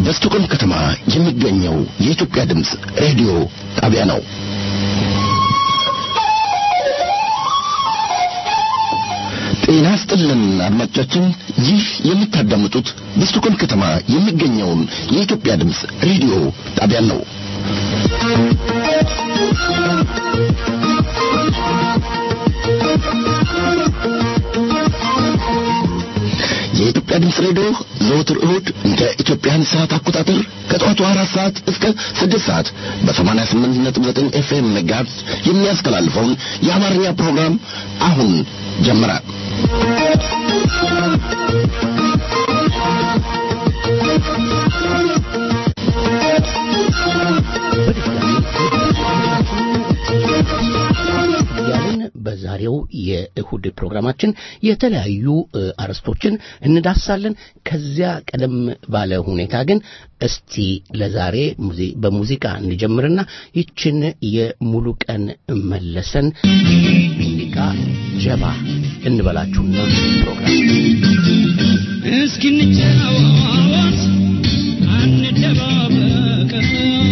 በስቶኮልም ከተማ የሚገኘው የኢትዮጵያ ድምፅ ሬዲዮ ጣቢያ ነው። ጤና ስጥልን አድማጮቻችን፣ ይህ የምታዳምጡት በስቶኮልም ከተማ የሚገኘውን የኢትዮጵያ ድምፅ ሬዲዮ ጣቢያ ነው። የኢትዮጵያ ድምፅ ሬዲዮ ዘወትር እሁድ እንደ ኢትዮጵያን ሰዓት አቆጣጠር ከጠዋቱ አራት ሰዓት እስከ ስድስት ሰዓት በሰማንያ ስምንት ነጥብ ዘጠኝ ኤፍኤም ሜጋሄርዝ የሚያስተላልፈውን የአማርኛ ፕሮግራም አሁን ጀመረ። እያልን በዛሬው የእሁድ ፕሮግራማችን የተለያዩ አርዕስቶችን እንዳሳለን። ከዚያ ቀደም ባለ ሁኔታ ግን እስቲ ለዛሬ በሙዚቃ እንጀምርና ይችን የሙሉ ቀን መለሰን ሙዚቃ ጀባ እንበላችሁና ፕሮግራም እስኪ እንጫወት አንደባበቀው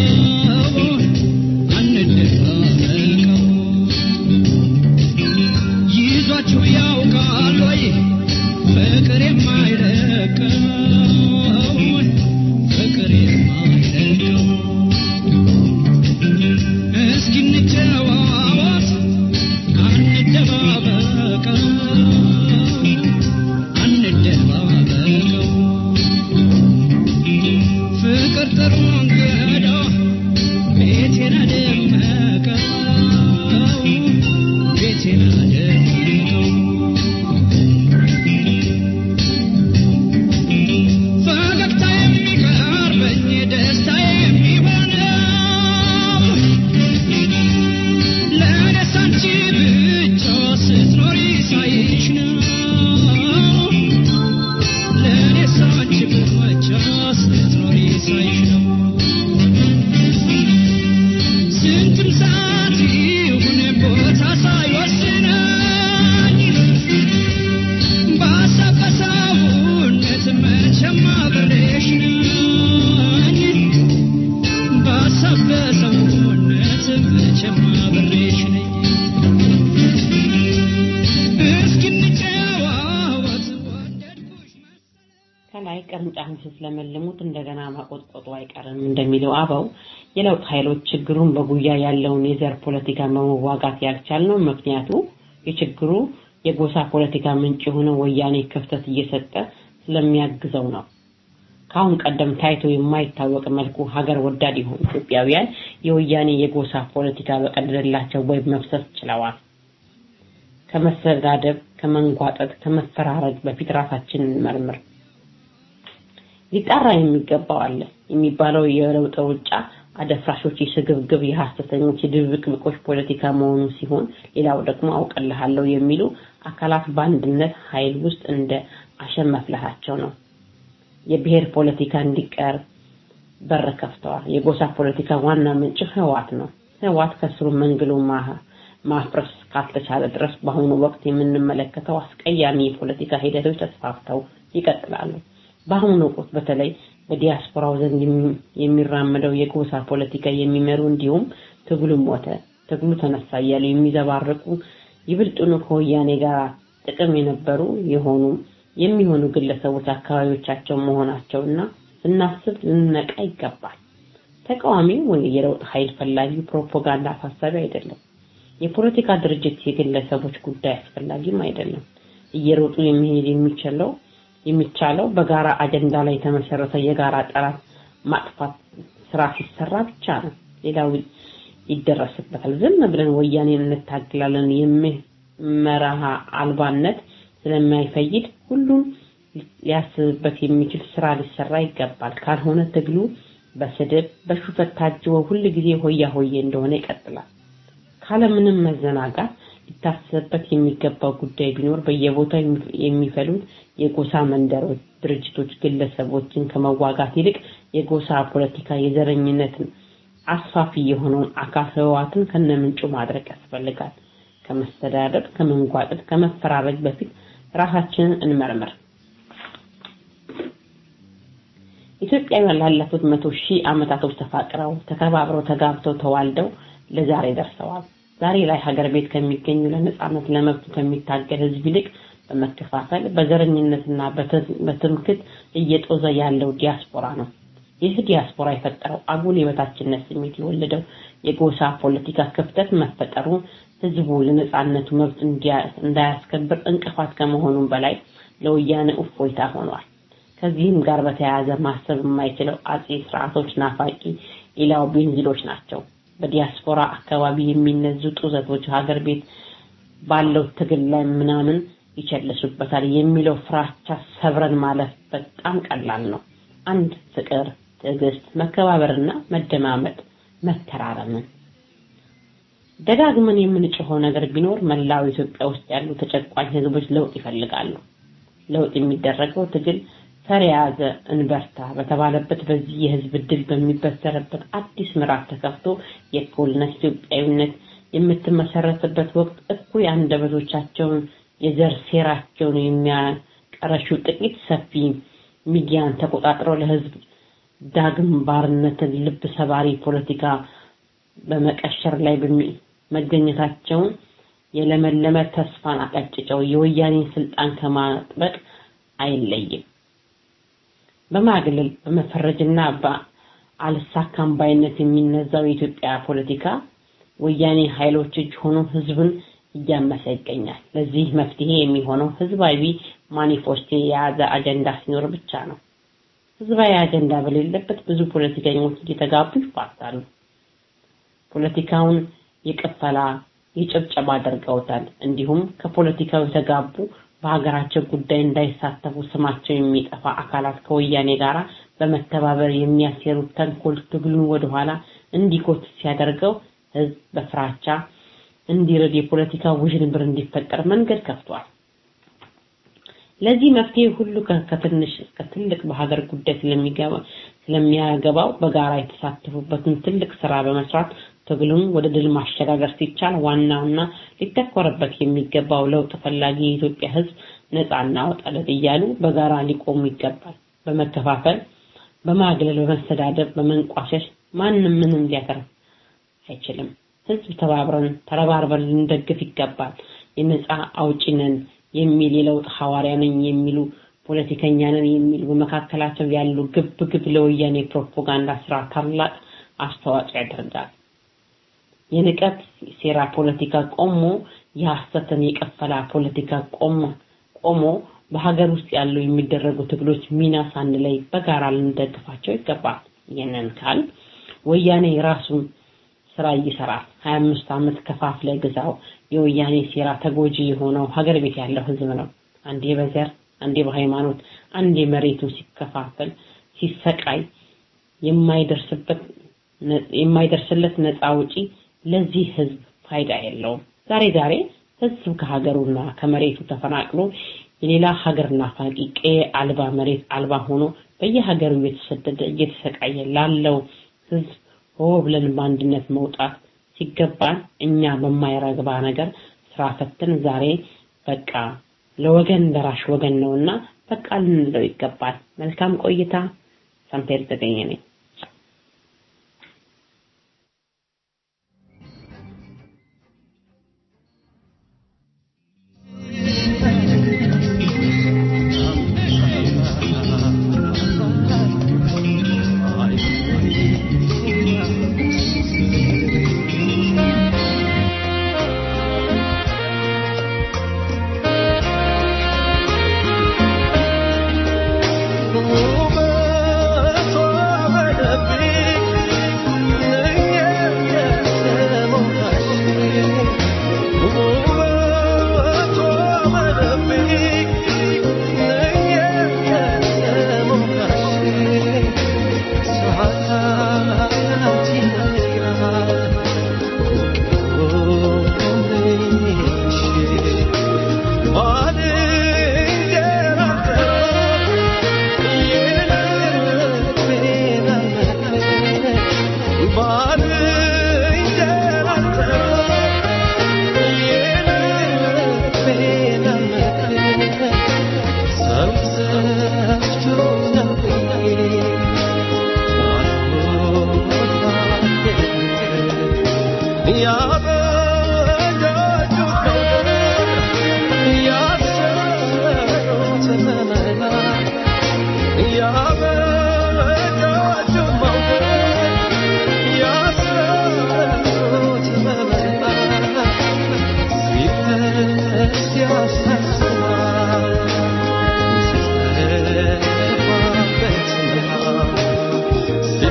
አንደባበቀው ይዟችሁ ያውቃል ወይ ፍቅር የማይለቀው ፍቅር የማይለቀው እስኪ እንጫወት አንደባበቀው አንደባበቀው ፍቅር ጥሩ እንግዳ ቤቴን አደመቀው ቤቴን አደመቀው ፈገግታ የሚቀርበኝ ደስታ የሚሆነው ለደስ አንቺ ብቻ ስትኖሪ ሳይሽ ነው ለደስ አንቺ ብቻ ስትኖሪ ሳይሽ ነው ስንትም ሰዓት ይሁን ቦታ ሳይወስነኝ በሀሳብ በሰውነት መቼም አብሬሽ ነኝ በሀሳብ በሰውነት መቼም አብሬሽ ነኝ እስኪ እንጨዋወት ወደድኩሽ ከላይ ቅርንጫፍ ስትለመልሙት እንደገና ማቆጥቆጡ አይቀርም እንደሚለው አበው የለውጥ ኃይሎች ችግሩን በጉያ ያለውን የዘር ፖለቲካ በመዋጋት ያልቻልነው ምክንያቱ የችግሩ የጎሳ ፖለቲካ ምንጭ የሆነው ወያኔ ክፍተት እየሰጠ ስለሚያግዘው ነው። ከአሁን ቀደም ታይቶ የማይታወቅ መልኩ ሀገር ወዳድ የሆኑ ኢትዮጵያውያን የወያኔ የጎሳ ፖለቲካ በቀደደላቸው ወይ መፍሰስ ችለዋል። ከመሰዳደብ፣ ከመንጓጠጥ፣ ከመፈራረጅ በፊት ራሳችንን መርምር። ሊጣራ የሚገባው አለ የሚባለው የለውጥ ሩጫ አደፍራሾች፣ የስግብግብ፣ የሐሰተኞች፣ የድብቅብቆች ፖለቲካ መሆኑ ሲሆን ሌላው ደግሞ አውቅልሃለሁ የሚሉ አካላት በአንድነት ኃይል ውስጥ እንደ አሸን መፍላታቸው ነው። የብሔር ፖለቲካ እንዲቀር በር ከፍተዋል። የጎሳ ፖለቲካ ዋና ምንጭ ህዋት ነው። ህዋት ከስሩ መንግሎ ማፍረስ ካልተቻለ ድረስ በአሁኑ ወቅት የምንመለከተው አስቀያሚ የፖለቲካ ሂደቶች ተስፋፍተው ይቀጥላሉ። በአሁኑ ወቅት በተለይ በዲያስፖራው ዘንድ የሚራመደው የጎሳ ፖለቲካ የሚመሩ እንዲሁም ትግሉ ሞተ፣ ትግሉ ተነሳ እያሉ የሚዘባርቁ ይብልጡኑ ከወያኔ ጋር ጥቅም የነበሩ የሆኑ የሚሆኑ ግለሰቦች አካባቢዎቻቸው መሆናቸውና ስናስብ ልንነቃ ይገባል። ተቃዋሚው ወይ የለውጥ ኃይል ፈላጊ ፕሮፓጋንዳ አሳሳቢ አይደለም። የፖለቲካ ድርጅት የግለሰቦች ጉዳይ አስፈላጊም አይደለም። እየሮጡ የሚሄድ የሚችለው የሚቻለው በጋራ አጀንዳ ላይ የተመሰረተ የጋራ ጠላት ማጥፋት ስራ ሲሰራ ብቻ ነው። ሌላው ይደረስበታል። ዝም ብለን ወያኔን እንታግላለን የመርህ አልባነት ስለማይፈይድ ሁሉም ሊያስብበት የሚችል ስራ ሊሰራ ይገባል። ካልሆነ ትግሉ በስድብ በሹፈት ታጅቦ ሁል ጊዜ ሆያ ሆዬ እንደሆነ ይቀጥላል። ካለምንም መዘናጋት ሊታሰብበት የሚገባው ጉዳይ ቢኖር በየቦታው የሚፈሉት የጎሳ መንደሮች፣ ድርጅቶች፣ ግለሰቦችን ከመዋጋት ይልቅ የጎሳ ፖለቲካ የዘረኝነትን አስፋፊ የሆነውን አካል ህወሓትን ከነምንጩ ማድረግ ያስፈልጋል። ከመስተዳደር፣ ከመንጓጠጥ፣ ከመፈራረጅ በፊት ራሳችንን እንመርምር። ኢትዮጵያውያን ላለፉት መቶ ሺህ ዓመታቶች ተፋቅረው ተከባብረው ተጋብተው ተዋልደው ለዛሬ ደርሰዋል። ዛሬ ላይ ሀገር ቤት ከሚገኙ ለነጻነት ለመብቱ ከሚታገል ህዝብ ይልቅ በመከፋፈል በዘረኝነትና በትምክት እየጦዘ ያለው ዲያስፖራ ነው። ይህ ዲያስፖራ የፈጠረው አጉል የበታችነት ስሜት የወለደው የጎሳ ፖለቲካ ክፍተት መፈጠሩ ህዝቡ ለነጻነቱ መብት እንዳያስከብር እንቅፋት ከመሆኑም በላይ ለወያኔ እፎይታ ሆኗል። ከዚህም ጋር በተያያዘ ማሰብ የማይችለው አጼ ስርዓቶች ናፋቂ ሌላው ቤንዚሎች ናቸው። በዲያስፖራ አካባቢ የሚነዙ ጡዘቶች ሀገር ቤት ባለው ትግል ላይ ምናምን ይቸልሱበታል የሚለው ፍራቻ ሰብረን ማለፍ በጣም ቀላል ነው። አንድ ፍቅር፣ ትዕግስት፣ መከባበርና መደማመጥ መተራረምን ደጋግመን የምንጮኸው ነገር ቢኖር መላው ኢትዮጵያ ውስጥ ያሉ ተጨቋኝ ህዝቦች ለውጥ ይፈልጋሉ። ለውጥ የሚደረገው ትግል ተረያዘ እንበርታ በተባለበት በዚህ የህዝብ ድል በሚበሰረበት አዲስ ምዕራፍ ተከፍቶ የእኩልነት ኢትዮጵያዊነት የምትመሰረትበት ወቅት እኩይ አንደበቶቻቸውን የዘር ሴራቸውን የሚያቀረሹ ጥቂት ሰፊ ሚዲያን ተቆጣጥረው ለህዝብ ዳግም ባርነትን ልብ ሰባሪ ፖለቲካ በመቀሸር ላይ መገኘታቸውን የለመለመ ተስፋን አቀጭጨው የወያኔን ስልጣን ከማጥበቅ አይለይም። በማግለል በመፈረጅና በአልሳካም ባይነት የሚነዛው የኢትዮጵያ ፖለቲካ ወያኔ ኃይሎች እጅ ሆኖ ህዝብን እያመሰ ይገኛል። ለዚህ መፍትሄ የሚሆነው ህዝባዊ ማኒፌስቶ የያዘ አጀንዳ ሲኖር ብቻ ነው። ህዝባዊ አጀንዳ በሌለበት ብዙ ፖለቲከኞች እየተጋቡ ይፋታሉ። ፖለቲካውን የቅፈላ የጭብጨባ አድርገውታል። እንዲሁም ከፖለቲካው የተጋቡ በሀገራቸው ጉዳይ እንዳይሳተፉ ስማቸው የሚጠፋ አካላት ከወያኔ ጋር በመተባበር የሚያሴሩት ተንኮል ትግሉን ወደኋላ እንዲጎት ሲያደርገው ህዝብ በፍራቻ እንዲረድ የፖለቲካ ውዥንብር እንዲፈጠር መንገድ ከፍቷል። ለዚህ መፍትሄ ሁሉ ከትንሽ እስከ ትልቅ በሀገር ጉዳይ ስለሚገባ ስለሚያገባው በጋራ የተሳተፉበትን ትልቅ ስራ በመስራት ትግሉን ወደ ድል ማሸጋገር ሲቻል ዋናውና ሊተኮርበት የሚገባው ለውጥ ፈላጊ የኢትዮጵያ ህዝብ ነፃ እናወጣለን እያሉ በጋራ ሊቆሙ ይገባል። በመከፋፈል፣ በማግለል፣ በመሰዳደብ፣ በመንቋሸሽ ማንም ምንም ሊያተርፍ አይችልም። ህዝብ ተባብረን ተረባርበን ልንደግፍ ይገባል። የነፃ አውጪ ነን የሚል የለውጥ ሐዋርያ ነኝ የሚሉ ፖለቲከኛ ነን የሚሉ በመካከላቸው ያሉ ግብ ግብ ለወያኔ ፕሮፓጋንዳ ስራ ታላቅ አስተዋጽኦ ያደርጋል። የንቀት ሴራ ፖለቲካ ቆሞ የሐሰትን የቀፈላ ፖለቲካ ቆሞ ቆሞ በሀገር ውስጥ ያሉ የሚደረጉ ትግሎች ሚና ሳንለይ በጋራ ልንደግፋቸው ይገባል። ይህንን ካል ወያኔ የራሱን ስራ ይሰራል። 25 ዓመት ከፋፍለ ግዛው የወያኔ ሴራ ተጎጂ የሆነው ሀገር ቤት ያለው ህዝብ ነው። አንዴ በዘር አንዴ በሃይማኖት አንዴ መሬቱ ሲከፋፈል ሲሰቃይ የማይደርስበት የማይደርስለት ነፃ ውጪ ለዚህ ህዝብ ፋይዳ የለውም። ዛሬ ዛሬ ህዝብ ከሀገሩና ከመሬቱ ተፈናቅሎ የሌላ ሀገር ናፋቂ ቀዬ አልባ መሬት አልባ ሆኖ በየሀገሩ እየተሰደደ እየተሰቃየ ላለው ህዝብ ሆ ብለን በአንድነት መውጣት ሲገባን እኛ በማይረግባ ነገር ስራ ፈትን ዛሬ በቃ ለወገን ደራሽ ወገን ነውና በቃ ልንለው ይገባል። መልካም ቆይታ። ሳምፔር ተገኘ ነኝ። Oh,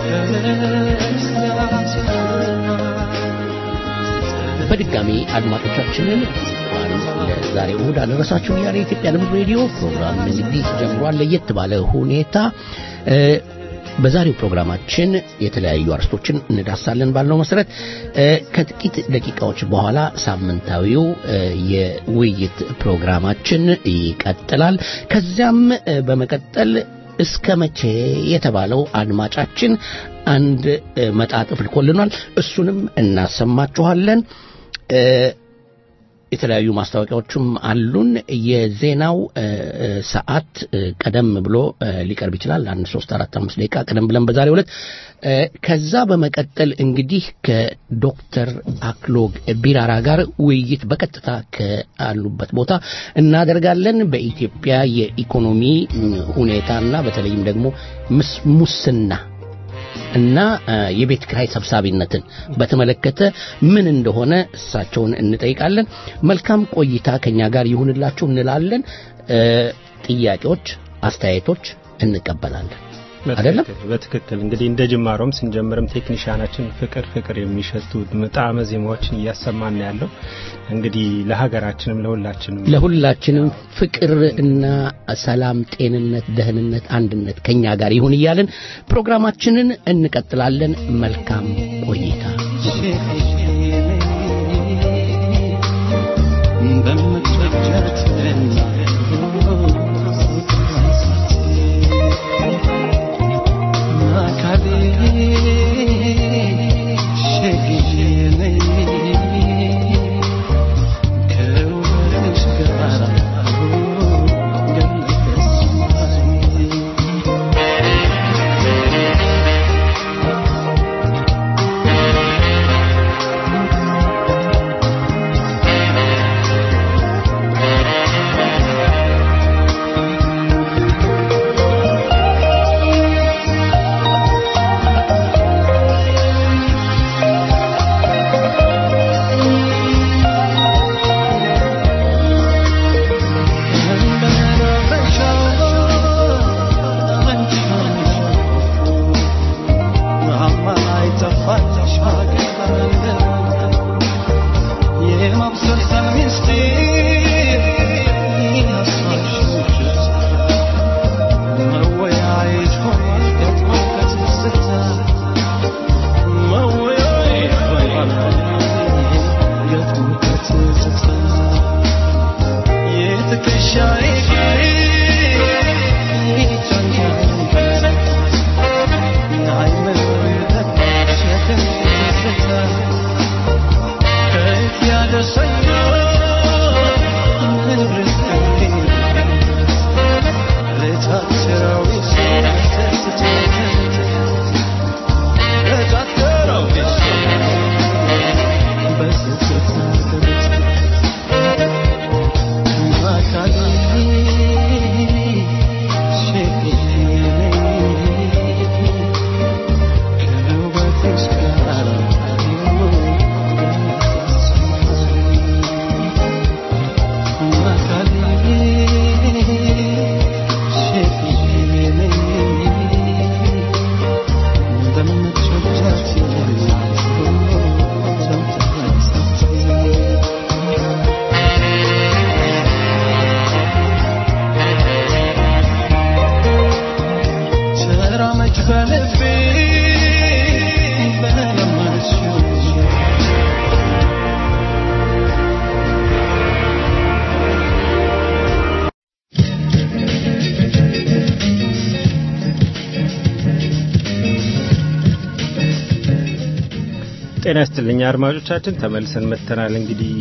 በድጋሚ አድማጮቻችንን እንኳን ለዛሬ እሑድ አደረሳችሁ እያለ የኢትዮጵያ ድምፅ ሬዲዮ ፕሮግራም እንግዲህ ጀምሯል። ለየት ባለ ሁኔታ እ፣ በዛሬው ፕሮግራማችን የተለያዩ አርስቶችን እንዳሳለን ባለው መሰረት እ፣ ከጥቂት ደቂቃዎች በኋላ ሳምንታዊው እ፣ የውይይት ፕሮግራማችን ይቀጥላል። ከዚያም እ፣ በመቀጠል እስከ መቼ የተባለው አድማጫችን አንድ እ፣ መጣጥፍ ልኮልናል። እሱንም እናሰማችኋለን። እ፣ የተለያዩ ማስታወቂያዎችም አሉን። የዜናው እ፣ እ፣ ሰዓት እ፣ ቀደም ብሎ እ፣ ሊቀርብ ይችላል። አንድ ሶስት አራት አምስት ደቂቃ ቀደም ብለን በዛሬው ዕለት እ፣ ከዛ በመቀጠል እንግዲህ ከዶክተር አክሎግ ቢራራ ጋር ውይይት በቀጥታ ካሉበት ቦታ እናደርጋለን። በኢትዮጵያ የኢኮኖሚ ም፣ ሁኔታና በተለይም ደግሞ ምስ- ሙስና እና እ፣ የቤት ክራይ ሰብሳቢነትን በተመለከተ ምን እንደሆነ እሳቸውን እንጠይቃለን። መልካም ቆይታ ከኛ ጋር ይሁንላችሁ እንላለን። እ፣ ጥያቄዎች፣ አስተያየቶች እንቀበላለን። አይደለም? በትክክል በትክክል እንግዲህ እንደ ጅማሮም ስንጀምርም ቴክኒሻናችን ፍቅር ፍቅር የሚሸቱ ጣዕመ ዜማዎችን እያሰማን ነው ያለው። እንግዲህ ለሀገራችንም ለሁላችንም ለሁላችንም ፍቅር እና ሰላም፣ ጤንነት፣ ደህንነት፣ አንድነት ከኛ ጋር ይሁን እያልን ፕሮግራማችንን እንቀጥላለን። መልካም ቆይታ። ጤና ይስጥልኝ አድማጮቻችን፣ ተመልሰን መጥተናል። እንግዲህ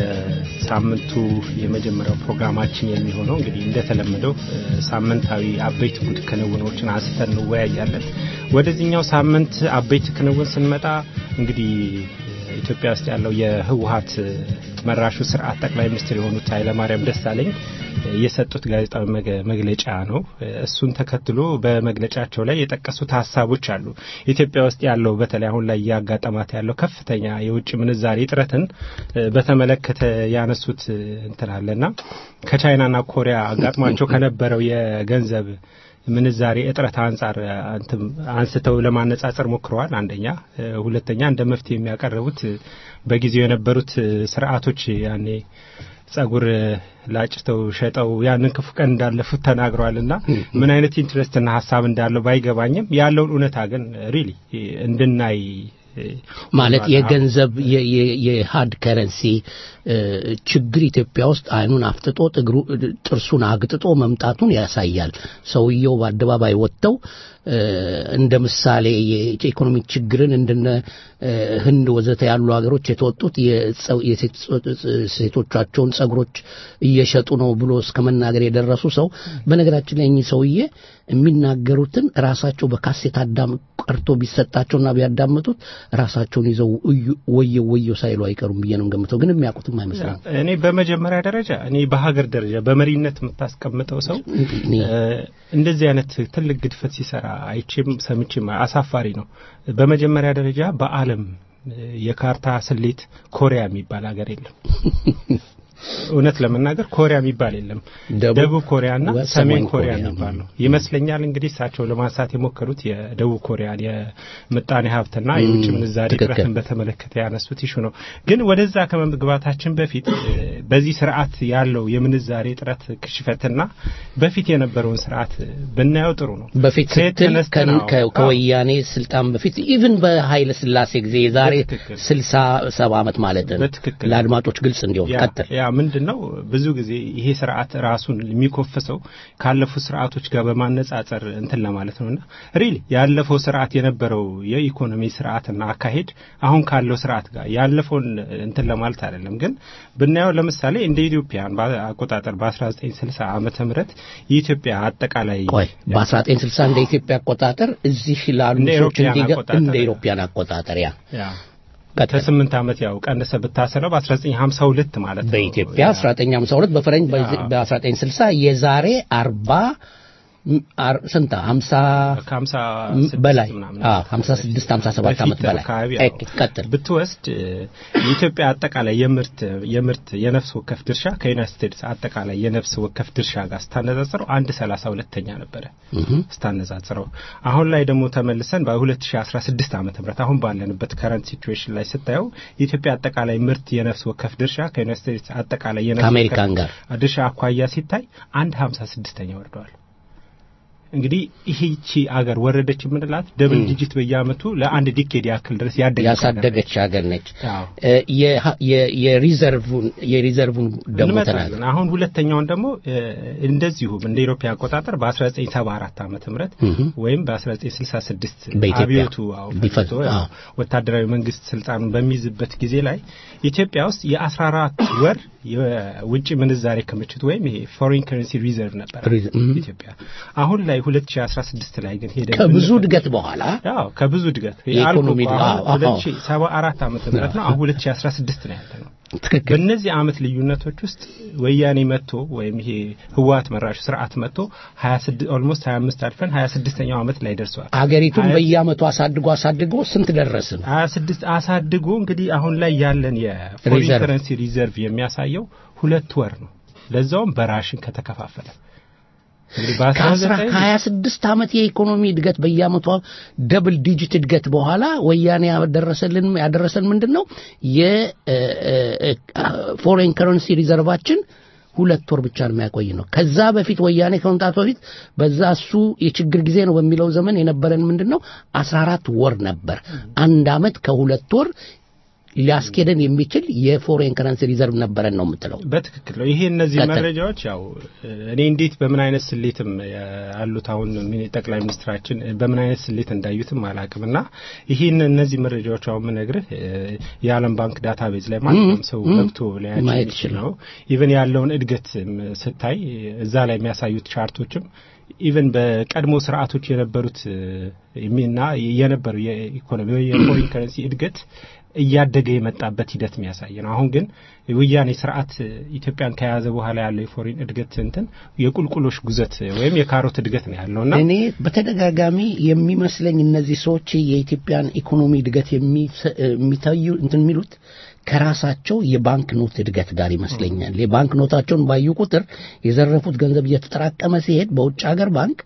የሳምንቱ የመጀመሪያው ፕሮግራማችን የሚሆነው እንግዲህ እንደተለመደው እ፣ ሳምንታዊ አበይት ጉድ ክንውኖችን አንስተን እንወያያለን። ወደዚህኛው ሳምንት አበይት ክንውን ስንመጣ እንግዲህ ኢትዮጵያ ውስጥ ያለው የህወሀት መራሹ ስርዓት ጠቅላይ ሚኒስትር የሆኑት ኃይለማርያም ደሳለኝ የሰጡት ጋዜጣዊ መገ- መግለጫ ነው። እሱን ተከትሎ በመግለጫቸው ላይ የጠቀሱት ሀሳቦች አሉ። ኢትዮጵያ ውስጥ ያለው በተለይ አሁን ላይ እያጋጠማት ያለው ከፍተኛ የውጭ ምንዛሬ እጥረትን እ፣ በተመለከተ ያነሱት እ፣ እንትን አለና ከቻይናና ኮሪያ አጋጥሟቸው ከነበረው የገንዘብ ምንዛሬ እጥረት አንጻር አንትም አንስተው ለማነጻጸር ሞክረዋል። አንደኛ፣ ሁለተኛ እንደ መፍትሄ የሚያቀርቡት በጊዜው የነበሩት ስርዓቶች ያኔ ጸጉር ላጭተው ሸጠው ያንን ክፉ ቀን እንዳለፉት ተናግረዋልና ምን አይነት ኢንትረስትና ሀሳብ እንዳለው ባይገባኝም ያለውን እውነታ ግን ሪሊ እንድናይ ማለት የገንዘብ የሃርድ ከረንሲ ችግር ኢትዮጵያ ውስጥ አይኑን አፍጥጦ ጥግሩ ጥርሱን አግጥጦ መምጣቱን ያሳያል። ሰውየው በአደባባይ ወጥተው እንደ ምሳሌ የኢኮኖሚ ችግርን እንደነ ህንድ ወዘተ ያሉ ሀገሮች የተወጡት የሴቶቻቸውን ጸጉሮች እየሸጡ ነው ብሎ እስከ መናገር የደረሱ ሰው በነገራችን ላይ እኚህ ሰውዬ የሚናገሩትን ራሳቸው በካሴት አዳም ቀርቶ ቢሰጣቸውና ቢያዳምጡት ራሳቸውን ይዘው ወየው ወየው ሳይሉ አይቀሩም ብዬ ነው ገምተው፣ ግን የሚያውቁትም አይመስለኝም። እኔ በመጀመሪያ ደረጃ እኔ በሀገር ደረጃ በመሪነት የምታስቀምጠው ሰው እንደዚህ አይነት ትልቅ ግድፈት ሲሰራ አይቼም ሰምቼም አሳፋሪ ነው። በመጀመሪያ ደረጃ በዓለም የካርታ ስሌት ኮሪያ የሚባል ሀገር የለም። እውነት ለመናገር ኮሪያ የሚባል የለም። ደቡብ ኮሪያና ሰሜን ኮሪያ የሚባል ነው ይመስለኛል። እንግዲህ እሳቸው ለማንሳት የሞከሩት የደቡብ ኮሪያን የምጣኔ ሀብትና የውጭ ምንዛሬ እጥረትን በተመለከተ ያነሱት ይሹ ነው። ግን ወደዛ ከመግባታችን በፊት በዚህ ስርዓት ያለው የምንዛሬ እጥረት ክሽፈትና በፊት የነበረውን ስርዓት ብናየው ጥሩ ነው። በፊት ስትል ከወያኔ ስልጣን በፊት ኢቭን በኃይለ ስላሴ ጊዜ የዛሬ ስልሳ ሰባ ዓመት ማለት ነው። ለአድማጮች ግልጽ እንዲሆን ቀጥል። ያ ምንድን ነው ብዙ ጊዜ ይሄ ስርዓት ራሱን የሚኮፍሰው ካለፉት ስርዓቶች ጋር በማነጻጸር እንትን ለማለት ነውና ሪሊ ያለፈው ስርዓት የነበረው የኢኮኖሚ ስርዓትና አካሄድ አሁን ካለው ስርዓት ጋር ያለፈውን እንትን ለማለት አይደለም። ግን ብናየው ለምሳሌ እንደ ኢትዮጵያን አቆጣጠር በ1960 ዓመተ ምህረት የኢትዮጵያ አጠቃላይ ቆይ በ1960 እንደ ኢትዮጵያ አቆጣጠር እዚህ ላሉ ሰዎች እንደ ኢትዮጵያን አቆጣጠር ያ ከስምንት ዓመት ያው ቀንሰ ብታሰለው በ1952 ማለት ነው። በኢትዮጵያ 1952 በፈረንጅ በ1960 የዛሬ 40 ስንት 50 በላይ 56 57 ዓመት በላይ ቀጥል ብትወስድ የኢትዮጵያ አጠቃላይ የምርት የምርት የነፍስ ወከፍ ድርሻ ከዩናይትድ ስቴትስ አጠቃላይ የነፍስ ወከፍ ድርሻ ጋር ስታነጻጽረው አንድ 32ኛ ነበረ ስታነጻጽረው። አሁን ላይ ደግሞ ተመልሰን በ2016 ዓመተ ምህረት አሁን ባለንበት ከረንት ሲቹዌሽን ላይ ስታየው የኢትዮጵያ አጠቃላይ ምርት የነፍስ ወከፍ ድርሻ ከዩናይትድ ስቴትስ አጠቃላይ የነፍስ ከአሜሪካን ጋር ድርሻ አኳያ ሲታይ አንድ 56ኛ ወርደዋል። እንግዲህ ይህቺ አገር ወረደች የምንላት ደብል ዲጂት በየአመቱ ለአንድ ዲኬድ ያክል ድረስ ያሳደገች ሀገር ነች። የሪዘርቭን የሪዘርቭን ደግሞ ተናገር። አሁን ሁለተኛውን ደግሞ እንደዚሁም እንደ ኢሮፓ አቆጣጠር በ1974 ዓመተ ምህረት ወይም በ1966 አብዮቱ ወታደራዊ መንግስት ስልጣኑን በሚይዝበት ጊዜ ላይ ኢትዮጵያ ውስጥ የ14 ወር የውጭ ምንዛሬ ክምችት ወይም ይሄ ፎሬን ከረንሲ ሪዘርቭ ነበር ኢትዮጵያ አሁን ላይ 2016 ላይ ግን ሄደ ከብዙ እድገት በኋላ ያው ከብዙ እድገት የኢኮኖሚ 2074 ዓመተ ምህረት ነው። አሁን 2016 ነው ያለ ነው። ትክክል። በእነዚህ አመት ልዩነቶች ውስጥ ወያኔ መጥቶ ወይም ይሄ ህወሓት መራሹ ስርዓት መጥቶ 26 ኦልሞስት 25 አልፈን 26ኛው አመት ላይ ደርሰዋል። አገሪቱን በየአመቱ አሳድጎ አሳድጎ ስንት ደረስን? 26 አሳድጎ እንግዲህ አሁን ላይ ያለን የፎሪን ከረንሲ ሪዘርቭ የሚያሳየው ሁለት ወር ነው። ለዛውም በራሽን ከተከፋፈለ ከሀያ ስድስት ዓመት የኢኮኖሚ እድገት በየአመቷ ደብል ዲጂት እድገት በኋላ ወያኔ ያደረሰልን ያደረሰን ምንድን ነው? የፎሬን ከረንሲ ሪዘርቫችን ሁለት ወር ብቻ ነው የሚያቆይ ነው። ከዛ በፊት ወያኔ ከመምጣቱ በፊት በዛ እሱ የችግር ጊዜ ነው በሚለው ዘመን የነበረን ምንድን ነው? አስራ አራት ወር ነበር። አንድ አመት ከሁለት ወር ሊያስኬደን የሚችል የፎሬን ከረንሲ ሪዘርቭ ነበረን ነው የምትለው። በትክክል ነው። ይሄ እነዚህ መረጃዎች ያው እኔ እንዴት በምን አይነት ስሌትም ያሉት አሁን ጠቅላይ ሚኒስትራችን በምን አይነት ስሌት እንዳዩትም አላቅም እና ይህን እነዚህ መረጃዎች አሁን ምነግርህ የዓለም ባንክ ዳታቤዝ ላይ ማንኛውም ሰው ገብቶ ሊያቸው የሚችል ነው። ኢቨን ያለውን እድገት ስታይ እዛ ላይ የሚያሳዩት ቻርቶችም ኢቨን በቀድሞ ስርዓቶች የነበሩት እና የነበሩ የኢኮኖሚ የፎሪን ከረንሲ እድገት እያደገ የመጣበት ሂደት የሚያሳይ ነው። አሁን ግን ወያኔ ስርዓት ኢትዮጵያን ከያዘ በኋላ ያለው የፎሪን እድገት እንትን የቁልቁሎሽ ጉዘት ወይም የካሮት እድገት ነው ያለውና እኔ በተደጋጋሚ የሚመስለኝ እነዚህ ሰዎች የኢትዮጵያን ኢኮኖሚ እድገት የሚታዩ እንትን የሚሉት ከራሳቸው የባንክ ኖት እድገት ጋር ይመስለኛል። የባንክ ኖታቸውን ባዩ ቁጥር የዘረፉት ገንዘብ እየተጠራቀመ ሲሄድ በውጭ ሀገር ባንክ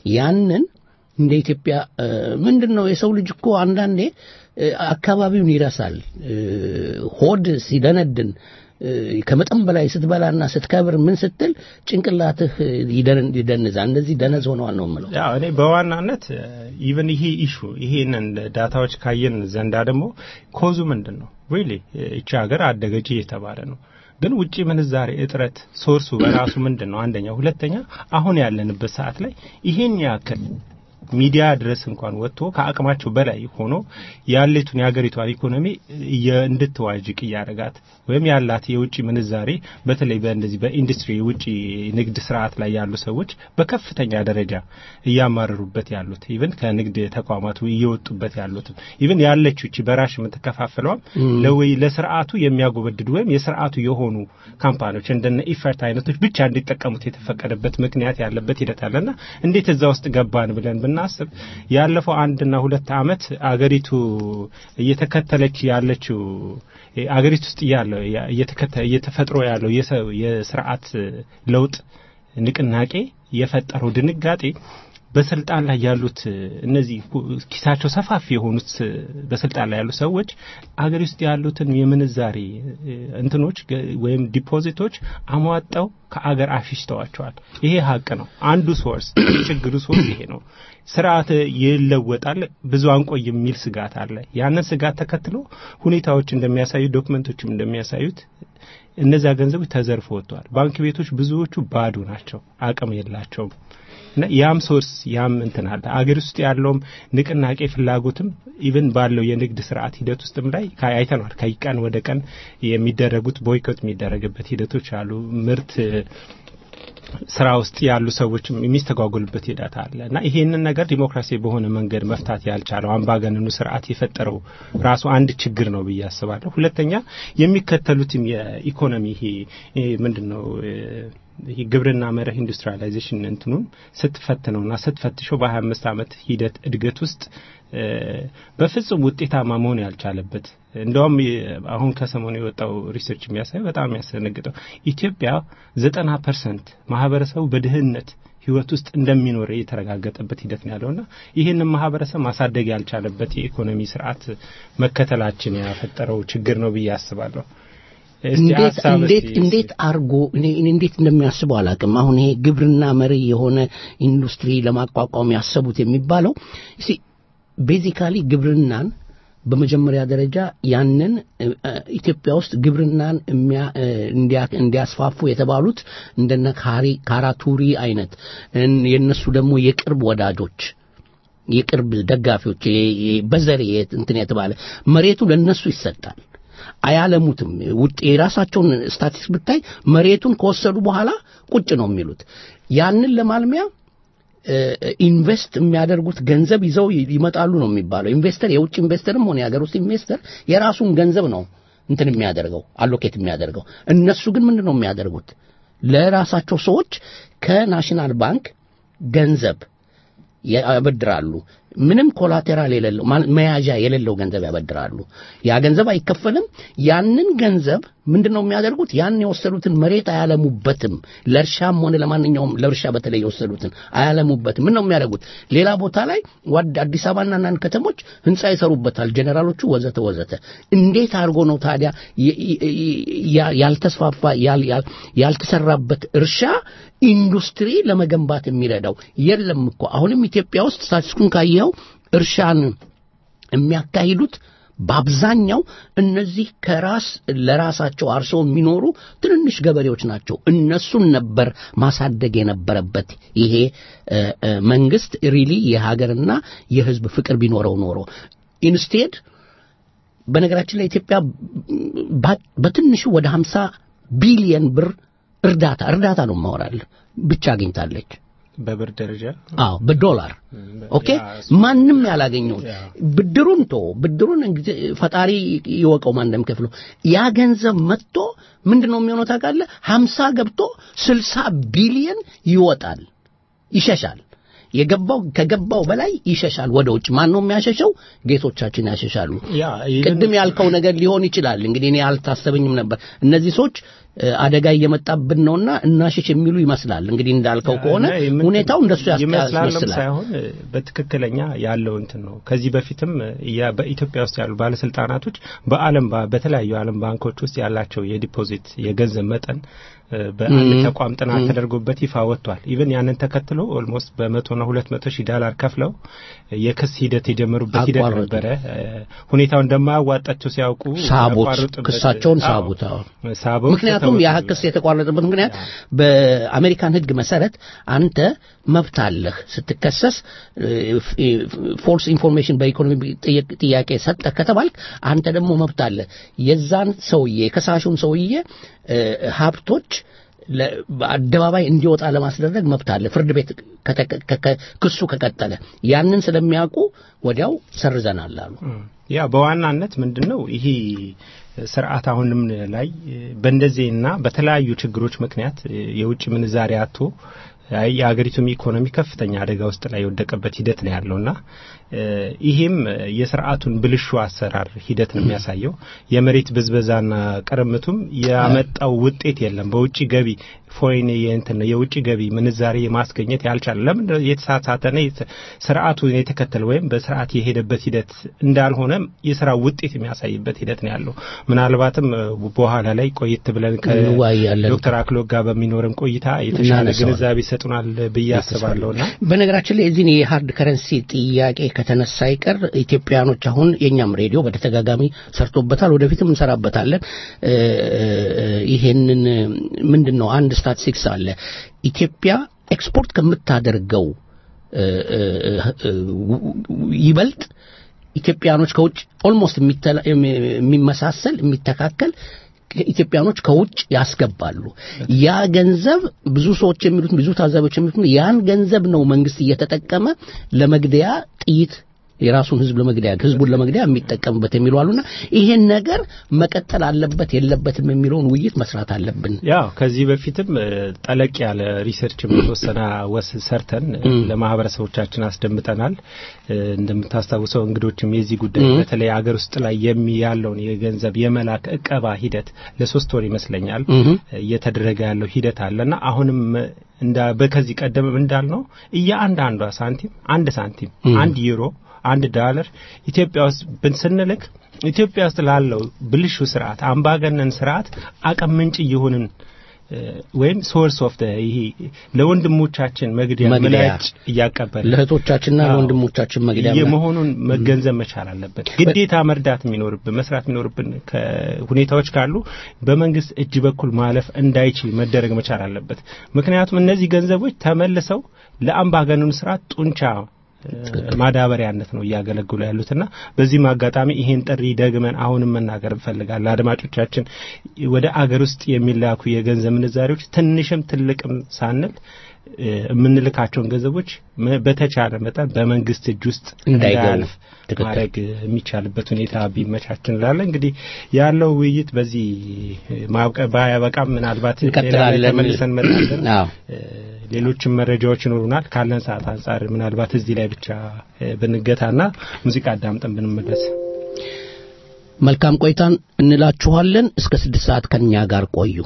ያንን እንደ ኢትዮጵያ እ፣ ምንድን ነው የሰው ልጅ እኮ አንዳንዴ እ፣ አካባቢውን ይረሳል። እ፣ ሆድ ሲደነድን እ፣ ከመጠን በላይ ስትበላና ስትከብር ምን ስትል ጭንቅላትህ ይደን- ይደንዛል። እንደዚህ ደነዝ ሆነዋል ነው የምለው። ያው እኔ በዋናነት ኢቨን ይሄ ኢሹ ይሄንን ዳታዎች ካየን ዘንዳ ደግሞ ኮዙ ምንድን ነው ሪሊ እቺ ሀገር አደገች እየተባለ ነው ግን ውጪ ምንዛሬ እጥረት ሶርሱ በራሱ ምንድን ነው አንደኛ ሁለተኛ አሁን ያለንበት ሰዓት ላይ ይሄን ያክል ሚዲያ ድረስ እንኳን ወጥቶ ከአቅማቸው በላይ ሆኖ ያለቱን የሀገሪቷን ኢኮኖሚ እየ- እንድትዋዥቅ እያደረጋት ወይም ያላት የውጭ ምንዛሬ በተለይ በእንደዚህ በኢንዱስትሪ የውጭ ንግድ ስርዓት ላይ ያሉ ሰዎች በከፍተኛ ደረጃ እያማረሩበት ያሉት ኢቭን ከንግድ ተቋማቱ እየወጡበት ያሉት ኢቭን ያለችው እቺ በራሽ የምትከፋፍለዋም ለወይ ለስርዓቱ የሚያጎበድዱ ወይም የስርዓቱ የሆኑ ካምፓኒዎች እንደነ ኢፈርት አይነቶች ብቻ እንዲጠቀሙት የተፈቀደበት ምክንያት ያለበት ሂደት አለና እንዴት እዛ ውስጥ ገባን ብለን ብናስብ ያለፈው አንድና ሁለት አመት አገሪቱ እየተከተለች ያለችው አገሪቱ ውስጥ ያለው እየተከተ እየተፈጥሮ ያለው የሰ- የስርዓት ለውጥ ንቅናቄ የፈጠረው ድንጋጤ በስልጣን ላይ ያሉት እነዚህ ሁ- ኪሳቸው ሰፋፊ የሆኑት በስልጣን ላይ ያሉ ሰዎች አገር ውስጥ ያሉትን የምንዛሬ እ፣ እንትኖች ገ- ወይም ዲፖዚቶች አሟጠው ከአገር አሽሽተዋቸዋል። ይሄ ሀቅ ነው። አንዱ ሶርስ ችግሩ ሶርስ ይሄ ነው። ስርዓት ይለወጣል፣ ብዙ አንቆይ የሚል ስጋት አለ። ያንን ስጋት ተከትሎ ሁኔታዎች እንደሚያሳዩ ዶክመንቶችም እንደሚያሳዩት እነዚያ ገንዘቦች ተዘርፎ ወጥተዋል። ባንክ ቤቶች ብዙዎቹ ባዶ ናቸው፣ አቅም የላቸውም። እና ያም ሶርስ ያም እንትን አለ አገር ውስጥ ያለውም ንቅናቄ ፍላጎትም ኢቭን ባለው የንግድ ስርዓት ሂደት ውስጥም ላይ ካ- አይተነዋል። ከቀን ወደ ቀን የሚደረጉት ቦይኮት የሚደረግበት ሂደቶች አሉ። ምርት ስራ ውስጥ ያሉ ሰዎችም የሚስተጓጎሉበት ሂደት አለ እና ይሄንን ነገር ዲሞክራሲ በሆነ መንገድ መፍታት ያልቻለው አምባገነኑ ስርዓት የፈጠረው ራሱ አንድ ችግር ነው ብዬ አስባለሁ። ሁለተኛ የሚከተሉትም የኢኮኖሚ ይሄ ይሄ ምንድን ነው እ፣ ይሄ ግብርና መርህ ኢንዱስትሪያላይዜሽን እንትኑን ስትፈትነውና ስትፈትሸው በሀያ አምስት ዓመት ሂደት እድገት ውስጥ እ፣ በፍጹም ውጤታማ መሆን ያልቻለበት እንደውም የ- አሁን ከሰሞኑ የወጣው ሪሰርች የሚያሳየው በጣም የሚያስደነግጠው ኢትዮጵያ ዘጠና ፐርሰንት ማህበረሰቡ በድህነት ህይወት ውስጥ እንደሚኖር የተረጋገጠበት ሂደት ነው ያለውና ይህንን ማህበረሰብ ማሳደግ ያልቻለበት የኢኮኖሚ ስርዓት መከተላችን ያፈጠረው ችግር ነው ብዬ አስባለሁ። እስቲ እንዴት ሀሳብ እንዴት እስቲ- እንዴት አርጎ እኔ እኔ እንዴት እንደሚያስበው አላውቅም። አሁን ይሄ ግብርና መሪ የሆነ ኢንዱስትሪ ለማቋቋም ያሰቡት የሚባለው እስቲ ቤዚካሊ ግብርናን በመጀመሪያ ደረጃ ያንን እ፣ እ፣ ኢትዮጵያ ውስጥ ግብርናን የሚያ- እ፣ እንዲያ- እንዲያስፋፉ የተባሉት እንደነ ካሪ ካራቱሪ አይነት እን- የእነሱ ደግሞ የቅርብ ወዳጆች የቅርብ ደጋፊዎች የ- የ- በዘር የ- እንትን የተባለ መሬቱ ለነሱ ይሰጣል። አያለሙትም። ውጥ የራሳቸውን ስታቲስቲክስ ብታይ መሬቱን ከወሰዱ በኋላ ቁጭ ነው የሚሉት። ያንን ለማልሚያ እ፣ ኢንቨስት የሚያደርጉት ገንዘብ ይዘው ይ- ይመጣሉ ነው የሚባለው። ኢንቨስተር የውጭ ኢንቨስተርም ሆነ የሀገር ውስጥ ኢንቨስተር የራሱን ገንዘብ ነው እንትን የሚያደርገው አሎኬት የሚያደርገው። እነሱ ግን ምንድን ነው የሚያደርጉት? ለራሳቸው ሰዎች ከናሽናል ባንክ ገንዘብ ያበድራሉ። ምንም ኮላቴራል የሌለው ማለ- መያዣ የሌለው ገንዘብ ያበድራሉ። ያ ገንዘብ አይከፈልም። ያንን ገንዘብ ምንድን ነው የሚያደርጉት? ያን የወሰዱትን መሬት አያለሙበትም። ለእርሻም ሆነ ለማንኛውም ለእርሻ በተለይ የወሰዱትን አያለሙበትም። ምን ነው የሚያደርጉት? ሌላ ቦታ ላይ ዋድ አዲስ አበባና አንዳንድ ከተሞች ህንፃ ይሰሩበታል፣ ጀኔራሎቹ ወዘተ ወዘተ። እንዴት አድርጎ ነው ታዲያ የ- የ- ያ- ያልተስፋፋ ያል- ያል- ያልተሰራበት እርሻ ኢንዱስትሪ ለመገንባት የሚረዳው የለም እኮ። አሁንም ኢትዮጵያ ውስጥ ስታቲስቲኩን ካየኸው እርሻን የሚያካሂዱት በአብዛኛው እነዚህ ከራስ ለራሳቸው አርሰው የሚኖሩ ትንንሽ ገበሬዎች ናቸው። እነሱን ነበር ማሳደግ የነበረበት ይሄ እ፣ እ፣ መንግስት ሪሊ የሀገርና የህዝብ ፍቅር ቢኖረው ኖሮ ኢንስቴድ በነገራችን ላይ ኢትዮጵያ ባ- በትንሹ ወደ 50 ቢሊየን ብር እርዳታ እርዳታ ነው ማወራል ብቻ አግኝታለች። በብር ደረጃ አዎ በዶላር ኦኬ። ያ፣ እሱ- ማንም ያላገኘው ያ። ብድሩን ቶ ብድሩን እንግዲህ ፈጣሪ ይወቀው ማን እንደሚከፍለው ያ ገንዘብ መጥቶ ምንድን ነው የሚሆነው ታውቃለህ? 50 ገብቶ 60 ቢሊየን ይወጣል፣ ይሸሻል። የገባው ከገባው በላይ ይሸሻል ወደ ውጭ። ማን ነው የሚያሸሸው? ጌቶቻችን ያሸሻሉ። ያ ኢቭን- ቅድም ያልከው ነገር ሊሆን ይችላል። እንግዲህ እኔ አልታሰበኝም ነበር። እነዚህ ሰዎች እ፣ አደጋ እየመጣብን ነውና እናሽሽ የሚሉ ይመስላል። እንግዲህ እንዳልከው ከሆነ እና የምት- ሁኔታው እንደሱ ያስ- ይመስላልም ያስመስላል። ሳይሆን እ፣ በትክክለኛ ያለው እንትን ነው። ከዚህ በፊትም እ፣ ያ- በኢትዮጵያ ውስጥ ያሉ ባለስልጣናቶች በዓለም ባ- በተለያዩ ዓለም ባንኮች ውስጥ ያላቸው የዲፖዚት የገንዘብ መጠን እ፣ በአንድ ም፣ ተቋም ጥናት ም። ተደርጎበት ይፋ ወጥቷል። ኢቨን ያንን ተከትሎ ኦልሞስት በመቶና ሁለት መቶ ሺህ ዳላር ከፍለው እ፣ የክስ ሂደት የጀመሩበት ሂደት አቋረጡ። ነበረ። እ፣ ሁኔታው እንደማያዋጣቸው ሲያውቁ ሳቡት፣ ያቋርጡበት- ክሳቸውን አዎ፣ ሳቡት። አዎ። ሳቡት ምክንያቱም ያ ክስ የተቋረጠበት ምክንያት በአሜሪካን ሕግ መሰረት አንተ መብት አለህ ስትከሰስ ፎልስ ኢንፎርሜሽን በኢኮኖሚ ጥያቄ- ጥያቄ ሰጠ ከተባልክ አንተ ደግሞ መብት አለ የዛን ሰውዬ የከሳሹን ሰውዬ እ፣ ሀብቶች ለ- በአደባባይ እንዲወጣ ለማስደረግ መብት አለ። ፍርድ ቤት ከተ- ከ- ከ- ክሱ ከቀጠለ ያንን ስለሚያውቁ ወዲያው ሰርዘናል አሉ። ያ በዋናነት ምንድነው ይሄ ስርዓት አሁንም ላይ በእንደዚህና በተለያዩ ችግሮች ምክንያት የውጭ ምንዛሪ አቶ የሀገሪቱም ኢኮኖሚ ከፍተኛ አደጋ ውስጥ ላይ የወደቀበት ሂደት ነው ያለውና ይሄም የስርዓቱን ብልሹ አሰራር ሂደት ነው የሚያሳየው። የመሬት ብዝበዛና ቅርምቱም ያመጣው ውጤት የለም። በውጭ ገቢ ፎሬን የእንትን ነው የውጭ ገቢ ምንዛሬ ማስገኘት ያልቻለ ለምን የተሳሳተነ ስርዓቱ የተከተለ ወይም በስርዓት የሄደበት ሂደት እንዳልሆነ የስራ ውጤት የሚያሳይበት ሂደት ነው ያለው። ምናልባትም በኋላ ላይ ቆየት ብለን እንወያያለን። ከዶክተር አክሎግ ጋር በሚኖረን ቆይታ የተሻለ እናነሳዋለን። ግንዛቤ ይሰጡናል ብዬ አስባለሁና በነገራችን ላይ የዚህን የሀርድ ከረንሲ ጥያቄ ከተነሳ አይቀር ኢትዮጵያኖች አሁን የእኛም ሬዲዮ በተደጋጋሚ ሰርቶበታል፣ ወደፊትም እንሰራበታለን። እ፣ ይሄንን ምንድን ነው አንድ ስታቲስቲክስ አለ ኢትዮጵያ ኤክስፖርት ከምታደርገው እ፣ እ፣ እ፣ ይበልጥ ኢትዮጵያኖች ከውጭ ኦልሞስት የሚመሳሰል የሚተካከል ኢትዮጵያኖች ከውጭ ያስገባሉ። ያ ገንዘብ ብዙ ሰዎች የሚሉት ብዙ ታዛቢዎች የሚሉት ያን ገንዘብ ነው መንግስት እየተጠቀመ ለመግደያ ጥይት የራሱን ህዝብ ለመግደያ ህዝቡን ለመግደያ የሚጠቀምበት የሚሉ አሉና ይሄን ነገር መቀጠል አለበት የለበትም የሚለውን ውይይት መስራት አለብን። ያው ከዚህ በፊትም እ፣ ጠለቅ ያለ ሪሰርች የተወሰነ ወስ ሰርተን እ፣ እም። ለማህበረሰቦቻችን አስደምጠናል። እ፣ እንደምታስታውሰው እንግዶችም የዚህ ጉዳይ እም። በተለይ አገር ውስጥ ላይ የሚ ያለውን የገንዘብ የመላክ እቀባ ሂደት ለሶስት ወር ይመስለኛል እም። እየተደረገ ያለው ሂደት አለና አሁንም እንዳ በከዚህ ቀደም እንዳልነው እያንዳንዷ ሳንቲም አንድ ሳንቲም እም። አንድ ዩሮ አንድ ዳለር ኢትዮጵያ ውስጥ ብን ስንልክ ኢትዮጵያ ውስጥ ላለው ብልሹ ስርዓት አምባገነን ስርዓት አቅም ምንጭ እየሆንን እ፣ ወይም ሶርስ ኦፍ ይሄ ለወንድሞቻችን መግደያ መግደያ። ምላጭ እያቀበለ ለእህቶቻችንና አዎ። ለወንድሞቻችን መግደያ የመሆኑን መገንዘብ መቻል አለበት። ግዴታ መርዳት የሚኖርብን መስራት የሚኖርብን ሁኔታዎች ካሉ በመንግስት እጅ በኩል ማለፍ እንዳይችል መደረግ መቻል አለበት። ምክንያቱም እነዚህ ገንዘቦች ተመልሰው ለአምባገነኑ ስርዓት ጡንቻ እ፣ ማዳበሪያነት ነው እያገለግሉ ያሉትና በዚህም አጋጣሚ ይሄን ጥሪ ደግመን አሁንም መናገር እንፈልጋለን። አድማጮቻችን ወደ አገር ውስጥ የሚላኩ የገንዘብ ምንዛሬዎች ትንሽም ትልቅም ሳንል እ፣ የምንልካቸውን ገንዘቦች መ- በተቻለ መጠን በመንግስት እጅ ውስጥ እንዳይገቡ። እንዳያልፍ ትክክል። ማድረግ የሚቻልበት ሁኔታ ቢመቻች እንላለን። እንግዲህ ያለው ውይይት በዚህ ማብቀ ባያበቃም ምናልባት ሌላ ላይ እንቀጥላለን። ተመልሰን እንመጣለን። አዎ። እ፣ ሌሎችም መረጃዎች ይኖሩናል። ካለን ሰዓት አንጻር ምናልባት እዚህ ላይ ብቻ እ፣ ብንገታና ሙዚቃ አዳምጠን ብንመለስ መልካም ቆይታን እንላችኋለን። እስከ ስድስት ሰዓት ከኛ ጋር ቆዩ።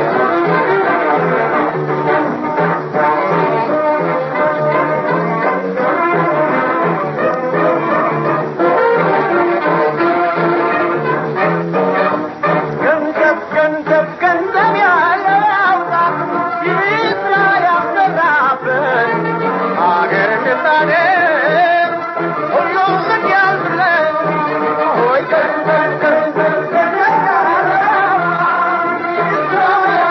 ገንዘብ ገንዘብ ገንዘብ ያለው ያውጣ ይስራ ያሰራበት አገር ምጣኔ ሁሉም ምን ያዝለን ሆይ ገንዘብ ገንዘብ ገንዘብ ያለው ይስራ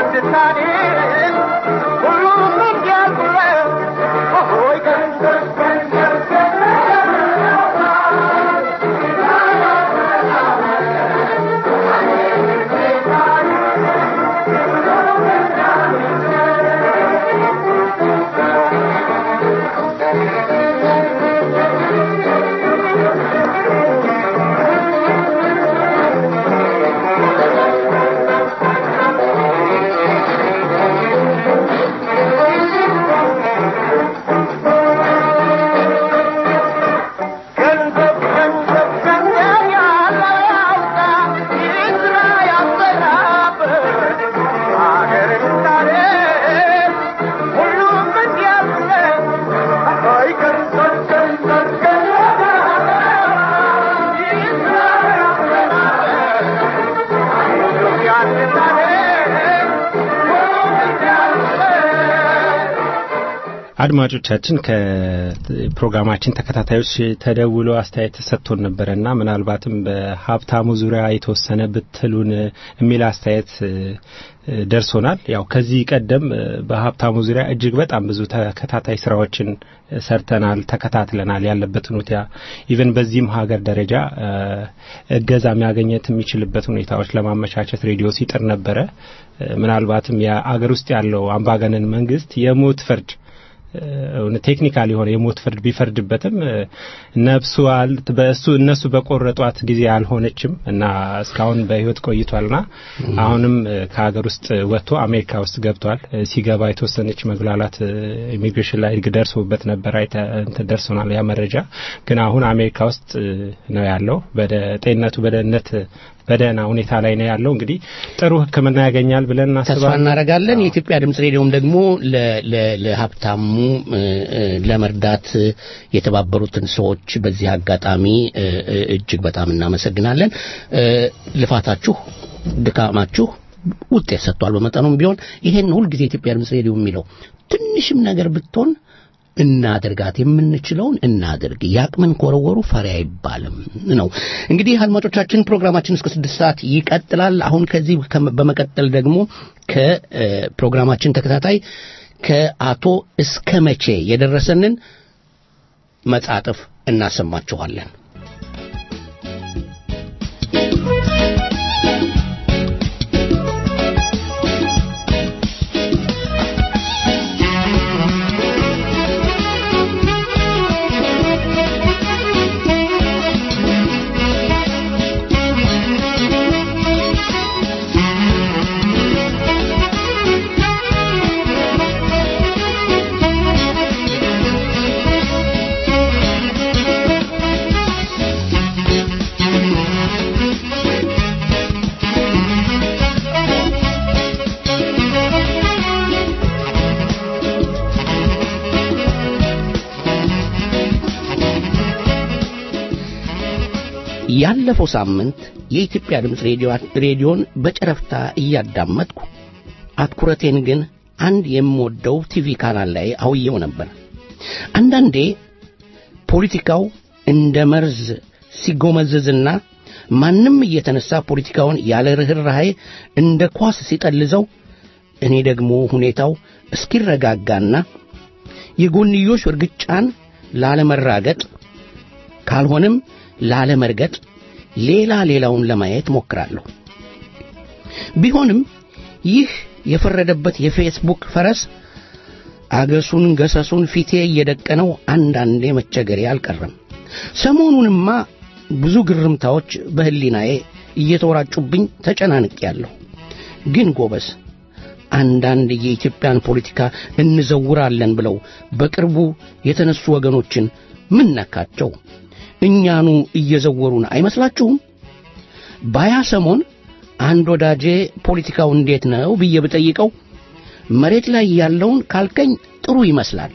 ስታድን ሁሉም እንዲያልቁለት ሆይ ገንዘብ ገንዘብ ገንዘብ ገንዘብ ገንዘብ ያለው ያውጣ ይስራ ያሰራበት አገር ምሳሌ ሁሉም እንዲያልፍለት አይ ገንዘብ ገንዘብ ገንዘብ ያለው ይስራ ያሰራበት ኢትዮጵያን ምሳሌ ሁሉም እንዲያልፍለት አድማጮቻችን ከፕሮግራማችን ተከታታዮች ተደውሎ አስተያየት ተሰጥቶን ነበረና ምናልባትም በሀብታሙ ዙሪያ የተወሰነ ብትሉን የሚል አስተያየት እ፣ ደርሶናል። ያው ከዚህ ቀደም እ፣ በሀብታሙ ዙሪያ እጅግ በጣም ብዙ ተከታታይ ስራዎችን እ፣ ሰርተናል፣ ተከታትለናል ያለበትን ሁኔታ ኢቨን በዚህም ሀገር ደረጃ እ፣ እገዛ የሚያገኘት የሚችልበት ሁኔታዎች ለማመቻቸት ሬዲዮ ሲጥር ነበረ። እ፣ ምናልባትም የአገር ውስጥ ያለው አምባገነን መንግስት የሞት ፍርድ እውነት ቴክኒካል የሆነ የሞት ፍርድ ቢፈርድበትም እ፣ ነፍሱ አል በእሱ እነሱ በቆረጧት ጊዜ አልሆነችም እና እስካሁን በህይወት ቆይቷልና አሁንም እ፣ ከሀገር ውስጥ ወጥቶ አሜሪካ ውስጥ ገብቷል። እ፣ ሲገባ የተወሰነች መጉላላት እ፣ ኢሚግሬሽን ላይ ደርሶበት ነበር። አይተ- እንትን ደርሶናል ያ መረጃ። ግን አሁን አሜሪካ ውስጥ እ፣ ነው ያለው። በደ ጤንነቱ በደህንነት በደህና ሁኔታ ላይ ነው ያለው። እንግዲህ ጥሩ ሕክምና ያገኛል ብለን ተስፋ እናስባለን። እናደርጋለን። የኢትዮጵያ ድምጽ ሬዲዮም ደግሞ ለ- ለ- ለሀብታሙ እ፣ እ፣ ለመርዳት እ፣ የተባበሩትን ሰዎች በዚህ አጋጣሚ እ፣ እ፣ እጅግ በጣም እናመሰግናለን። እ፣ ልፋታችሁ፣ ድካማችሁ ውጤት ሰጥቷል። በመጠኑም ቢሆን ይሄን ሁልጊዜ የኢትዮጵያ ድምጽ ሬዲዮ የሚለው ትንሽም ነገር ብትሆን እናድርጋት፣ የምንችለውን እናድርግ። ያቅምን ኮረወሩ ፈሪ አይባልም ነው። እንግዲህ አድማጮቻችን ፕሮግራማችን እስከ ስድስት ሰዓት ይቀጥላል። አሁን ከዚህ ከመ- በመቀጠል ደግሞ ከፕሮግራማችን ተከታታይ ከአቶ እስከ መቼ የደረሰንን መጻጥፍ እናሰማችኋለን። ያለፈው ሳምንት የኢትዮጵያ ድምፅ ሬዲዮ ሬዲዮን በጨረፍታ እያዳመጥኩ አትኩረቴን ግን አንድ የምወደው ቲቪ ካናል ላይ አውየው ነበር። አንዳንዴ ፖለቲካው እንደ መርዝ ሲጎመዘዝና ማንም እየተነሳ ፖለቲካውን ያለ ርኅራኄ እንደ ኳስ ሲጠልዘው፣ እኔ ደግሞ ሁኔታው እስኪረጋጋና የጎንዮሽ እርግጫን ላለመራገጥ ካልሆነም ላለመርገጥ ሌላ ሌላውን ለማየት ሞክራለሁ። ቢሆንም ይህ የፈረደበት የፌስቡክ ፈረስ አገሱን ገሰሱን ፊቴ እየደቀነው አንዳንዴ መቸገሬ አልቀረም። ሰሞኑንማ ብዙ ግርምታዎች በሕሊናዬ እየተወራጩብኝ ተጨናንቄያለሁ። ግን ጎበስ አንዳንድ የኢትዮጵያን ፖለቲካ እንዘውራለን ብለው በቅርቡ የተነሱ ወገኖችን ምን ነካቸው? እኛኑ እየዘወሩን አይመስላችሁም? ባያ ሰሞን አንድ ወዳጄ ፖለቲካው እንዴት ነው ብዬ ብጠይቀው መሬት ላይ ያለውን ካልከኝ ጥሩ ይመስላል፣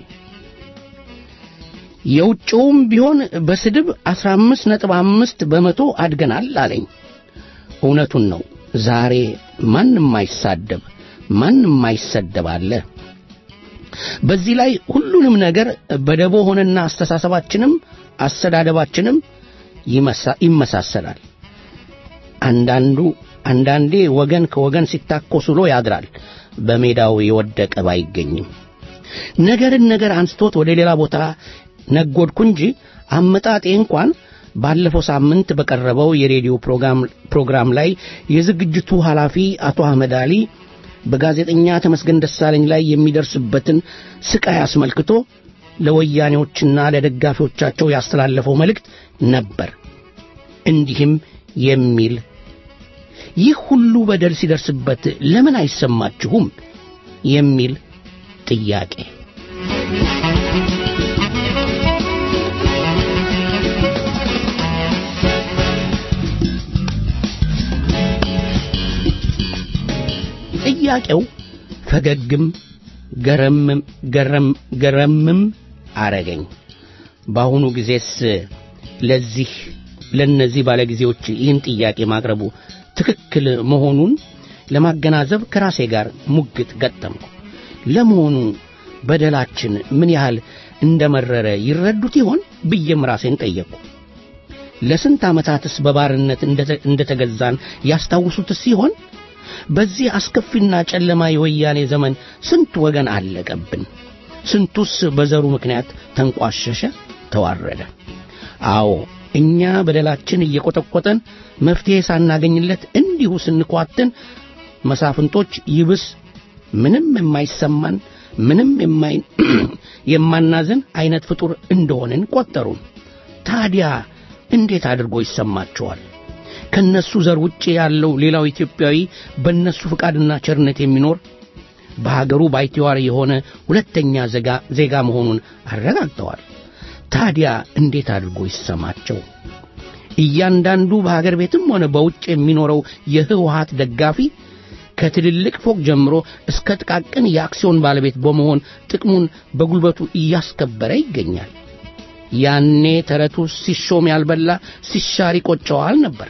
የውጭውም ቢሆን በስድብ አስራ አምስት ነጥብ አምስት በመቶ አድገናል አለኝ። እውነቱን ነው። ዛሬ ማንም አይሳደብ ማንም አይሰደብ አለ። በዚህ ላይ ሁሉንም ነገር በደቦ ሆነና አስተሳሰባችንም አስተዳደባችንም ይመሳ- ይመሳሰላል። አንዳንዱ አንዳንዴ ወገን ከወገን ሲታኮስ ውሎ ያድራል። በሜዳው የወደቀ ባይገኝም ነገርን ነገር አንስቶት ወደ ሌላ ቦታ ነጎድኩ እንጂ አመጣጤ እንኳን ባለፈው ሳምንት በቀረበው የሬዲዮ ፕሮግራም ፕሮግራም ላይ የዝግጅቱ ኃላፊ አቶ አህመድ አሊ በጋዜጠኛ ተመስገን ደሳለኝ ላይ የሚደርስበትን ስቃይ አስመልክቶ ለወያኔዎችና ለደጋፊዎቻቸው ያስተላለፈው መልእክት ነበር። እንዲህም የሚል ይህ ሁሉ በደል ሲደርስበት ለምን አይሰማችሁም? የሚል ጥያቄ ጥያቄው ፈገግም ገረምም ገረም ገረምም አረገኝ። በአሁኑ ጊዜስ ለዚህ ለነዚህ ባለጊዜዎች ይህን ጥያቄ ማቅረቡ ትክክል መሆኑን ለማገናዘብ ከራሴ ጋር ሙግት ገጠምኩ። ለመሆኑ በደላችን ምን ያህል እንደመረረ ይረዱት ይሆን ብዬም ራሴን ጠየቅኩ። ለስንት ዓመታትስ በባርነት እንደተገዛን ያስታውሱትስ ሲሆን በዚህ አስከፊና ጨለማ የወያኔ ዘመን ስንት ወገን አለቀብን? ስንቱስ በዘሩ ምክንያት ተንቋሸሸ፣ ተዋረደ? አዎ እኛ በደላችን እየቆጠቆጠን መፍትሔ ሳናገኝለት እንዲሁ ስንኳትን መሳፍንቶች ይብስ ምንም የማይሰማን ምንም የማናዘን አይነት ፍጡር እንደሆንን ቆጠሩን። ታዲያ እንዴት አድርጎ ይሰማቸዋል? ከነሱ ዘር ውጭ ያለው ሌላው ኢትዮጵያዊ በእነሱ ፍቃድና ቸርነት የሚኖር በሀገሩ ባይተዋር የሆነ ሁለተኛ ዜጋ መሆኑን አረጋግጠዋል። ታዲያ እንዴት አድርጎ ይሰማቸው? እያንዳንዱ በሀገር ቤትም ሆነ በውጭ የሚኖረው የህወሀት ደጋፊ ከትልልቅ ፎቅ ጀምሮ እስከ ጥቃቅን የአክሲዮን ባለቤት በመሆን ጥቅሙን በጉልበቱ እያስከበረ ይገኛል። ያኔ ተረቱ ሲሾም ያልበላ ሲሻር ይቆጨዋል ነበር።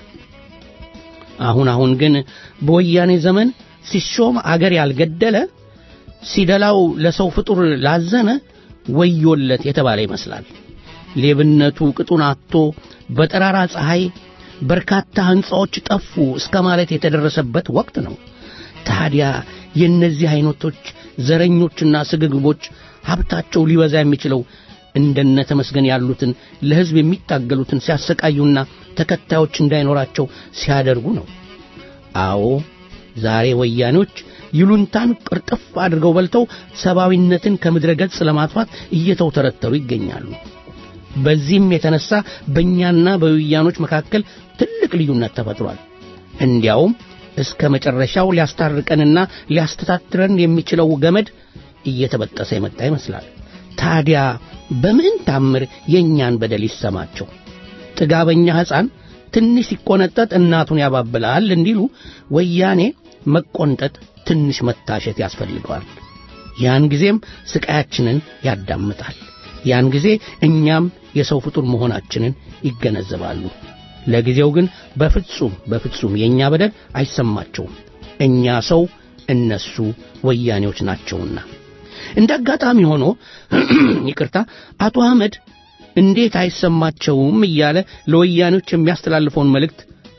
አሁን አሁን ግን በወያኔ ዘመን ሲሾም አገር ያልገደለ ሲደላው ለሰው ፍጡር ላዘነ ወዮለት የተባለ ይመስላል። ሌብነቱ ቅጡን አጥቶ በጠራራ ፀሐይ በርካታ ሕንፃዎች ጠፉ እስከ ማለት የተደረሰበት ወቅት ነው። ታዲያ የእነዚህ አይነቶች ዘረኞችና ስግግቦች ሀብታቸው ሊበዛ የሚችለው እንደነ ተመስገን ያሉትን ለሕዝብ የሚታገሉትን ሲያሰቃዩና ተከታዮች እንዳይኖራቸው ሲያደርጉ ነው። አዎ ዛሬ ወያኔዎች ይሉንታን ቅርጥፍ አድርገው በልተው ሰብአዊነትን ከምድረ ገጽ ለማጥፋት እየተውተረተሩ ይገኛሉ። በዚህም የተነሳ በእኛና በወያኖች መካከል ትልቅ ልዩነት ተፈጥሯል። እንዲያውም እስከ መጨረሻው ሊያስታርቀንና ሊያስተታትረን የሚችለው ገመድ እየተበጠሰ የመጣ ይመስላል። ታዲያ በምን ታምር የእኛን በደል ይሰማቸው? ጥጋበኛ ሕፃን ትንሽ ሲቆነጠጥ እናቱን ያባብላል እንዲሉ ወያኔ መቆንጠጥ ትንሽ መታሸት ያስፈልገዋል። ያን ጊዜም ስቃያችንን ያዳምጣል። ያን ጊዜ እኛም የሰው ፍጡር መሆናችንን ይገነዘባሉ። ለጊዜው ግን በፍጹም በፍጹም የእኛ በደል አይሰማቸውም። እኛ ሰው፣ እነሱ ወያኔዎች ናቸውና። እንደ አጋጣሚ ሆኖ ይቅርታ፣ አቶ አህመድ እንዴት አይሰማቸውም እያለ ለወያኔዎች የሚያስተላልፈውን መልእክት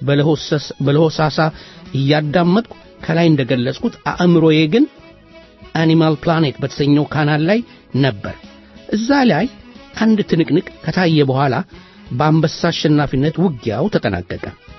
በለሆሳሳ እያዳመጥኩ ከላይ እንደገለጽኩት አእምሮዬ ግን አኒማል ፕላኔት በተሰኘው ካናል ላይ ነበር። እዛ ላይ አንድ ትንቅንቅ ከታየ በኋላ በአንበሳ አሸናፊነት ውጊያው ተጠናቀቀ።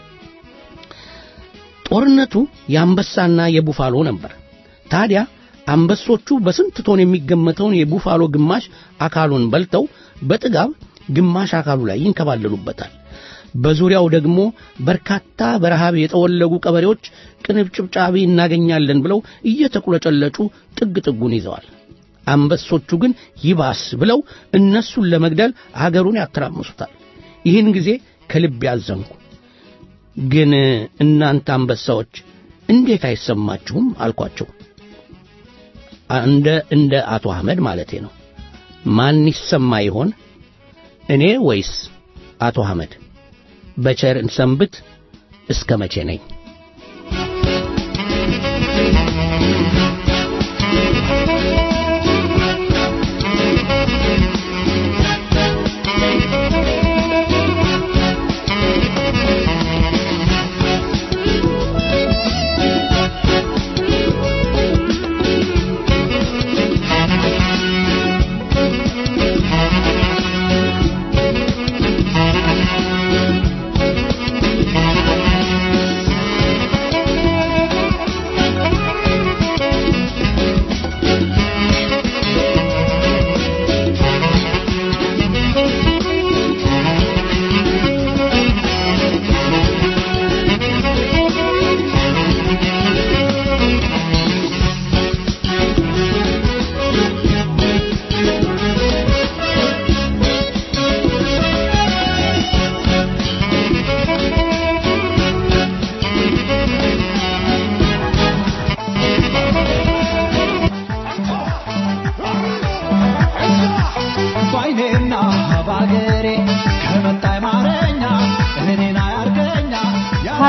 ጦርነቱ የአንበሳና የቡፋሎ ነበር። ታዲያ አንበሶቹ በስንት ቶን የሚገመተውን የቡፋሎ ግማሽ አካሉን በልተው በጥጋብ ግማሽ አካሉ ላይ ይንከባለሉበታል። በዙሪያው ደግሞ በርካታ በረሃብ የጠወለጉ ቀበሬዎች ቅንጭብጫቢ እናገኛለን ብለው እየተቁለጨለጩ ጥግ ጥጉን ይዘዋል። አንበሶቹ ግን ይባስ ብለው እነሱን ለመግደል አገሩን ያተራምሱታል። ይህን ጊዜ ከልብ ያዘንኩ። ግን እናንተ አንበሳዎች እንዴት አይሰማችሁም አልኳቸው። እንደ እንደ አቶ አህመድ ማለቴ ነው። ማን ይሰማ ይሆን እኔ ወይስ አቶ አህመድ? በቸር እንሰንብት። እስከ መቼ ነኝ?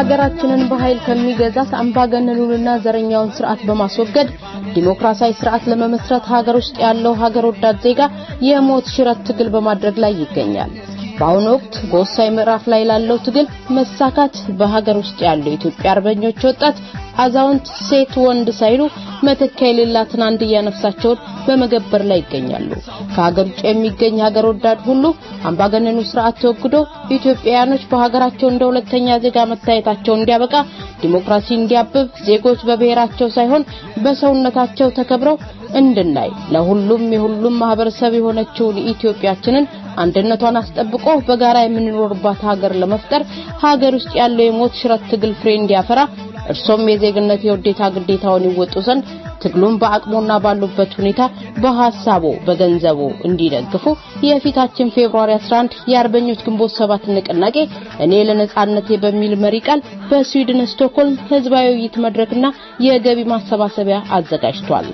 ሀገራችንን በኃይል ከሚገዛት አምባገነኑንና ዘረኛውን ስርዓት በማስወገድ ዲሞክራሲያዊ ስርዓት ለመመስረት ሀገር ውስጥ ያለው ሀገር ወዳድ ዜጋ የሞት ሽረት ትግል በማድረግ ላይ ይገኛል። በአሁኑ ወቅት በወሳኝ ምዕራፍ ላይ ላለው ትግል መሳካት በሀገር ውስጥ ያለው የኢትዮጵያ አርበኞች ወጣት፣ አዛውንት፣ ሴት፣ ወንድ ሳይሉ መተኪያ የሌላትን አንድያ ነፍሳቸውን በመገበር ላይ ይገኛሉ። ከሀገር ውጭ የሚገኝ ሀገር ወዳድ ሁሉ አምባገነኑ ስርዓት ተወግዶ ኢትዮጵያውያኖች በሀገራቸው እንደ ሁለተኛ ዜጋ መታየታቸው እንዲያበቃ፣ ዲሞክራሲ እንዲያብብ፣ ዜጎች በብሔራቸው ሳይሆን በሰውነታቸው ተከብረው እንድናይ ለሁሉም የሁሉም ማህበረሰብ የሆነችውን ኢትዮጵያችንን አንድነቷን አስጠብቆ በጋራ የምንኖርባት ሀገር ለመፍጠር ሀገር ውስጥ ያለው የሞት ሽረት ትግል ፍሬ እንዲያፈራ እርሶም የዜግነት የውዴታ ግዴታውን ይወጡ ዘንድ ትግሉን በአቅሞና ባሉበት ሁኔታ በሐሳቦ በገንዘቦ እንዲደግፉ የፊታችን ፌብሩዋሪ 11 የአርበኞች ግንቦት ሰባት ንቅናቄ እኔ ለነጻነቴ በሚል መሪ ቃል በስዊድን ስቶክሆልም ህዝባዊ ውይይት መድረክና የገቢ ማሰባሰቢያ አዘጋጅቷል።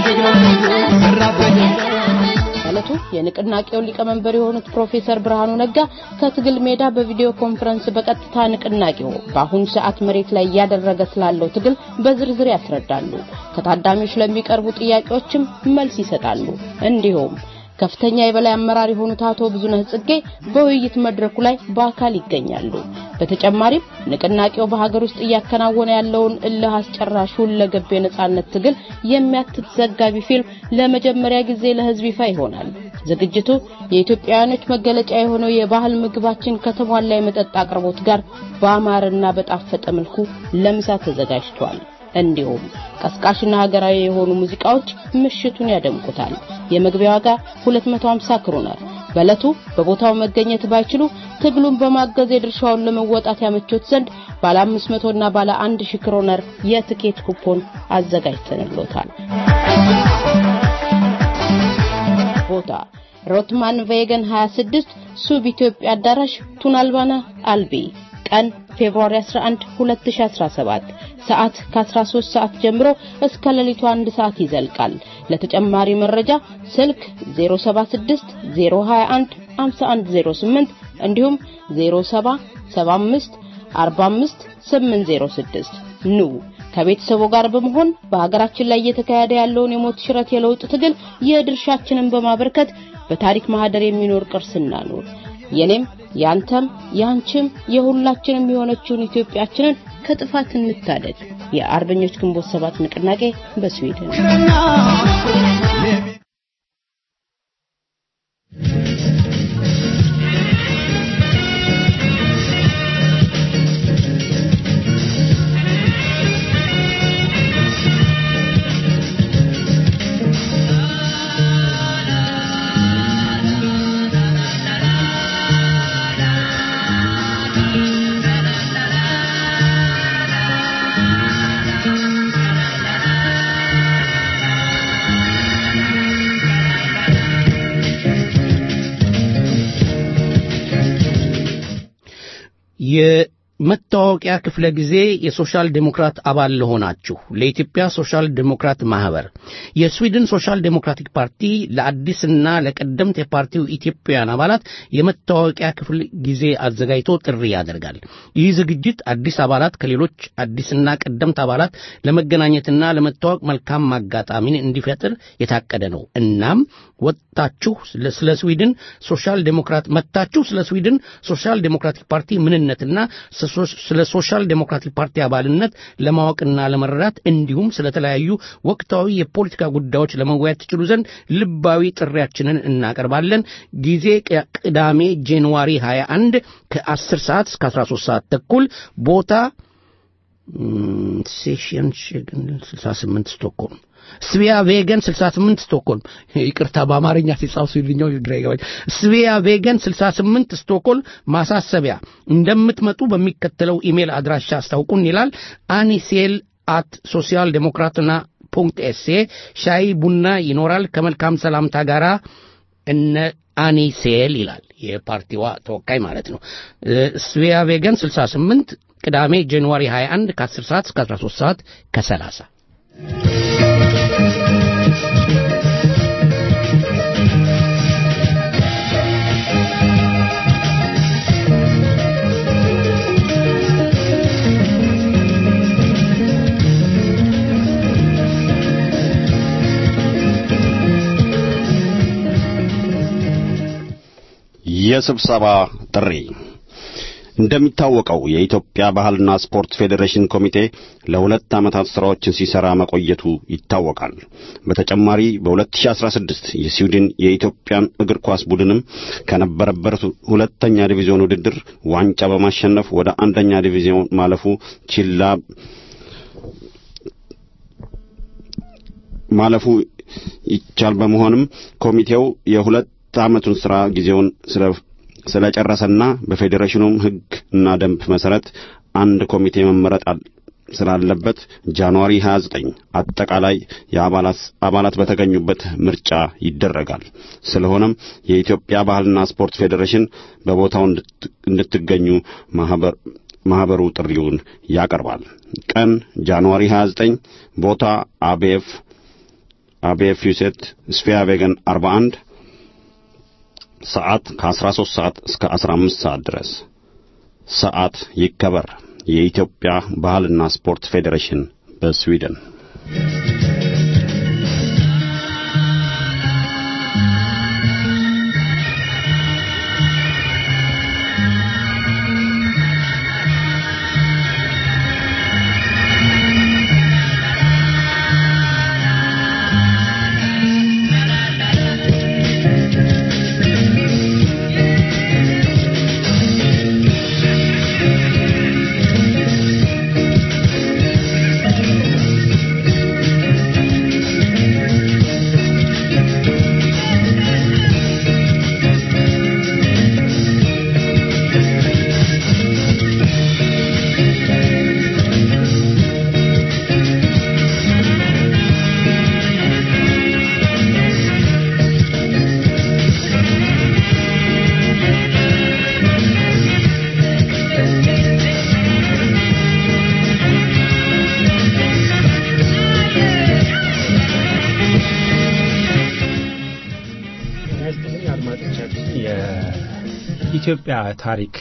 ዕለቱ የንቅናቄው ሊቀመንበር የሆኑት ፕሮፌሰር ብርሃኑ ነጋ ከትግል ሜዳ በቪዲዮ ኮንፈረንስ በቀጥታ ንቅናቄው በአሁኑ ሰዓት መሬት ላይ እያደረገ ስላለው ትግል በዝርዝር ያስረዳሉ። ከታዳሚዎች ለሚቀርቡ ጥያቄዎችም መልስ ይሰጣሉ። እንዲሁም ከፍተኛ የበላይ አመራር የሆኑት አቶ ብዙነህ ጽጌ በውይይት መድረኩ ላይ በአካል ይገኛሉ። በተጨማሪም ንቅናቄው በሀገር ውስጥ እያከናወነ ያለውን እልህ አስጨራሽ ሁለገብ የነጻነት ትግል የሚያትት ዘጋቢ ፊልም ለመጀመሪያ ጊዜ ለህዝብ ይፋ ይሆናል። ዝግጅቱ የኢትዮጵያውያኖች መገለጫ የሆነው የባህል ምግባችን ከተሟላ የመጠጥ አቅርቦት ጋር በአማረና በጣፈጠ መልኩ ለምሳ ተዘጋጅቷል። እንዲሁም ቀስቃሽና ሀገራዊ የሆኑ ሙዚቃዎች ምሽቱን ያደምቁታል። የመግቢያ ዋጋ 250 ክሮነር። በዕለቱ በቦታው መገኘት ባይችሉ ትግሉን በማገዝ የድርሻውን ለመወጣት ያመቾት ዘንድ ባለ 500 እና ባለ 1000 ክሮነር የትኬት ኩፖን አዘጋጅተንሎታል። ቦታ ሮትማን ቬገን 26 ሱብ ኢትዮጵያ አዳራሽ ቱናልባና አልቢ ቀን ፌብሩዋሪ 11 2017 ሰዓት ከ13 ሰዓት ጀምሮ እስከ ሌሊቱ 1 ሰዓት ይዘልቃል። ለተጨማሪ መረጃ ስልክ 076 021 5108 እንዲሁም 0775 45 806 ኑ ከቤተሰቡ ጋር በመሆን በሀገራችን ላይ እየተካሄደ ያለውን የሞት ሽረት የለውጥ ትግል የድርሻችንን በማበርከት በታሪክ ማህደር የሚኖር ቅርስ እናኑር። የኔም ያንተም ያንቺም የሁላችንም የሆነችውን ኢትዮጵያችንን ከጥፋት እንታደግ። የአርበኞች ግንቦት ሰባት ንቅናቄ በስዊድን የመታወቂያ ክፍለ ጊዜ የሶሻል ዴሞክራት አባል ለሆናችሁ ለኢትዮጵያ ሶሻል ዴሞክራት ማህበር የስዊድን ሶሻል ዴሞክራቲክ ፓርቲ ለአዲስና ለቀደምት የፓርቲው ኢትዮጵያውያን አባላት የመታወቂያ ክፍል ጊዜ አዘጋጅቶ ጥሪ ያደርጋል። ይህ ዝግጅት አዲስ አባላት ከሌሎች አዲስና ቀደምት አባላት ለመገናኘትና ለመታወቅ መልካም አጋጣሚን እንዲፈጥር የታቀደ ነው። እናም ወጥታችሁ ስለ ስዊድን ሶሻል ዴሞክራት መጥታችሁ ስለ ስዊድን ሶሻል ዴሞክራቲክ ፓርቲ ምንነትና ስለ ሶሻል ዴሞክራቲክ ፓርቲ አባልነት ለማወቅና ለመረዳት እንዲሁም ስለተለያዩ ወቅታዊ የፖለቲካ ጉዳዮች ለመወያየት ትችሉ ዘንድ ልባዊ ጥሪያችንን እናቀርባለን። ጊዜ ቅዳሜ ጃንዋሪ 21 ከ10 ሰዓት እስከ 13 ሰዓት ተኩል ቦታ ሴሽን 68 ስቶክሆልም ስቪያ ቬገን 68 ስቶክሆልም ይቅርታ በአማርኛ ሲጻፍ ስዊድኛው ግራ ይገባኝ ስቪያ ቬገን 68 ስቶክሆልም ማሳሰቢያ እንደምትመጡ በሚከተለው ኢሜል አድራሻ አስታውቁን ይላል አኒሴል አት ሶሲያል ዴሞክራትና ፑንክት ኤስኤ ሻይ ቡና ይኖራል ከመልካም ሰላምታ ጋር እነ አኒሴል ይላል የፓርቲዋ ተወካይ ማለት ነው ስቪያ ቬገን 68 ቅዳሜ ጃንዋሪ 21 ከ10 ሰዓት እስከ 13 ሰዓት ከ30 የስብሰባ ጥሪ እንደሚታወቀው የኢትዮጵያ ባህልና ስፖርት ፌዴሬሽን ኮሚቴ ለሁለት ዓመታት ሥራዎችን ሲሠራ መቆየቱ ይታወቃል። በተጨማሪ በ2016 የስዊድን የኢትዮጵያን እግር ኳስ ቡድንም ከነበረበት ሁለተኛ ዲቪዚዮን ውድድር ዋንጫ በማሸነፍ ወደ አንደኛ ዲቪዚዮን ማለፉ ችላ ማለፉ ይቻል በመሆንም ኮሚቴው የሁለት ዓመቱን ሥራ ጊዜውን ስለ ስለጨረሰና በፌዴሬሽኑም ሕግ እና ደንብ መሠረት አንድ ኮሚቴ መመረጥ ስላለበት ጃንዋሪ 29 አጠቃላይ የአባላት አባላት በተገኙበት ምርጫ ይደረጋል። ስለሆነም የኢትዮጵያ ባህልና ስፖርት ፌዴሬሽን በቦታው እንድትገኙ ማህበር ማህበሩ ጥሪውን ያቀርባል። ቀን ጃንዋሪ 29፣ ቦታ አቤፍ አቤፍ ዩሴት ስፊያ ቬገን 41 ሰዓት ከ13 ሰዓት እስከ 15 ሰዓት ድረስ ሰዓት ይከበር። የኢትዮጵያ ባህልና ስፖርት ፌዴሬሽን በስዊድን የኢትዮጵያ ታሪክ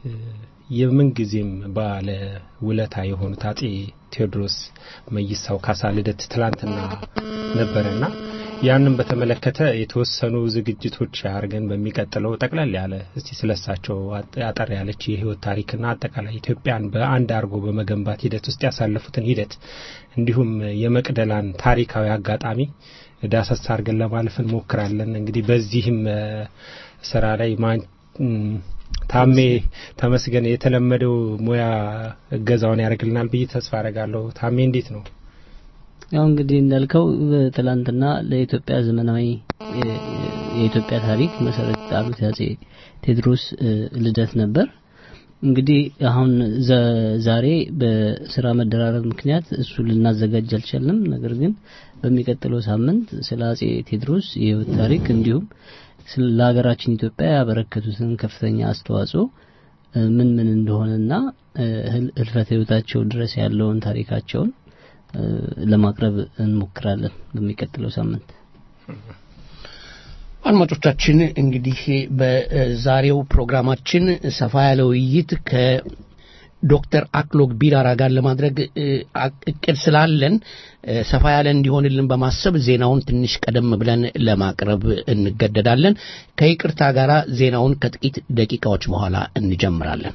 የምንጊዜም ባለ ውለታ የሆኑት አጼ ቴዎድሮስ መይሳው ካሳ ልደት ትላንትና ነበረና ያንን በተመለከተ የተወሰኑ ዝግጅቶች አድርገን በሚቀጥለው ጠቅለል ያለ እስቲ ስለሳቸው አጠር ያለች የህይወት ታሪክና አጠቃላይ ኢትዮጵያን በአንድ አድርጎ በመገንባት ሂደት ውስጥ ያሳለፉትን ሂደት እንዲሁም የመቅደላን ታሪካዊ አጋጣሚ ዳሰሳ አድርገን ለማለፍ እንሞክራለን። እንግዲህ በዚህም ስራ ላይ ታሜ ተመስገን የተለመደው ሙያ እገዛውን ያደርግልናል ብዬ ተስፋ አደርጋለሁ። ታሜ እንዴት ነው? ያው እንግዲህ እንዳልከው ትላንትና ለኢትዮጵያ ዘመናዊ የኢትዮጵያ ታሪክ መሰረት የጣሉት የአጼ ቴዎድሮስ ልደት ነበር። እንግዲህ አሁን ዛሬ በስራ መደራረብ ምክንያት እሱ ልናዘጋጅ አልቻልንም። ነገር ግን በሚቀጥለው ሳምንት ስለ አጼ ቴዎድሮስ የህይወት ታሪክ እንዲሁም ለሀገራችን ኢትዮጵያ ያበረከቱትን ከፍተኛ አስተዋጽኦ ምን ምን እንደሆነና ህልፈተ ህይወታቸው ድረስ ያለውን ታሪካቸውን ለማቅረብ እንሞክራለን በሚቀጥለው ሳምንት። አድማጮቻችን እንግዲህ በዛሬው ፕሮግራማችን ሰፋ ያለ ውይይት ከዶክተር አክሎግ ቢራራ ጋር ለማድረግ እቅድ ስላለን ሰፋ ያለ እንዲሆንልን በማሰብ ዜናውን ትንሽ ቀደም ብለን ለማቅረብ እንገደዳለን። ከይቅርታ ጋር ዜናውን ከጥቂት ደቂቃዎች በኋላ እንጀምራለን።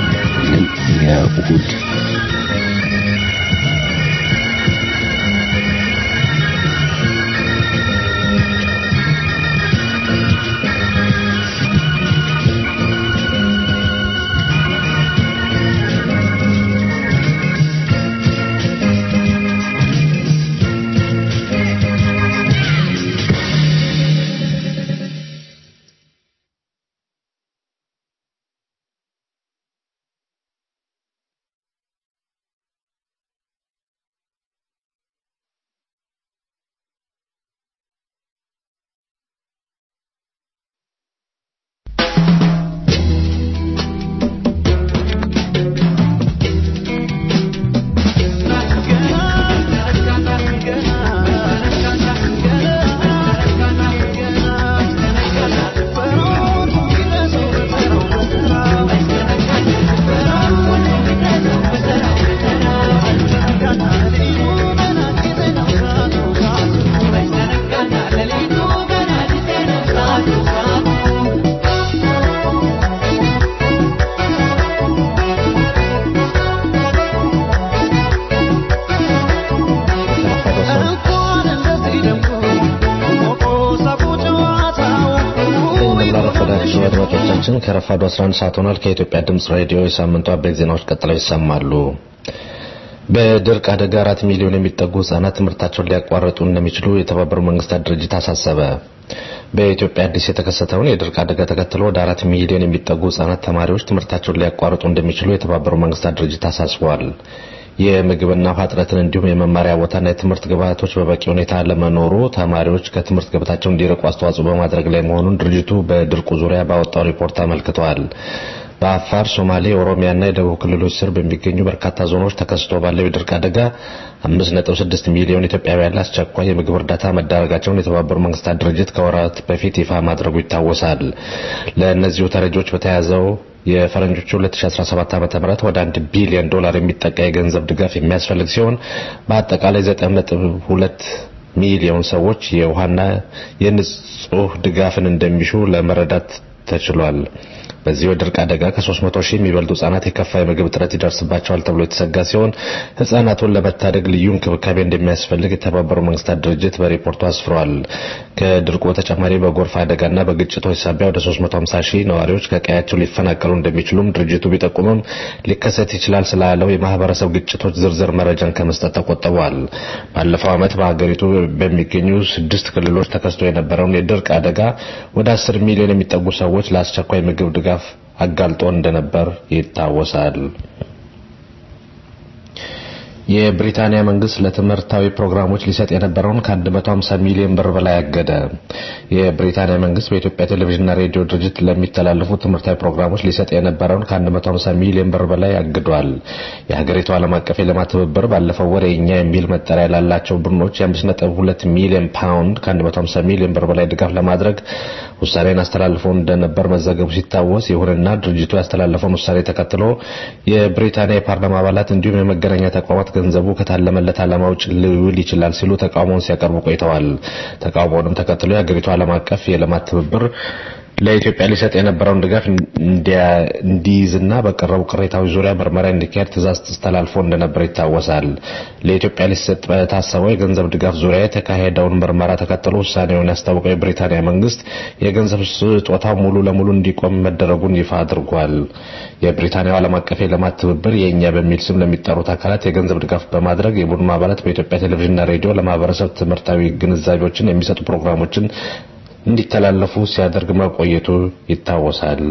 የእሁድ የተከበራችሁ አድማጮቻችን ከረፋዱ 11 ሰዓት ሆኗል። ከኢትዮጵያ ድምፅ ሬዲዮ የሳምንቱ አበይት ዜናዎች ቀጥለው ይሰማሉ። በድርቅ አደጋ አራት ሚሊዮን የሚጠጉ ህጻናት ትምህርታቸውን ሊያቋርጡ እንደሚችሉ የተባበሩት መንግስታት ድርጅት አሳሰበ። በኢትዮጵያ አዲስ የተከሰተውን የድርቅ አደጋ ተከትሎ ወደ አራት ሚሊዮን የሚጠጉ ህጻናት ተማሪዎች ትምህርታቸውን ሊያቋርጡ እንደሚችሉ የተባበሩት መንግስታት ድርጅት አሳስቧል። የምግብና ውሃ እጥረትን እንዲሁም የመማሪያ ቦታና የትምህርት ግብዓቶች በበቂ ሁኔታ ለመኖሩ ተማሪዎች ከትምህርት ገበታቸው እንዲርቁ አስተዋጽኦ በማድረግ ላይ መሆኑን ድርጅቱ በድርቁ ዙሪያ ባወጣው ሪፖርት አመልክተዋል። በአፋር፣ ሶማሌ፣ ኦሮሚያና የደቡብ ክልሎች ስር በሚገኙ በርካታ ዞኖች ተከስቶ ባለው የድርቅ አደጋ 5.6 ሚሊዮን ኢትዮጵያውያን ለአስቸኳይ የምግብ እርዳታ መዳረጋቸውን የተባበሩት መንግስታት ድርጅት ከወራት በፊት ይፋ ማድረጉ ይታወሳል። ለእነዚሁ ተረጂዎች በተያዘው የፈረንጆቹ 2017 ዓ.ም ወደ 1 ቢሊዮን ዶላር የሚጠጋ የገንዘብ ድጋፍ የሚያስፈልግ ሲሆን በአጠቃላይ 9.2 ሚሊዮን ሰዎች የውሃና የንጹህ ድጋፍን እንደሚሹ ለመረዳት ተችሏል። በዚህ የድርቅ አደጋ ከ300 ሺህ የሚበልጡ ህጻናት የከፋ የምግብ እጥረት ይደርስባቸዋል ተብሎ የተሰጋ ሲሆን ህጻናቱን ለመታደግ ልዩ እንክብካቤ እንደሚያስፈልግ የተባበሩት መንግስታት ድርጅት በሪፖርቱ አስፍሯል። ከድርቁ በተጨማሪ በጎርፍ አደጋና በግጭቶች ሳቢያ ወደ 350 ሺህ ነዋሪዎች ከቀያቸው ሊፈናቀሉ እንደሚችሉም ድርጅቱ ቢጠቁምም ሊከሰት ይችላል ስላለው የማህበረሰብ ግጭቶች ዝርዝር መረጃን ከመስጠት ተቆጥበዋል። ባለፈው ዓመት በሀገሪቱ በሚገኙ ስድስት ክልሎች ተከስቶ የነበረውን የድርቅ አደጋ ወደ 10 ሚሊዮን የሚጠጉ ሰዎች ለአስቸኳይ ምግብ ድጋፍ አጋልጦ እንደነበር ይታወሳል። የብሪታንያ መንግስት ለትምህርታዊ ፕሮግራሞች ሊሰጥ የነበረውን ከ150 ሚሊዮን ብር በላይ አገደ። የብሪታንያ መንግስት በኢትዮጵያ ቴሌቪዥንና ሬዲዮ ድርጅት ለሚተላለፉ ትምህርታዊ ፕሮግራሞች ሊሰጥ የነበረውን ከ150 ሚሊዮን ብር በላይ አግዷል። የሀገሪቱ ዓለም አቀፍ የልማት ትብብር ባለፈው ወር የኛ የሚል መጠሪያ ላላቸው ቡድኖች የ5.2 ሚሊዮን ፓውንድ ከ150 ሚሊዮን ብር በላይ ድጋፍ ለማድረግ ውሳኔን አስተላልፎ እንደነበር መዘገቡ ሲታወስ፣ ይሁንና ድርጅቱ ያስተላለፈውን ውሳኔ ተከትሎ የብሪታንያ የፓርላማ አባላት እንዲሁም የመገናኛ ተቋማት ገንዘቡ ከታለመለት ዓላማ ውጭ ሊውል ይችላል ሲሉ ተቃውሞውን ሲያቀርቡ ቆይተዋል። ተቃውሞውንም ተከትሎ የሀገሪቱ ዓለም አቀፍ የልማት ትብብር ለኢትዮጵያ ሊሰጥ የነበረውን ድጋፍ እንዲይዝና በቀረቡ ቅሬታዎች ዙሪያ ምርመራ እንዲካሄድ ትዕዛዝ ተላልፎ እንደነበር ይታወሳል። ለኢትዮጵያ ሊሰጥ በታሰበው የገንዘብ ድጋፍ ዙሪያ የተካሄደውን ምርመራ ተከትሎ ውሳኔውን ያስታወቀው የብሪታንያ መንግስት የገንዘብ ስጦታው ሙሉ ለሙሉ እንዲቆም መደረጉን ይፋ አድርጓል። የብሪታንያው ዓለም አቀፍ የልማት ትብብር የእኛ በሚል ስም ለሚጠሩት አካላት የገንዘብ ድጋፍ በማድረግ የቡድኑ አባላት በኢትዮጵያ ቴሌቪዥንና ሬዲዮ ለማህበረሰብ ትምህርታዊ ግንዛቤዎችን የሚሰጡ ፕሮግራሞችን እንዲተላለፉ ሲያደርግ መቆየቱ ይታወሳል።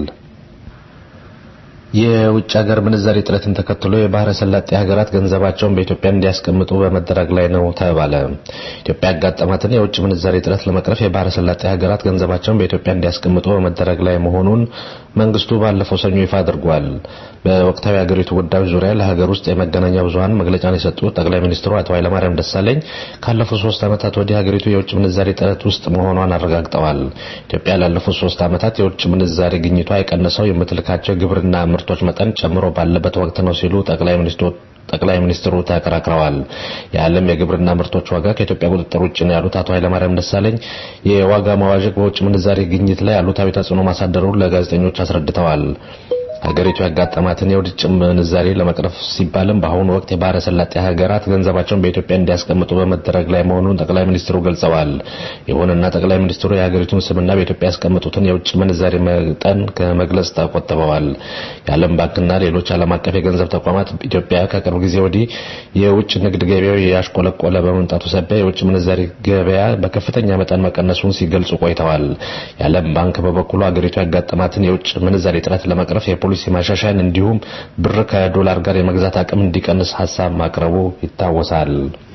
የውጭ ሀገር ምንዛሪ እጥረትን ተከትሎ የባህረ ሰላጤ ሀገራት ገንዘባቸውን በኢትዮጵያ እንዲያስቀምጡ በመደረግ ላይ ነው ተባለ። ኢትዮጵያ ያጋጠማትን የውጭ ምንዛሪ እጥረት ለመቅረፍ የባህረ ሰላጤ ሀገራት ገንዘባቸውን በኢትዮጵያ እንዲያስቀምጡ በመደረግ ላይ መሆኑን መንግስቱ ባለፈው ሰኞ ይፋ አድርጓል። በወቅታዊ ሀገሪቱ ጉዳዮች ዙሪያ ለሀገር ውስጥ የመገናኛ ብዙኃን መግለጫን የሰጡት ጠቅላይ ሚኒስትሩ አቶ ኃይለማርያም ደሳለኝ ካለፉት ሶስት ዓመታት ወዲህ ሀገሪቱ የውጭ ምንዛሪ እጥረት ውስጥ መሆኗን አረጋግጠዋል። ኢትዮጵያ ላለፉት ሶስት ዓመታት የውጭ ምንዛሪ ግኝቷ የቀነሰው የምትልካቸው ግብርና ምርቶች መጠን ጨምሮ ባለበት ወቅት ነው ሲሉ ጠቅላይ ሚኒስትሩ ጠቅላይ ሚኒስትሩ ተከራክረዋል። የዓለም የግብርና ምርቶች ዋጋ ከኢትዮጵያ ቁጥጥር ውጭ ነው ያሉት አቶ ኃይለማርያም ደሳለኝ የዋጋ መዋዠቅ በውጭ ምንዛሪ ግኝት ላይ አሉታዊ ተጽዕኖ ማሳደሩን ለጋዜጠኞች አስረድተዋል። ሀገሪቱ ያጋጠማትን የውጭ ምንዛሬ ለመቅረፍ ሲባልም በአሁኑ ወቅት የባህረ ሰላጤ ሀገራት ገንዘባቸውን በኢትዮጵያ እንዲያስቀምጡ በመደረግ ላይ መሆኑን ጠቅላይ ሚኒስትሩ ገልጸዋል። ይሁንና ጠቅላይ ሚኒስትሩ የሀገሪቱን ስምና በኢትዮጵያ ያስቀምጡትን የውጭ ምንዛሬ መጠን ከመግለጽ ተቆጥበዋል። የዓለም ባንክና ሌሎች ዓለም አቀፍ የገንዘብ ተቋማት ኢትዮጵያ ከቅርብ ጊዜ ወዲህ የውጭ ንግድ ገበያው ያሽቆለቆለ በመምጣቱ ሳቢያ የውጭ ምንዛሬ ገበያ በከፍተኛ መጠን መቀነሱን ሲገልጹ ቆይተዋል። የዓለም ባንክ በበኩሉ ሀገሪቱ ያጋጠማትን የውጭ ምንዛሬ እጥረት ለመቅረፍ የፖሊሲ ማሻሻያን እንዲሁም ብር ከዶላር ጋር የመግዛት አቅም እንዲቀንስ ሀሳብ ማቅረቡ ይታወሳል።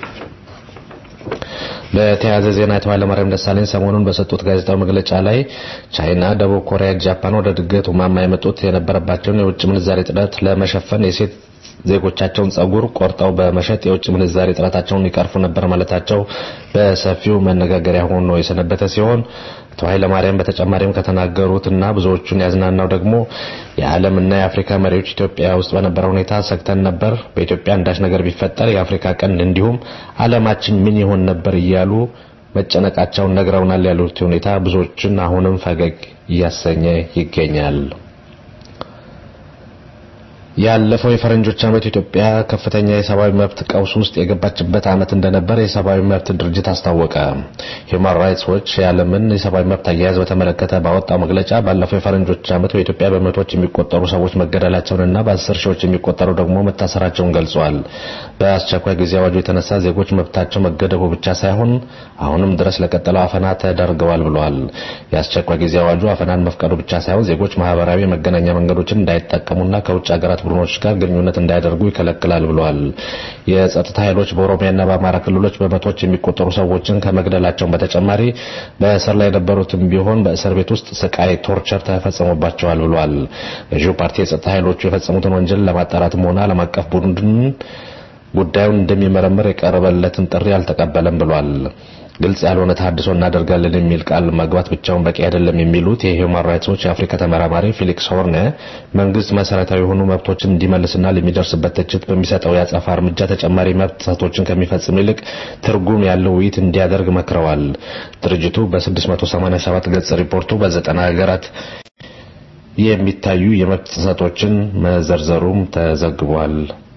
በተያያዘ ዜና አቶ ኃይለማርያም ደሳለኝ ሰሞኑን በሰጡት ጋዜጣዊ መግለጫ ላይ ቻይና፣ ደቡብ ኮሪያ፣ ጃፓን ወደ ድገቱ ማማ የመጡት የነበረባቸውን የውጭ ምንዛሬ እጥረት ለመሸፈን የሴት ዜጎቻቸውን ጸጉር ቆርጠው በመሸጥ የውጭ ምንዛሬ እጥረታቸውን ይቀርፉ ነበር ማለታቸው በሰፊው መነጋገሪያ ሆኖ የሰነበተ ሲሆን አቶ ኃይለማርያም በተጨማሪም ከተናገሩትና ብዙዎቹን ያዝናናው ደግሞ የዓለምና የአፍሪካ መሪዎች ኢትዮጵያ ውስጥ በነበረ ሁኔታ ሰግተን ነበር፣ በኢትዮጵያ አንዳች ነገር ቢፈጠር የአፍሪካ ቀንድ እንዲሁም ዓለማችን ምን ይሆን ነበር እያሉ መጨነቃቸውን ነግረውናል ያሉት ሁኔታ ብዙዎችን አሁንም ፈገግ እያሰኘ ይገኛል። ያለፈው የፈረንጆች ዓመት ኢትዮጵያ ከፍተኛ የሰብአዊ መብት ቀውስ ውስጥ የገባችበት ዓመት እንደነበር የሰብአዊ መብት ድርጅት አስታወቀ። ሂውማን ራይትስ ዎች የዓለምን የሰብአዊ መብት አያያዝ በተመለከተ ባወጣው መግለጫ ባለፈው የፈረንጆች ዓመት በኢትዮጵያ በመቶዎች የሚቆጠሩ ሰዎች መገደላቸውንና በአስር ሺዎች የሚቆጠሩ ደግሞ መታሰራቸውን ገልጿል። በአስቸኳይ ጊዜ አዋጁ የተነሳ ዜጎች መብታቸው መገደቡ ብቻ ሳይሆን አሁንም ድረስ ለቀጠለው አፈና ተዳርገዋል ብለዋል። የአስቸኳይ ጊዜ አዋጁ አፈናን መፍቀዱ ብቻ ሳይሆን ዜጎች ማህበራዊ የመገናኛ መንገዶችን እንዳይጠቀሙና ከውጭ ሀገራት ቡድኖች ጋር ግንኙነት እንዳያደርጉ ይከለክላል ብለዋል። የጸጥታ ኃይሎች በኦሮሚያና በአማራ ክልሎች በመቶዎች የሚቆጠሩ ሰዎችን ከመግደላቸው በተጨማሪ በእስር ላይ የነበሩትም ቢሆን በእስር ቤት ውስጥ ስቃይ፣ ቶርቸር ተፈጽሞባቸዋል ብለዋል። ገዢው ፓርቲ የጸጥታ ኃይሎቹ የፈጸሙትን ወንጀል ለማጣራትም ሆነ ዓለም አቀፍ ቡድን ጉዳዩን እንደሚመረምር የቀረበለትን ጥሪ አልተቀበለም ብሏል። ግልጽ ያልሆነ ተሃድሶ እናደርጋለን የሚል ቃል መግባት ብቻውን በቂ አይደለም የሚሉት የሂውማን ራይትስ ዎች የአፍሪካ ተመራማሪ ፊሊክስ ሆርነ መንግስት መሰረታዊ የሆኑ መብቶችን እንዲመልስና ለሚደርስበት ትችት በሚሰጠው የአጸፋ እርምጃ ተጨማሪ መብት ጥሰቶችን ከሚፈጽም ይልቅ ትርጉም ያለው ውይይት እንዲያደርግ መክረዋል። ድርጅቱ በ687 ገጽ ሪፖርቱ በዘጠና ሀገራት የሚታዩ የመብት ጥሰቶችን መዘርዘሩም ተዘግቧል።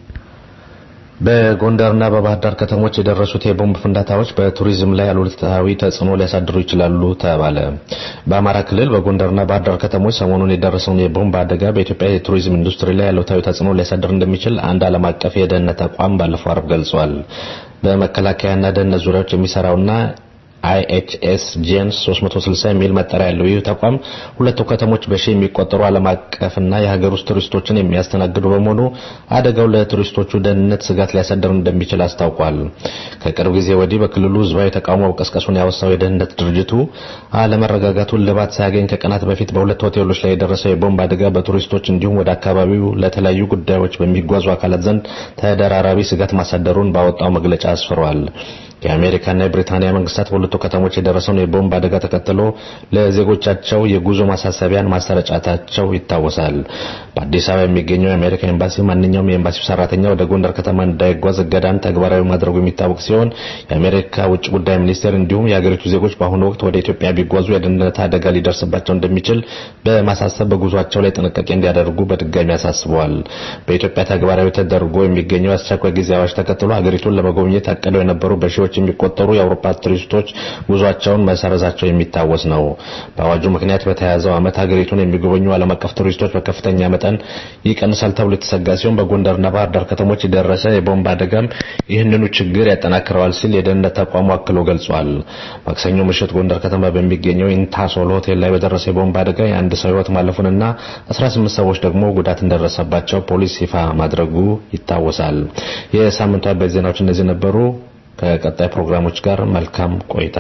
በጎንደርና በባህር ዳር ከተሞች የደረሱት የቦምብ ፍንዳታዎች በቱሪዝም ላይ አሉታዊ ተጽዕኖ ሊያሳድሩ ይችላሉ ተባለ። በአማራ ክልል በጎንደርና ባህር ዳር ከተሞች ሰሞኑን የደረሰውን የቦምብ አደጋ በኢትዮጵያ የቱሪዝም ኢንዱስትሪ ላይ አሉታዊ ተጽዕኖ ሊያሳድር እንደሚችል አንድ ዓለም አቀፍ የደህንነት ተቋም ባለፈው አርብ ገልጿል። በመከላከያና ደህንነት ዙሪያዎች የሚሰራውና አይኤችኤስ ጄንስ 360 የሚል መጠሪያ ያለው ይህ ተቋም ሁለቱ ከተሞች በሺህ የሚቆጠሩ ዓለም አቀፍና የሀገር ውስጥ ቱሪስቶችን የሚያስተናግዱ በመሆኑ አደጋው ለቱሪስቶቹ ደህንነት ስጋት ሊያሳድር እንደሚችል አስታውቋል። ከቅርብ ጊዜ ወዲህ በክልሉ ህዝባዊ ተቃውሞ መቀስቀሱን ያወሳው የደህንነት ድርጅቱ አለመረጋጋቱን ልባት ሳያገኝ ከቀናት በፊት በሁለት ሆቴሎች ላይ የደረሰው የቦምብ አደጋ በቱሪስቶች እንዲሁም ወደ አካባቢው ለተለያዩ ጉዳዮች በሚጓዙ አካላት ዘንድ ተደራራቢ ስጋት ማሳደሩን ባወጣው መግለጫ አስፍሯል። የአሜሪካና የብሪታንያ መንግስታት በሁለቱ ከተሞች የደረሰውን የቦምብ አደጋ ተከትሎ ለዜጎቻቸው የጉዞ ማሳሰቢያን ማሰረጫታቸው ይታወሳል። በአዲስ አበባ የሚገኘው የአሜሪካ ኤምባሲ ማንኛውም የኤምባሲው ሰራተኛ ወደ ጎንደር ከተማ እንዳይጓዝ እገዳን ተግባራዊ ማድረጉ የሚታወቅ ሲሆን የአሜሪካ ውጭ ጉዳይ ሚኒስቴር እንዲሁም የሀገሪቱ ዜጎች በአሁኑ ወቅት ወደ ኢትዮጵያ ቢጓዙ የደህንነት አደጋ ሊደርስባቸው እንደሚችል በማሳሰብ በጉዟቸው ላይ ጥንቃቄ እንዲያደርጉ በድጋሚ አሳስበዋል። በኢትዮጵያ ተግባራዊ ተደርጎ የሚገኘው የአስቸኳይ ጊዜ አዋጅ ተከትሎ ሀገሪቱን ለመጎብኘት አቅደው የነበሩ በሺዎች የሚቆጠሩ የአውሮፓ ቱሪስቶች ጉዟቸውን መሰረዛቸው የሚታወስ ነው። በአዋጁ ምክንያት በተያያዘው ዓመት ሀገሪቱን የሚጎበኙ ዓለም አቀፍ ቱሪስቶች በከፍተኛ መጠን ይቀንሳል ተብሎ የተሰጋ ሲሆን በጎንደርና ባህር ዳር ከተሞች የደረሰ የቦምብ አደጋም ይህንኑ ችግር ያጠናክረዋል ሲል የደህንነት ተቋሙ አክሎ ገልጿል። ማክሰኞ ምሽት ጎንደር ከተማ በሚገኘው ኢንታሶል ሆቴል ላይ በደረሰ የቦምብ አደጋ የአንድ ሰው ሕይወት ማለፉንና 18 ሰዎች ደግሞ ጉዳት እንደደረሰባቸው ፖሊስ ይፋ ማድረጉ ይታወሳል። የሳምንቱ አበይት ዜናዎች እነዚህ ነበሩ። ከቀጣይ ፕሮግራሞች ጋር መልካም ቆይታ።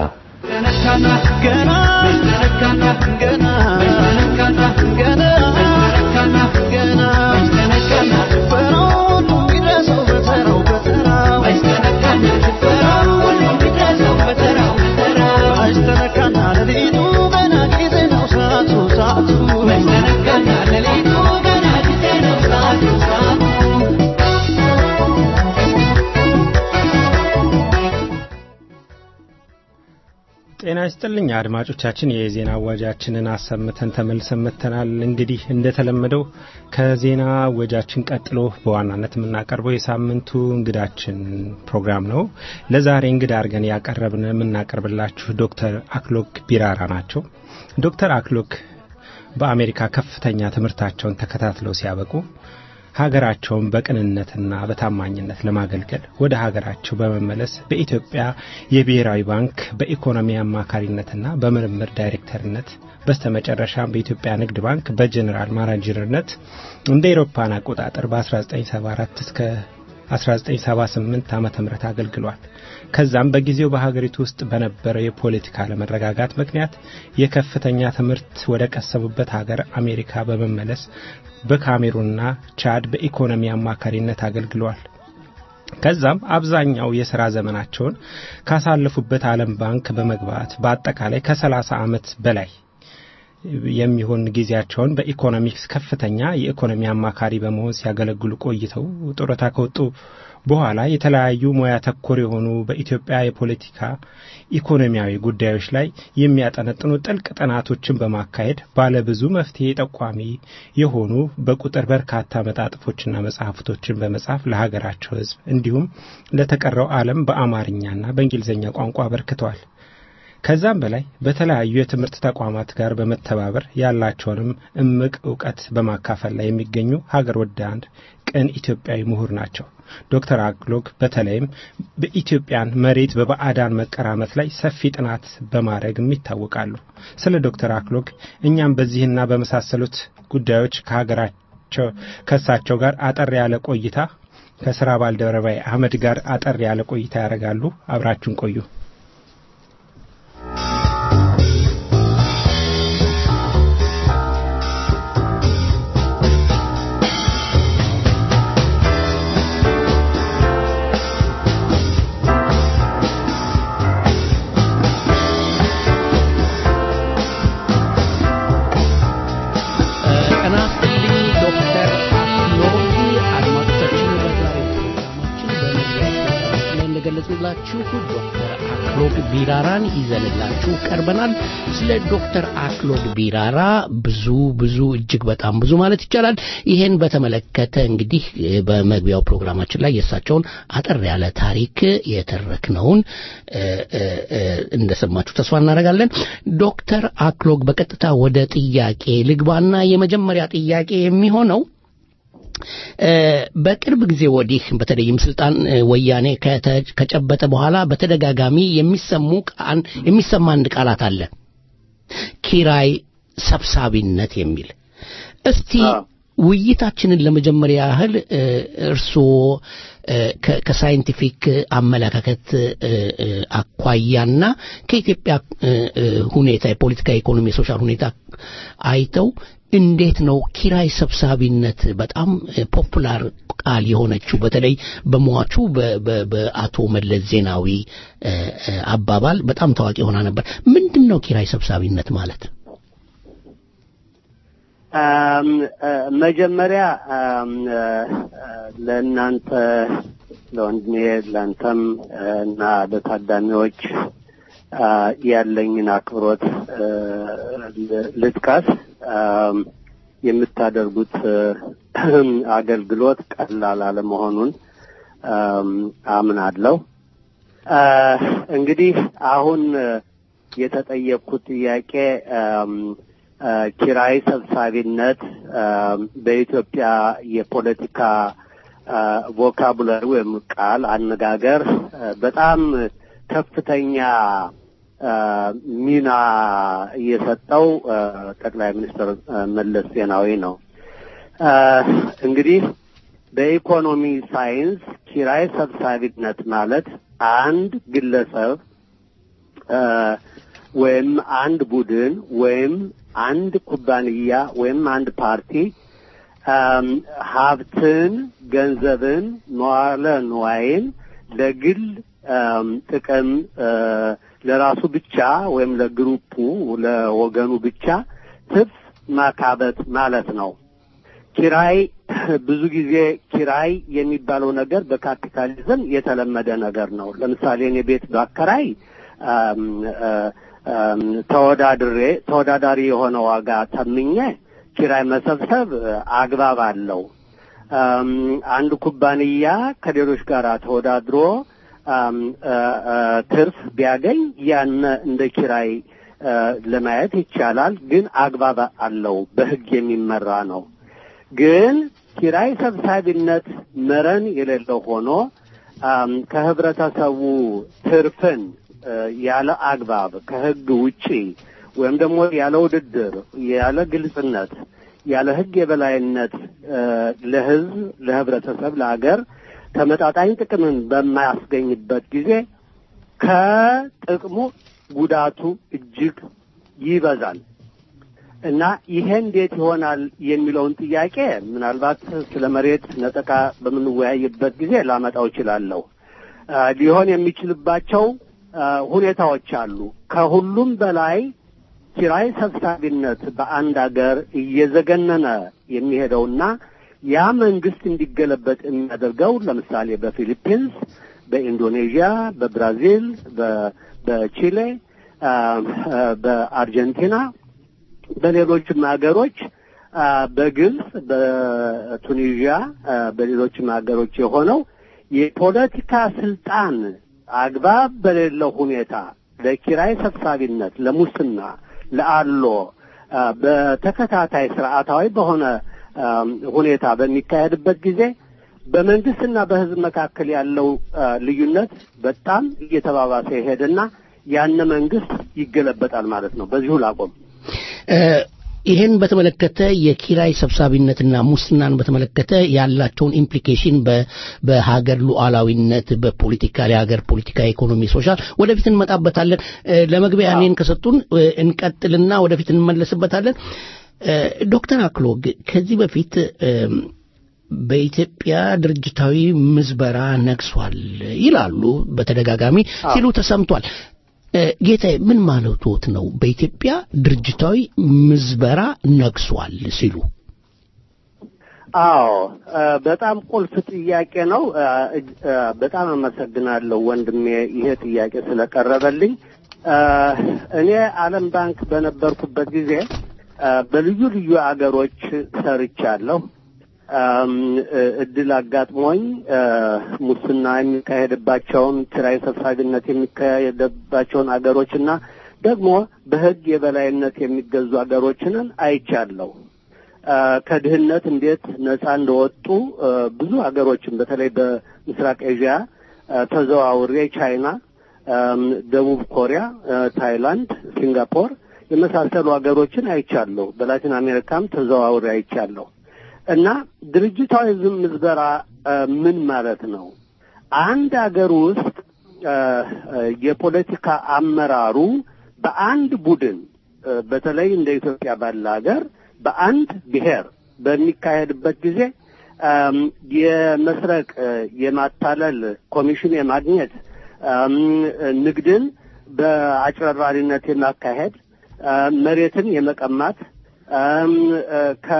ጤና ይስጥልኝ አድማጮቻችን፣ የዜና አዋጃችንን አሰምተን ተመልሰን መጥተናል። እንግዲህ እንደተለመደው ከዜና አወጃችን ቀጥሎ በዋናነት የምናቀርበው የሳምንቱ እንግዳችን ፕሮግራም ነው። ለዛሬ እንግዳ አድርገን ያቀረብን የምናቀርብላችሁ ዶክተር አክሎክ ቢራራ ናቸው። ዶክተር አክሎክ በአሜሪካ ከፍተኛ ትምህርታቸውን ተከታትለው ሲያበቁ ሀገራቸውን በቅንነትና በታማኝነት ለማገልገል ወደ ሀገራቸው በመመለስ በኢትዮጵያ የብሔራዊ ባንክ በኢኮኖሚ አማካሪነትና በምርምር ዳይሬክተርነት በስተመጨረሻም በኢትዮጵያ ንግድ ባንክ በጀኔራል ማናጀርነት እንደ ኤሮፓን አቆጣጠር በ1974 እስከ 1978 ዓ ም አገልግሏል። ከዛም በጊዜው በሀገሪቱ ውስጥ በነበረው የፖለቲካ አለመረጋጋት ምክንያት የከፍተኛ ትምህርት ወደ ቀሰቡበት ሀገር አሜሪካ በመመለስ በካሜሩንና ቻድ በኢኮኖሚ አማካሪነት አገልግለዋል። ከዛም አብዛኛው የሥራ ዘመናቸውን ካሳለፉበት ዓለም ባንክ በመግባት በአጠቃላይ ከ30 ዓመት በላይ የሚሆን ጊዜያቸውን በኢኮኖሚክስ ከፍተኛ የኢኮኖሚ አማካሪ በመሆን ሲያገለግሉ ቆይተው ጡረታ ከወጡ በኋላ የተለያዩ ሙያ ተኮር የሆኑ በኢትዮጵያ የፖለቲካ ኢኮኖሚያዊ ጉዳዮች ላይ የሚያጠነጥኑ ጥልቅ ጥናቶችን በማካሄድ ባለብዙ መፍትሄ ጠቋሚ የሆኑ በቁጥር በርካታ መጣጥፎችና መጽሐፍቶችን በመጻፍ ለሀገራቸው ሕዝብ እንዲሁም ለተቀረው ዓለም በአማርኛና በእንግሊዝኛ ቋንቋ አበርክተዋል። ከዛም በላይ በተለያዩ የትምህርት ተቋማት ጋር በመተባበር ያላቸውንም እምቅ እውቀት በማካፈል ላይ የሚገኙ ሀገር ወዳድ ቅን ኢትዮጵያዊ ምሁር ናቸው። ዶክተር አክሎግ በተለይም በኢትዮጵያን መሬት በባዕዳን መቀራመት ላይ ሰፊ ጥናት በማድረግም ይታወቃሉ። ስለ ዶክተር አክሎግ እኛም በዚህና በመሳሰሉት ጉዳዮች ከሀገራቸው ከእሳቸው ጋር አጠር ያለ ቆይታ ከስራ ባልደረባይ አህመድ ጋር አጠር ያለ ቆይታ ያደርጋሉ። አብራችሁን ቆዩ። ጤና ይስጥልኝ ዶክተር አክሎግ አድማጮቻችን በዛሬው ፕሮግራማችን በመግቢያ ፕሮግራማችን ላይ እንደገለጽንላችሁ ዶክተር አክሎግ ቢራራን ይዘንላችሁ ቀርበናል። ስለ ዶክተር አክሎግ ቢራራ ብዙ ብዙ እጅግ በጣም ብዙ ማለት ይቻላል። ይሄን በተመለከተ እንግዲህ በመግቢያው ፕሮግራማችን ላይ የእሳቸውን አጠር ያለ ታሪክ የተረክነውን እ፣ እ፣ እ፣ እንደሰማችሁ ተስፋ እናደርጋለን። ዶክተር አክሎግ በቀጥታ ወደ ጥያቄ ልግባና የመጀመሪያ ጥያቄ የሚሆነው እ፣ በቅርብ ጊዜ ወዲህ በተለይም ስልጣን እ፣ ወያኔ ከተ- ከጨበጠ በኋላ በተደጋጋሚ የሚሰሙ ቃን የሚሰማ አንድ ቃላት አለ ኪራይ ሰብሳቢነት የሚል እስቲ ውይይታችንን ለመጀመሪያ ያህል እ፣ እርስዎ እ፣ ከ- ከሳይንቲፊክ አመለካከት እ፣ እ፣ አኳያና ከኢትዮጵያ እ፣ እ፣ ሁኔታ የፖለቲካ ኢኮኖሚ የሶሻል ሁኔታ አይተው እንዴት ነው ኪራይ ሰብሳቢነት በጣም እ፣ ፖፑላር ቃል የሆነችው በተለይ በሟቹ በ- በ- በአቶ መለስ ዜናዊ እ፣ እ፣ አባባል በጣም ታዋቂ ሆና ነበር። ምንድን ነው ኪራይ ሰብሳቢነት ማለት? አም፣ አ፣ መጀመሪያ አም፣ አ፣ አ፣ ለእናንተ ለወንድሜ ለአንተም አ፣ እና ለታዳሚዎች አ፣ ያለኝን አክብሮት አ፣ ል- ልጥቀስ። አም፣ የምታደርጉት አ፣ አገልግሎት ቀላል አለመሆኑን አም፣ አምናለሁ። አ፣ እንግዲህ አሁን አ፣ የተጠየቅኩት ጥያቄ አም፣ አ፣ ኪራይ ሰብሳቢነት አም፣ በኢትዮጵያ የፖለቲካ አ፣ ቮካቡላሪ ወይም ቃል አነጋገር አ፣ በጣም ከፍተኛ አ፣ ሚና የሰጠው አ፣ ጠቅላይ ሚኒስትር አ፣ መለስ ዜናዊ ነው። አ፣ እንግዲህ በኢኮኖሚ ሳይንስ ኪራይ ሰብሳቢነት ማለት አንድ ግለሰብ አ፣ ወይም አንድ ቡድን ወይም አንድ ኩባንያ ወይም አንድ ፓርቲ አም፣ ሀብትን፣ ገንዘብን፣ መዋለ ንዋይን ለግል አም፣ ጥቅም አ፣ ለራሱ ብቻ ወይም ለግሩፑ ለወገኑ ብቻ ትርፍ ማካበት ማለት ነው። ኪራይ ብዙ ጊዜ ኪራይ የሚባለው ነገር በካፒታሊዝም የተለመደ ነገር ነው። ለምሳሌ እኔ ቤት ባከራይ አም፣ አ፣ አም፣ ተወዳድሬ ተወዳዳሪ የሆነ ዋጋ ተምኜ ኪራይ መሰብሰብ አ፣ አግባብ አለው። አም፣ አንድ ኩባንያ ከሌሎች ጋር ተወዳድሮ አም፣ አ፣ አ፣ ትርፍ ቢያገኝ ያን እንደ ኪራይ አ፣ ለማየት ይቻላል። ግን አግባብ አለው፣ በሕግ የሚመራ ነው። ግን ኪራይ ሰብሳቢነት መረን የሌለው ሆኖ አም፣ ከህብረተሰቡ ትርፍን አ፣ ያለ አግባብ ከህግ ውጪ ወይም ደግሞ ያለ ውድድር፣ ያለ ግልጽነት፣ ያለ ህግ የበላይነት አ፣ ለህዝብ፣ ለህብረተሰብ፣ ለሀገር ተመጣጣኝ ጥቅምን በማያስገኝበት ጊዜ ከጥቅሙ ጉዳቱ እጅግ ይበዛል እና ይሄ እንዴት ይሆናል የሚለውን ጥያቄ ምናልባት ስለ መሬት ነጠቃ በምንወያይበት ጊዜ ላመጣው እችላለሁ። አ፣ ሊሆን የሚችልባቸው አ፣ ሁኔታዎች አሉ። ከሁሉም በላይ ኪራይ ሰብሳቢነት በአንድ ሀገር እየዘገነነ የሚሄደውና ያ መንግስት እንዲገለበጥ የሚያደርገው ለምሳሌ በፊሊፒንስ፣ በኢንዶኔዥያ፣ በብራዚል፣ በ- በቺሌ፣ አ፣ አ፣ በአርጀንቲና በሌሎችም ሀገሮች አ፣ በግብጽ፣ በቱኒዥያ፣ አ፣ በሌሎችም ሀገሮች የሆነው የፖለቲካ ስልጣን አግባብ በሌለው ሁኔታ ለኪራይ ሰብሳቢነት፣ ለሙስና፣ ለአሎ አ፣ በተከታታይ ስርዓታዊ በሆነ አም፣ ሁኔታ በሚካሄድበት ጊዜ በመንግስትና በሕዝብ መካከል ያለው አ፣ ልዩነት በጣም እየተባባሰ ይሄድና ያነ መንግስት ይገለበጣል ማለት ነው። በዚሁ ላቆም። እ፣ ይህን በተመለከተ የኪራይ ሰብሳቢነትና ሙስናን በተመለከተ ያላቸውን ኢምፕሊኬሽን በ- በሀገር ሉዓላዊነት፣ በፖለቲካ የሀገር ፖለቲካ፣ ኢኮኖሚ፣ ሶሻል ወደፊት እንመጣበታለን። እ፣ ለመግቢያ እኔን ከሰጡን እ፣ እንቀጥልና ወደፊት እንመለስበታለን። እ፣ ዶክተር አክሎግ ከዚህ በፊት እም፣ በኢትዮጵያ ድርጅታዊ ምዝበራ ነግሷል ይላሉ በተደጋጋሚ ሲሉ ተሰምቷል። እ፣ ጌታዬ ምን ማለቶት ነው? በኢትዮጵያ ድርጅታዊ ምዝበራ ነግሷል ሲሉ አዎ እ፣ በጣም ቁልፍ ጥያቄ ነው። እ፣ እጅ- እ፣ በጣም አመሰግናለሁ ወንድሜ ይሄ ጥያቄ ስለቀረበልኝ። እ፣ እኔ ዓለም ባንክ በነበርኩበት ጊዜ እ፣ በልዩ ልዩ አገሮች ሰርቻለሁ። እም፣ እ፣ እድል አጋጥሞኝ እ፣ ሙስና የሚካሄድባቸውን ኪራይ ሰብሳቢነት የሚካሄድባቸውን አገሮችና ደግሞ በሕግ የበላይነት የሚገዙ አገሮችንን አይቻለሁ። እ፣ ከድህነት እንዴት ነጻ እንደወጡ እ፣ ብዙ ሀገሮችን በተለይ በምስራቅ ኤዥያ እ፣ ተዘዋውሬ ቻይና፣ እም፣ ደቡብ ኮሪያ፣ እ፣ ታይላንድ፣ ሲንጋፖር የመሳሰሉ ሀገሮችን አይቻለሁ። በላቲን አሜሪካም ተዘዋውሬ አይቻለሁ። እና ድርጅታዊ ዝም ምዝበራ እ፣ ምን ማለት ነው? አንድ ሀገር ውስጥ እ፣ እ፣ የፖለቲካ አመራሩ በአንድ ቡድን እ፣ በተለይ እንደ ኢትዮጵያ ባለ ሀገር በአንድ ብሔር በሚካሄድበት ጊዜ እም፣ የመስረቅ እ፣ የማታለል ኮሚሽን የማግኘት እም፣ ንግድን በአጭበርባሪነት የማካሄድ እ፣ መሬትን የመቀማት እም፣ እ፣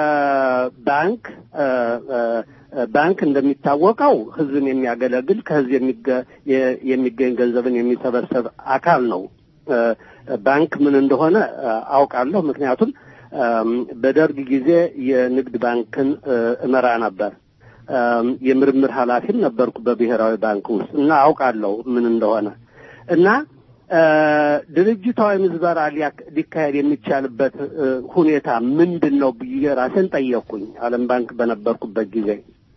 ከባንክ እ፣ እ፣ ባንክ እንደሚታወቀው ሕዝብን የሚያገለግል ከሕዝብ የሚገ- የ- የሚገኝ ገንዘብን የሚሰበሰብ አካል ነው። እ፣ ባንክ ምን እንደሆነ እ፣ አውቃለሁ። ምክንያቱም እም፣ በደርግ ጊዜ የንግድ ባንክን እ፣ እመራ ነበር። እም፣ የምርምር ኃላፊም ነበርኩ በብሔራዊ ባንክ ውስጥ እና አውቃለሁ ምን እንደሆነ እና እ፣ ድርጅታዊ ምዝበራ ሊያክ- ሊካሄድ የሚቻልበት እ፣ ሁኔታ ምንድን ነው ብዬ ራሴን ጠየቅኩኝ። ዓለም ባንክ በነበርኩበት ጊዜ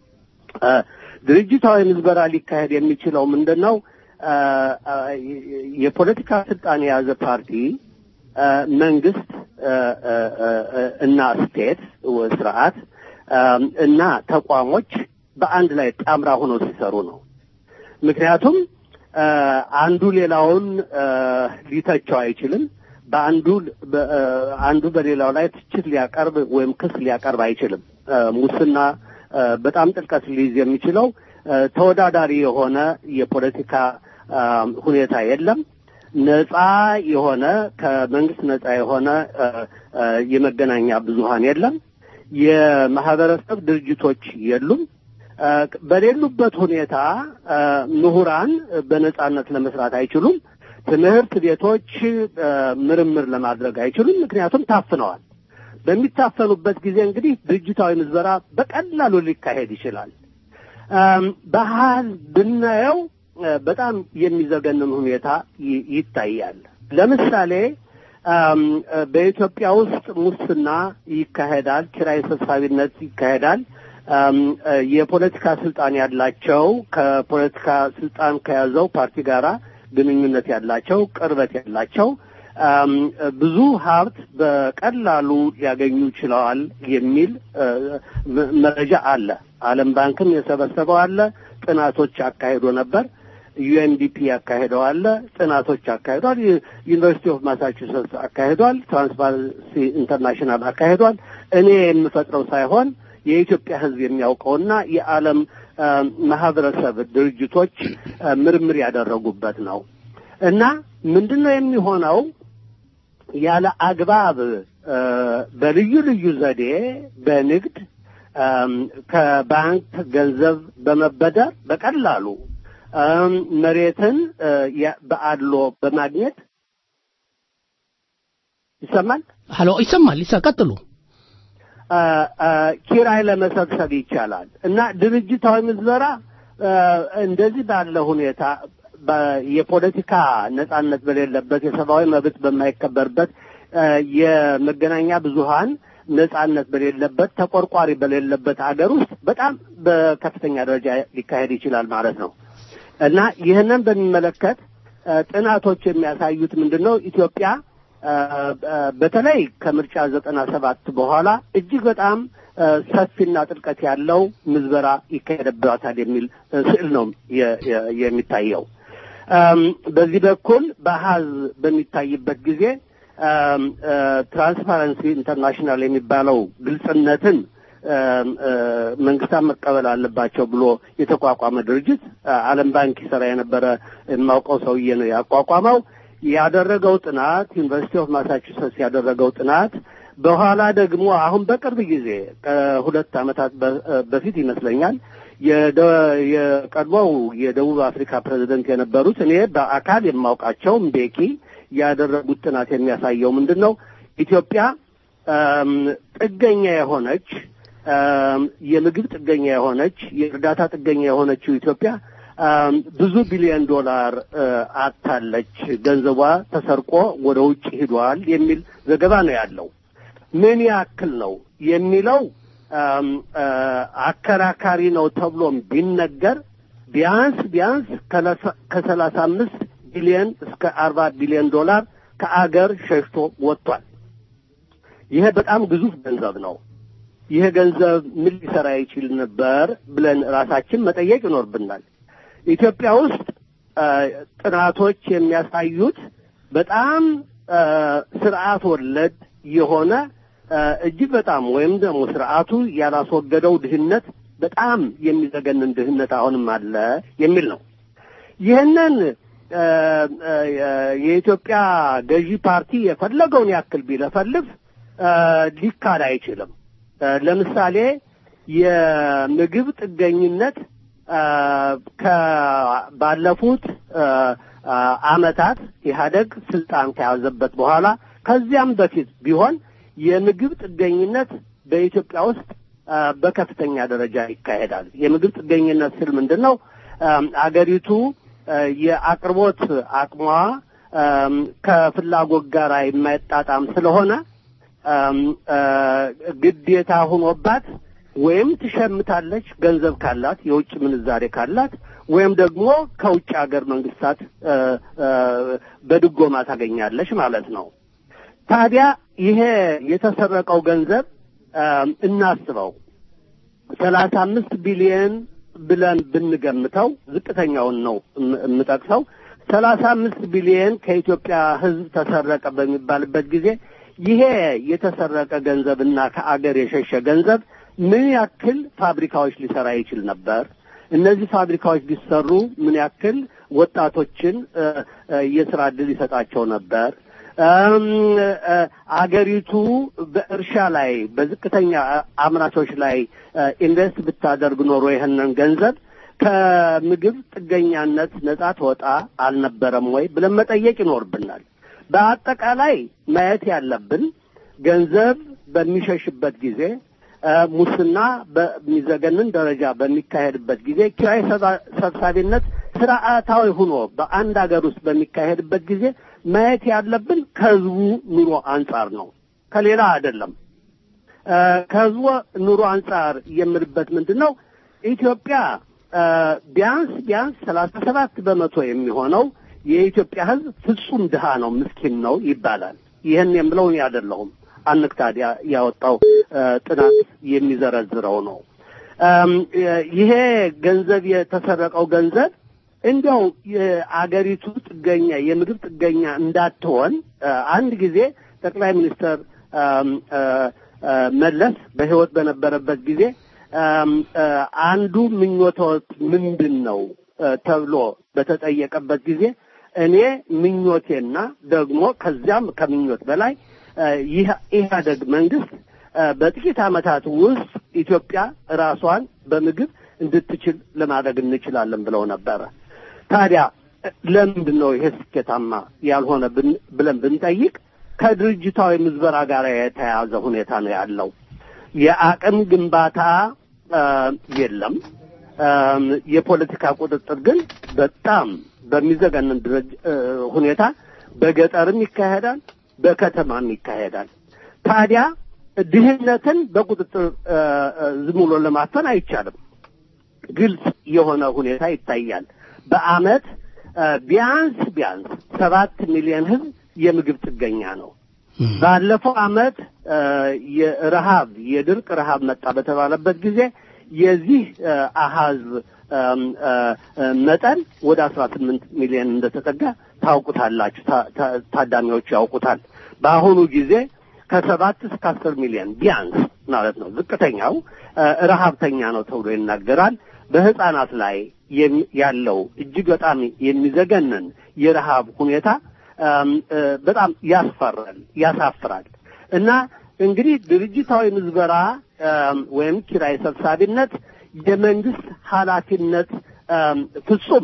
እ፣ ድርጅታዊ ምዝበራ ሊካሄድ የሚችለው ምንድን ነው? እ፣ እ፣ የፖለቲካ ስልጣን የያዘ ፓርቲ እ፣ መንግስት እ፣ እ፣ እ፣ እና ስቴት ወ- ስርዓት እ፣ እና ተቋሞች በአንድ ላይ ጣምራ ሆነው ሲሰሩ ነው። ምክንያቱም እ፣ አንዱ ሌላውን እ፣ ሊተቸው አይችልም። በአንዱ በ- እ፣ አንዱ በሌላው ላይ ትችት ሊያቀርብ ወይም ክስ ሊያቀርብ አይችልም። እ፣ ሙስና እ፣ በጣም ጥልቀት ሊይዝ የሚችለው እ፣ ተወዳዳሪ የሆነ የፖለቲካ እ፣ ሁኔታ የለም። ነጻ የሆነ ከመንግስት ነጻ የሆነ እ፣ እ፣ የመገናኛ ብዙሃን የለም። የማህበረሰብ ድርጅቶች የሉም። እ፣ በሌሉበት ሁኔታ እ፣ ምሁራን በነጻነት ለመስራት አይችሉም። ትምህርት ቤቶች እ፣ ምርምር ለማድረግ አይችሉም፣ ምክንያቱም ታፍነዋል። በሚታፈኑበት ጊዜ እንግዲህ ድርጅታዊ ምዝበራ በቀላሉ ሊካሄድ ይችላል። እም፣ ባህል ብናየው እ፣ በጣም የሚዘገንን ሁኔታ ይ- ይታያል። ለምሳሌ እም፣ እ፣ በኢትዮጵያ ውስጥ ሙስና ይካሄዳል፣ ኪራይ ሰብሳቢነት ይካሄዳል። እም፣ እ፣ የፖለቲካ ስልጣን ያላቸው ከፖለቲካ ስልጣን ከያዘው ፓርቲ ጋራ ግንኙነት ያላቸው ቅርበት ያላቸው እም፣ ብዙ ሀብት በቀላሉ ሊያገኙ ችለዋል የሚል እ፣ መ- መረጃ አለ። ዓለም ባንክም የሰበሰበው አለ። ጥናቶች አካሂዶ ነበር። ዩኤንዲፒ ያካሄደው አለ። ጥናቶች አካሂዷል። ዩ- ዩኒቨርሲቲ ኦፍ ማሳቹሴትስ አካሂዷል። ትራንስፓረንሲ ኢንተርናሽናል አካሂዷል። እኔ የምፈጥረው ሳይሆን የኢትዮጵያ ሕዝብ የሚያውቀውና የዓለም እ፣ ማህበረሰብ ድርጅቶች እ፣ ምርምር ያደረጉበት ነው እና ምንድን ነው የሚሆነው? ያለ አግባብ እ፣ በልዩ ልዩ ዘዴ በንግድ እም፣ ከባንክ ገንዘብ በመበደር በቀላሉ እም፣ መሬትን እ፣ ያ- በአድሎ በማግኘት ይሰማል ሀሎ ይሰማል ይሳ ቀጥሉ አ፣ አ፣ ኪራይ ለመሰብሰብ ይቻላል እና ድርጅታዊ ምዝበራ አ፣ እንደዚህ ባለ ሁኔታ በ- የፖለቲካ ነጻነት በሌለበት የሰብአዊ መብት በማይከበርበት አ፣ የመገናኛ ብዙሃን ነጻነት በሌለበት ተቆርቋሪ በሌለበት ሀገር ውስጥ በጣም በከፍተኛ ደረጃ ሊካሄድ ይችላል ማለት ነው እና ይህንን በሚመለከት አ፣ ጥናቶች የሚያሳዩት ምንድን ነው ኢትዮጵያ አ፣ አ፣ በተለይ ከምርጫ ዘጠና ሰባት በኋላ እጅግ በጣም አ፣ ሰፊና ጥልቀት ያለው ምዝበራ ይካሄድባታል የሚል አ፣ ስዕል ነው የ- የ- የሚታየው። አም፣ በዚህ በኩል በአሃዝ በሚታይበት ጊዜ አም፣ አ፣ ትራንስፓረንሲ ኢንተርናሽናል የሚባለው ግልጽነትን አም፣ አ፣ መንግስታት መቀበል አለባቸው ብሎ የተቋቋመ ድርጅት አ፣ ዓለም ባንክ ይሰራ የነበረ የማውቀው ሰውዬ ነው ያቋቋመው። ያደረገው ጥናት ዩኒቨርሲቲ ኦፍ ማሳቹሴትስ ያደረገው ጥናት በኋላ ደግሞ አሁን በቅርብ ጊዜ ከሁለት ዓመታት በ- በፊት ይመስለኛል የደ- የቀድሞው የደቡብ አፍሪካ ፕሬዝደንት የነበሩት እኔ በአካል የማውቃቸው ምቤኪ ያደረጉት ጥናት የሚያሳየው ምንድን ነው? ኢትዮጵያ አም፣ ጥገኛ የሆነች አም፣ የምግብ ጥገኛ የሆነች የእርዳታ ጥገኛ የሆነችው ኢትዮጵያ አም፣ ብዙ ቢሊዮን ዶላር አ፣ አጥታለች፣ ገንዘቧ ተሰርቆ ወደ ውጭ ሂዷል የሚል ዘገባ ነው ያለው። ምን ያክል ነው የሚለው አም፣ አ፣ አከራካሪ ነው ተብሎም ቢነገር ቢያንስ ቢያንስ ከለሳ- ከሰላሳ አምስት ቢሊዮን እስከ አርባ ቢሊዮን ዶላር ከአገር ሸሽቶ ወጥቷል። ይሄ በጣም ግዙፍ ገንዘብ ነው። ይሄ ገንዘብ ምን ሊሰራ ይችል ነበር ብለን ራሳችን መጠየቅ ይኖርብናል። ኢትዮጵያ ውስጥ አ፣ ጥናቶች የሚያሳዩት በጣም አ፣ ስርዓት ወለድ የሆነ አ፣ እጅግ በጣም ወይም ደግሞ ስርዓቱ ያላስወገደው ድህነት በጣም የሚዘገንን ድህነት አሁንም አለ የሚል ነው። ይህንን አ፣ አ፣ የኢትዮጵያ ገዢ ፓርቲ የፈለገውን ያክል ቢለፈልፍ አ፣ ሊካድ አይችልም። አ፣ ለምሳሌ የምግብ ጥገኝነት አ፣ ከ- ባለፉት አ፣ አ፣ አመታት ኢህአደግ ስልጣን ከያዘበት በኋላ ከዚያም በፊት ቢሆን የምግብ ጥገኝነት በኢትዮጵያ ውስጥ አ፣ በከፍተኛ ደረጃ ይካሄዳል። የምግብ ጥገኝነት ስል ምንድን ነው? አም፣ አገሪቱ አ፣ የአቅርቦት አቅሟ አም፣ ከፍላጎት ጋር የማይጣጣም ስለሆነ አም፣ አ፣ ግዴታ ሆኖባት ወይም ትሸምታለች ገንዘብ ካላት የውጭ ምንዛሬ ካላት ወይም ደግሞ ከውጭ ሀገር መንግስታት አ፣ አ፣ በድጎማ ታገኛለች ማለት ነው። ታዲያ ይሄ የተሰረቀው ገንዘብ አም፣ እናስበው ሰላሳ አምስት ቢሊየን ብለን ብንገምተው ዝቅተኛውን ነው እም- የምጠቅሰው ሰላሳ አምስት ቢሊየን ከኢትዮጵያ ሕዝብ ተሰረቀ በሚባልበት ጊዜ ይሄ የተሰረቀ ገንዘብ እና ከአገር የሸሸ ገንዘብ ምን ያክል ፋብሪካዎች ሊሰራ ይችል ነበር? እነዚህ ፋብሪካዎች ቢሰሩ ምን ያክል ወጣቶችን እ፣ እ፣ የስራ ዕድል ይሰጣቸው ነበር? እም፣ እ፣ አገሪቱ በእርሻ ላይ በዝቅተኛ አምራቾች ላይ እ፣ ኢንቨስት ብታደርግ ኖሮ ይህንን ገንዘብ ከምግብ ጥገኛነት ነጻ ትወጣ አልነበረም ወይ ብለን መጠየቅ ይኖርብናል። በአጠቃላይ ማየት ያለብን ገንዘብ በሚሸሽበት ጊዜ እ፣ ሙስና በሚዘገንን ደረጃ በሚካሄድበት ጊዜ ኪራይ ሰባ- ሰብሳቢነት ስርዓታዊ ሆኖ በአንድ ሀገር ውስጥ በሚካሄድበት ጊዜ ማየት ያለብን ከህዝቡ ኑሮ አንጻር ነው፣ ከሌላ አይደለም። እ፣ ከህዝቡ ኑሮ አንጻር የምልበት ምንድን ነው? ኢትዮጵያ እ፣ ቢያንስ ቢያንስ ሰላሳ ሰባት በመቶ የሚሆነው የኢትዮጵያ ህዝብ ፍጹም ድሃ ነው፣ ምስኪን ነው ይባላል። ይህን የምለው እኔ አይደለሁም። አንክታድ ያ- ያወጣው እ፣ ጥናት የሚዘረዝረው ነው። እም፣ የ- ይሄ ገንዘብ የተሰረቀው ገንዘብ እንዲያው የአገሪቱ ጥገኛ የምግብ ጥገኛ እንዳትሆን እ፣ አንድ ጊዜ ጠቅላይ ሚኒስትር እም፣ እ፣ እ፣ መለስ በህይወት በነበረበት ጊዜ እም፣ እ፣ አንዱ ምኞቶት ምንድን ነው እ፣ ተብሎ በተጠየቀበት ጊዜ እኔ ምኞቴና ደግሞ ከዚያም ከምኞት በላይ ይህ ኢህአደግ መንግስት በጥቂት ዓመታት ውስጥ ኢትዮጵያ ራሷን በምግብ እንድትችል ለማድረግ እንችላለን ብለው ነበረ። ታዲያ ለምንድን ነው ይሄ ስኬታማ ያልሆነ ብለን ብንጠይቅ ከድርጅታዊ ምዝበራ ጋር የተያያዘ ሁኔታ ነው ያለው። የአቅም ግንባታ የለም። የፖለቲካ ቁጥጥር ግን በጣም በሚዘገንን ሁኔታ በገጠርም ይካሄዳል፣ በከተማም ይካሄዳል። ታዲያ ድህነትን በቁጥጥር ዝም ብሎ ለማፈን አይቻልም። ግልጽ የሆነ ሁኔታ ይታያል። በአመት ቢያንስ ቢያንስ ሰባት ሚሊዮን ህዝብ የምግብ ጥገኛ ነው። ባለፈው አመት የረሃብ የድርቅ ረሃብ መጣ በተባለበት ጊዜ የዚህ አሃዝ መጠን ወደ አስራ ስምንት ሚሊዮን እንደተጠጋ ታውቁታላችሁ፣ ታዳሚዎች ያውቁታል። በአሁኑ ጊዜ ከሰባት እስከ አስር ሚሊዮን ቢያንስ ማለት ነው ዝቅተኛው ረሃብተኛ ነው ተብሎ ይናገራል። በህፃናት ላይ ያለው እጅግ በጣም የሚዘገንን የረሃብ ሁኔታ በጣም ያስፈራል፣ ያሳፍራል። እና እንግዲህ ድርጅታዊ ምዝበራ ወይም ኪራይ ሰብሳቢነት የመንግስት ኃላፊነት ፍጹም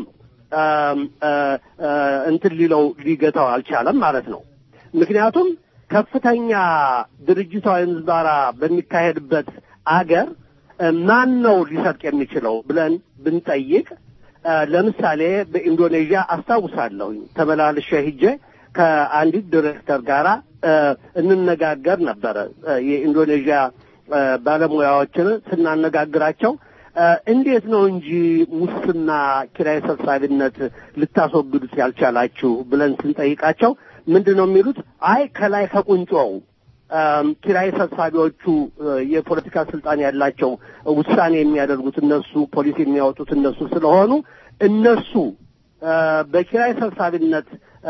እንትን ሊለው ሊገታው አልቻለም ማለት ነው። ምክንያቱም ከፍተኛ ድርጅታዊ ምዝበራ በሚካሄድበት አገር ማን ነው ሊሰርቅ የሚችለው ብለን ብንጠይቅ ለምሳሌ በኢንዶኔዥያ አስታውሳለሁኝ ተመላልሼ ሂጄ ከአንዲት ዲሬክተር ጋር እንነጋገር ነበረ። የኢንዶኔዥያ ባለሙያዎችን ስናነጋግራቸው እንዴት ነው እንጂ ሙስና፣ ኪራይ ሰብሳቢነት ልታስወግዱት ያልቻላችሁ ብለን ስንጠይቃቸው ምንድን ነው የሚሉት? አይ ከላይ ከቁንጮው ኪራይ ሰብሳቢዎቹ የፖለቲካ ስልጣን ያላቸው ውሳኔ የሚያደርጉት እነሱ፣ ፖሊሲ የሚያወጡት እነሱ ስለሆኑ እነሱ በኪራይ ሰብሳቢነት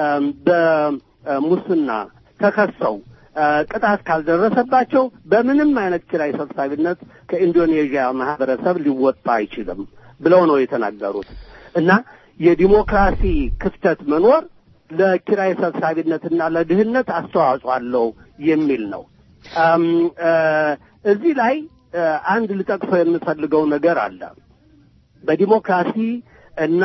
በሙስና ተከሰው ቅጣት ካልደረሰባቸው በምንም አይነት ኪራይ ሰብሳቢነት ከኢንዶኔዥያ ማህበረሰብ ሊወጣ አይችልም ብለው ነው የተናገሩት እና የዲሞክራሲ ክፍተት መኖር ለኪራይ ሰብሳቢነትና ለድህነት አስተዋጽኦ አለው የሚል ነው። እዚህ ላይ አንድ ልጠቅሰው የምፈልገው ነገር አለ። በዲሞክራሲ እና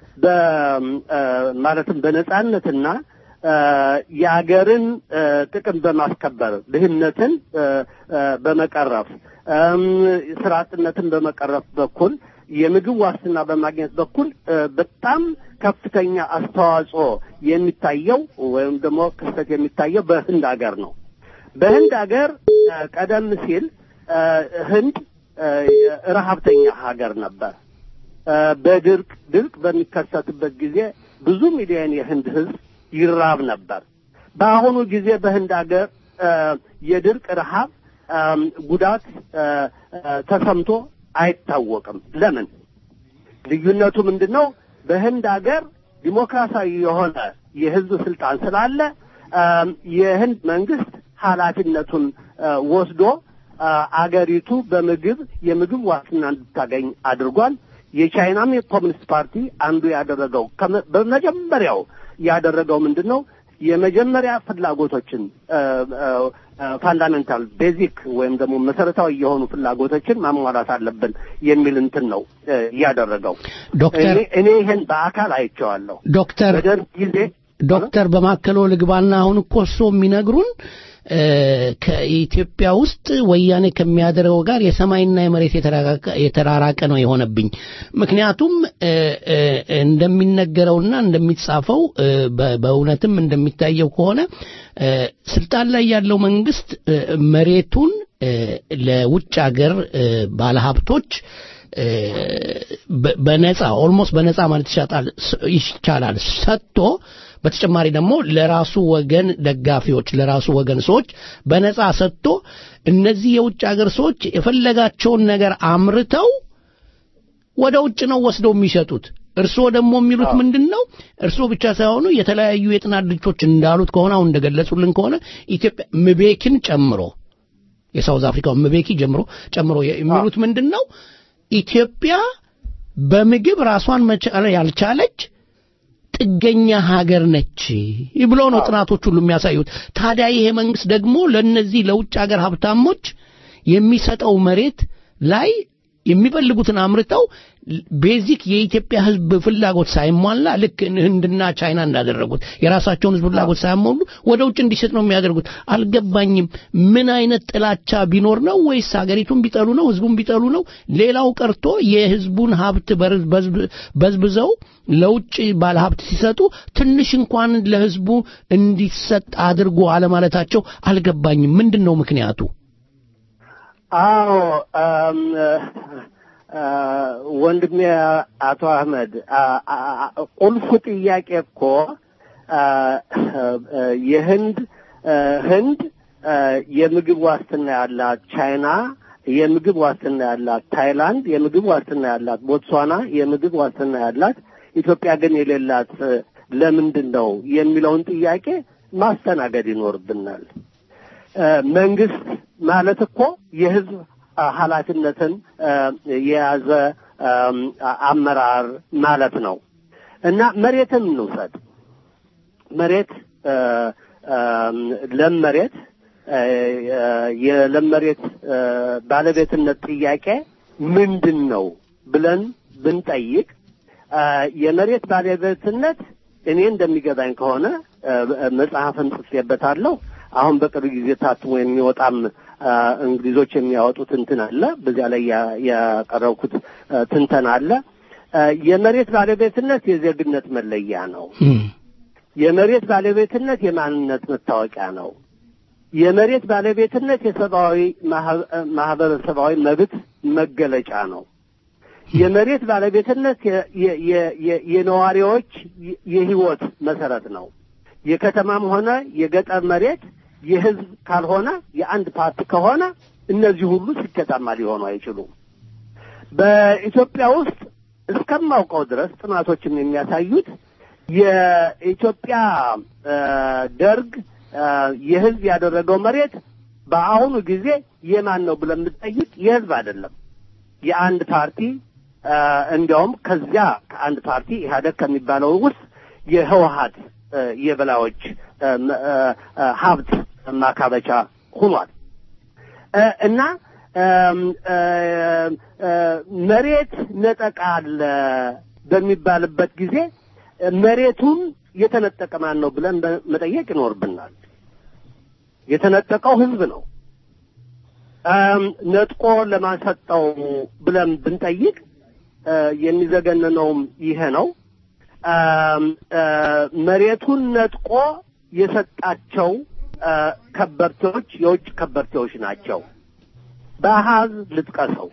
ማለትም በነጻነትና የአገርን ጥቅም በማስከበር ድህነትን በመቀረፍ ስራ አጥነትን በመቀረፍ በኩል የምግብ ዋስትና በማግኘት በኩል በጣም ከፍተኛ አስተዋጽኦ የሚታየው ወይም ደግሞ ክስተት የሚታየው በህንድ ሀገር ነው። በህንድ ሀገር ቀደም ሲል ህንድ ረሀብተኛ ሀገር ነበር። በድርቅ ድርቅ በሚከሰትበት ጊዜ ብዙ ሚሊዮን የህንድ ህዝብ ይራብ ነበር። በአሁኑ ጊዜ በህንድ ሀገር የድርቅ ረሃብ ጉዳት ተሰምቶ አይታወቅም። ለምን? ልዩነቱ ምንድን ነው? በህንድ ሀገር ዲሞክራሲያዊ የሆነ የህዝብ ስልጣን ስላለ የህንድ መንግስት ኃላፊነቱን ወስዶ አገሪቱ በምግብ የምግብ ዋስትና እንድታገኝ አድርጓል። የቻይናም የኮሚኒስት ፓርቲ አንዱ ያደረገው በመጀመሪያው ያደረገው ምንድን ነው? የመጀመሪያ ፍላጎቶችን ፋንዳሜንታል ቤዚክ ወይም ደግሞ መሰረታዊ የሆኑ ፍላጎቶችን ማሟላት አለብን የሚል እንትን ነው ያደረገው። ዶክተር እኔ ይሄን በአካል አይቼዋለሁ። ዶክተር በደርግ ጊዜ ዶክተር በማከሎ ልግባና አሁን እኮ እርስዎ የሚነግሩን ከኢትዮጵያ ውስጥ ወያኔ ከሚያደርገው ጋር የሰማይና የመሬት የተራራቀ ነው የሆነብኝ። ምክንያቱም እንደሚነገረውና እንደሚጻፈው በእውነትም እንደሚታየው ከሆነ ስልጣን ላይ ያለው መንግስት መሬቱን ለውጭ ሀገር ባለሀብቶች በነጻ ኦልሞስት በነጻ ማለት ይቻላል ሰጥቶ በተጨማሪ ደግሞ ለራሱ ወገን ደጋፊዎች ለራሱ ወገን ሰዎች በነጻ ሰጥቶ እነዚህ የውጭ ሀገር ሰዎች የፈለጋቸውን ነገር አምርተው ወደ ውጭ ነው ወስደው የሚሸጡት። እርስዎ ደግሞ የሚሉት ምንድን ነው? እርስዎ ብቻ ሳይሆኑ የተለያዩ የጥናት ድርጅቶች እንዳሉት ከሆነ አሁን እንደገለጹልን ከሆነ ኢትዮጵያ ምቤኪን ጨምሮ የሳውዝ አፍሪካው ምቤኪ ጀምሮ ጨምሮ የሚሉት ምንድን ነው? ኢትዮጵያ በምግብ ራሷን መቻል ያልቻለች ጥገኛ ሀገር ነች ብሎ ነው ጥናቶች ሁሉ የሚያሳዩት። ታዲያ ይሄ መንግስት ደግሞ ለነዚህ ለውጭ ሀገር ሀብታሞች የሚሰጠው መሬት ላይ የሚፈልጉትን አምርተው ቤዚክ የኢትዮጵያ ሕዝብ ፍላጎት ሳይሟላ ልክ ህንድና ቻይና እንዳደረጉት የራሳቸውን ሕዝብ ፍላጎት ሳያሟሉ ወደ ውጭ እንዲሸጥ ነው የሚያደርጉት። አልገባኝም። ምን አይነት ጥላቻ ቢኖር ነው ወይስ ሀገሪቱን ቢጠሉ ነው? ሕዝቡን ቢጠሉ ነው? ሌላው ቀርቶ የሕዝቡን ሀብት በርዝ- በዝብ- በዝብዘው ለውጭ ባለሀብት ሲሰጡ ትንሽ እንኳን ለሕዝቡ እንዲሰጥ አድርጎ አለማለታቸው አልገባኝም። ምንድን ነው ምክንያቱ? አዎ አም፣ አ፣ ወንድሜ አቶ አህመድ አ- አ- አ- ቁልፉ ጥያቄ እኮ አ፣ አ፣ የህንድ አ፣ ህንድ አ፣ የምግብ ዋስትና ያላት፣ ቻይና የምግብ ዋስትና ያላት፣ ታይላንድ የምግብ ዋስትና ያላት፣ ቦትስዋና የምግብ ዋስትና ያላት፣ ኢትዮጵያ ግን የሌላት አ፣ ለምንድን ነው የሚለውን ጥያቄ ማስተናገድ ይኖርብናል። አ፣ መንግስት ማለት እኮ የህዝብ አ፣ ኃላፊነትን አ፣ የያዘ አም፣ አ- አመራር ማለት ነው እና መሬትን እንውሰድ። መሬት አ፣ አም፣ ለም መሬት አ፣ አ፣ የለም መሬት አ፣ ባለቤትነት ጥያቄ ምንድን ነው ብለን ብንጠይቅ አ፣ የመሬት ባለቤትነት እኔ እንደሚገባኝ ከሆነ አ፣ መጽሐፍን ጽፌበታለሁ። አሁን በቅርብ ጊዜ ታትሞ የሚወጣም አ፣ እንግሊዞች የሚያወጡት እንትን አለ። በዚያ ላይ ያ- ያቀረብኩት አ፣ ትንተና አለ። አ፣ የመሬት ባለቤትነት የዜግነት መለያ ነው። የመሬት ባለቤትነት የማንነት መታወቂያ ነው። የመሬት ባለቤትነት የሰብአዊ ማህ- ማህበረሰባዊ መብት መገለጫ ነው። የመሬት ባለቤትነት የ- የ- የ- የ- የነዋሪዎች የ- የህይወት መሰረት ነው። የከተማም ሆነ የገጠር መሬት የህዝብ ካልሆነ የአንድ ፓርቲ ከሆነ እነዚህ ሁሉ ስኬታማ ሊሆኑ አይችሉም። በኢትዮጵያ ውስጥ እስከማውቀው ድረስ ጥናቶችም የሚያሳዩት የኢትዮጵያ አ፣ ደርግ አ፣ የህዝብ ያደረገው መሬት በአሁኑ ጊዜ የማን ነው ብለን ብንጠይቅ የህዝብ አይደለም፣ የአንድ ፓርቲ አ፣ እንዲያውም ከዚያ ከአንድ ፓርቲ ኢህአደግ ከሚባለው ውስጥ የህወሀት አ፣ የበላዮች አ፣ መ- አ፣ አ፣ ሀብት ማካበቻ ሆኗል አ፣ እና አም፣ አ፣ አ፣ መሬት ነጠቃ አለ በሚባልበት ጊዜ መሬቱን የተነጠቀ ማን ነው ብለን በ- መጠየቅ ይኖርብናል። የተነጠቀው ህዝብ ነው። አም፣ ነጥቆ ለማን ሰጠው ብለን ብንጠይቅ አ፣ የሚዘገንነውም ይሄ ነው። አም፣ አ፣ መሬቱን ነጥቆ የሰጣቸው አ፣ ከበርቴዎች የውጭ ከበርቴዎች ናቸው። በአሃዝ ልጥቀሰው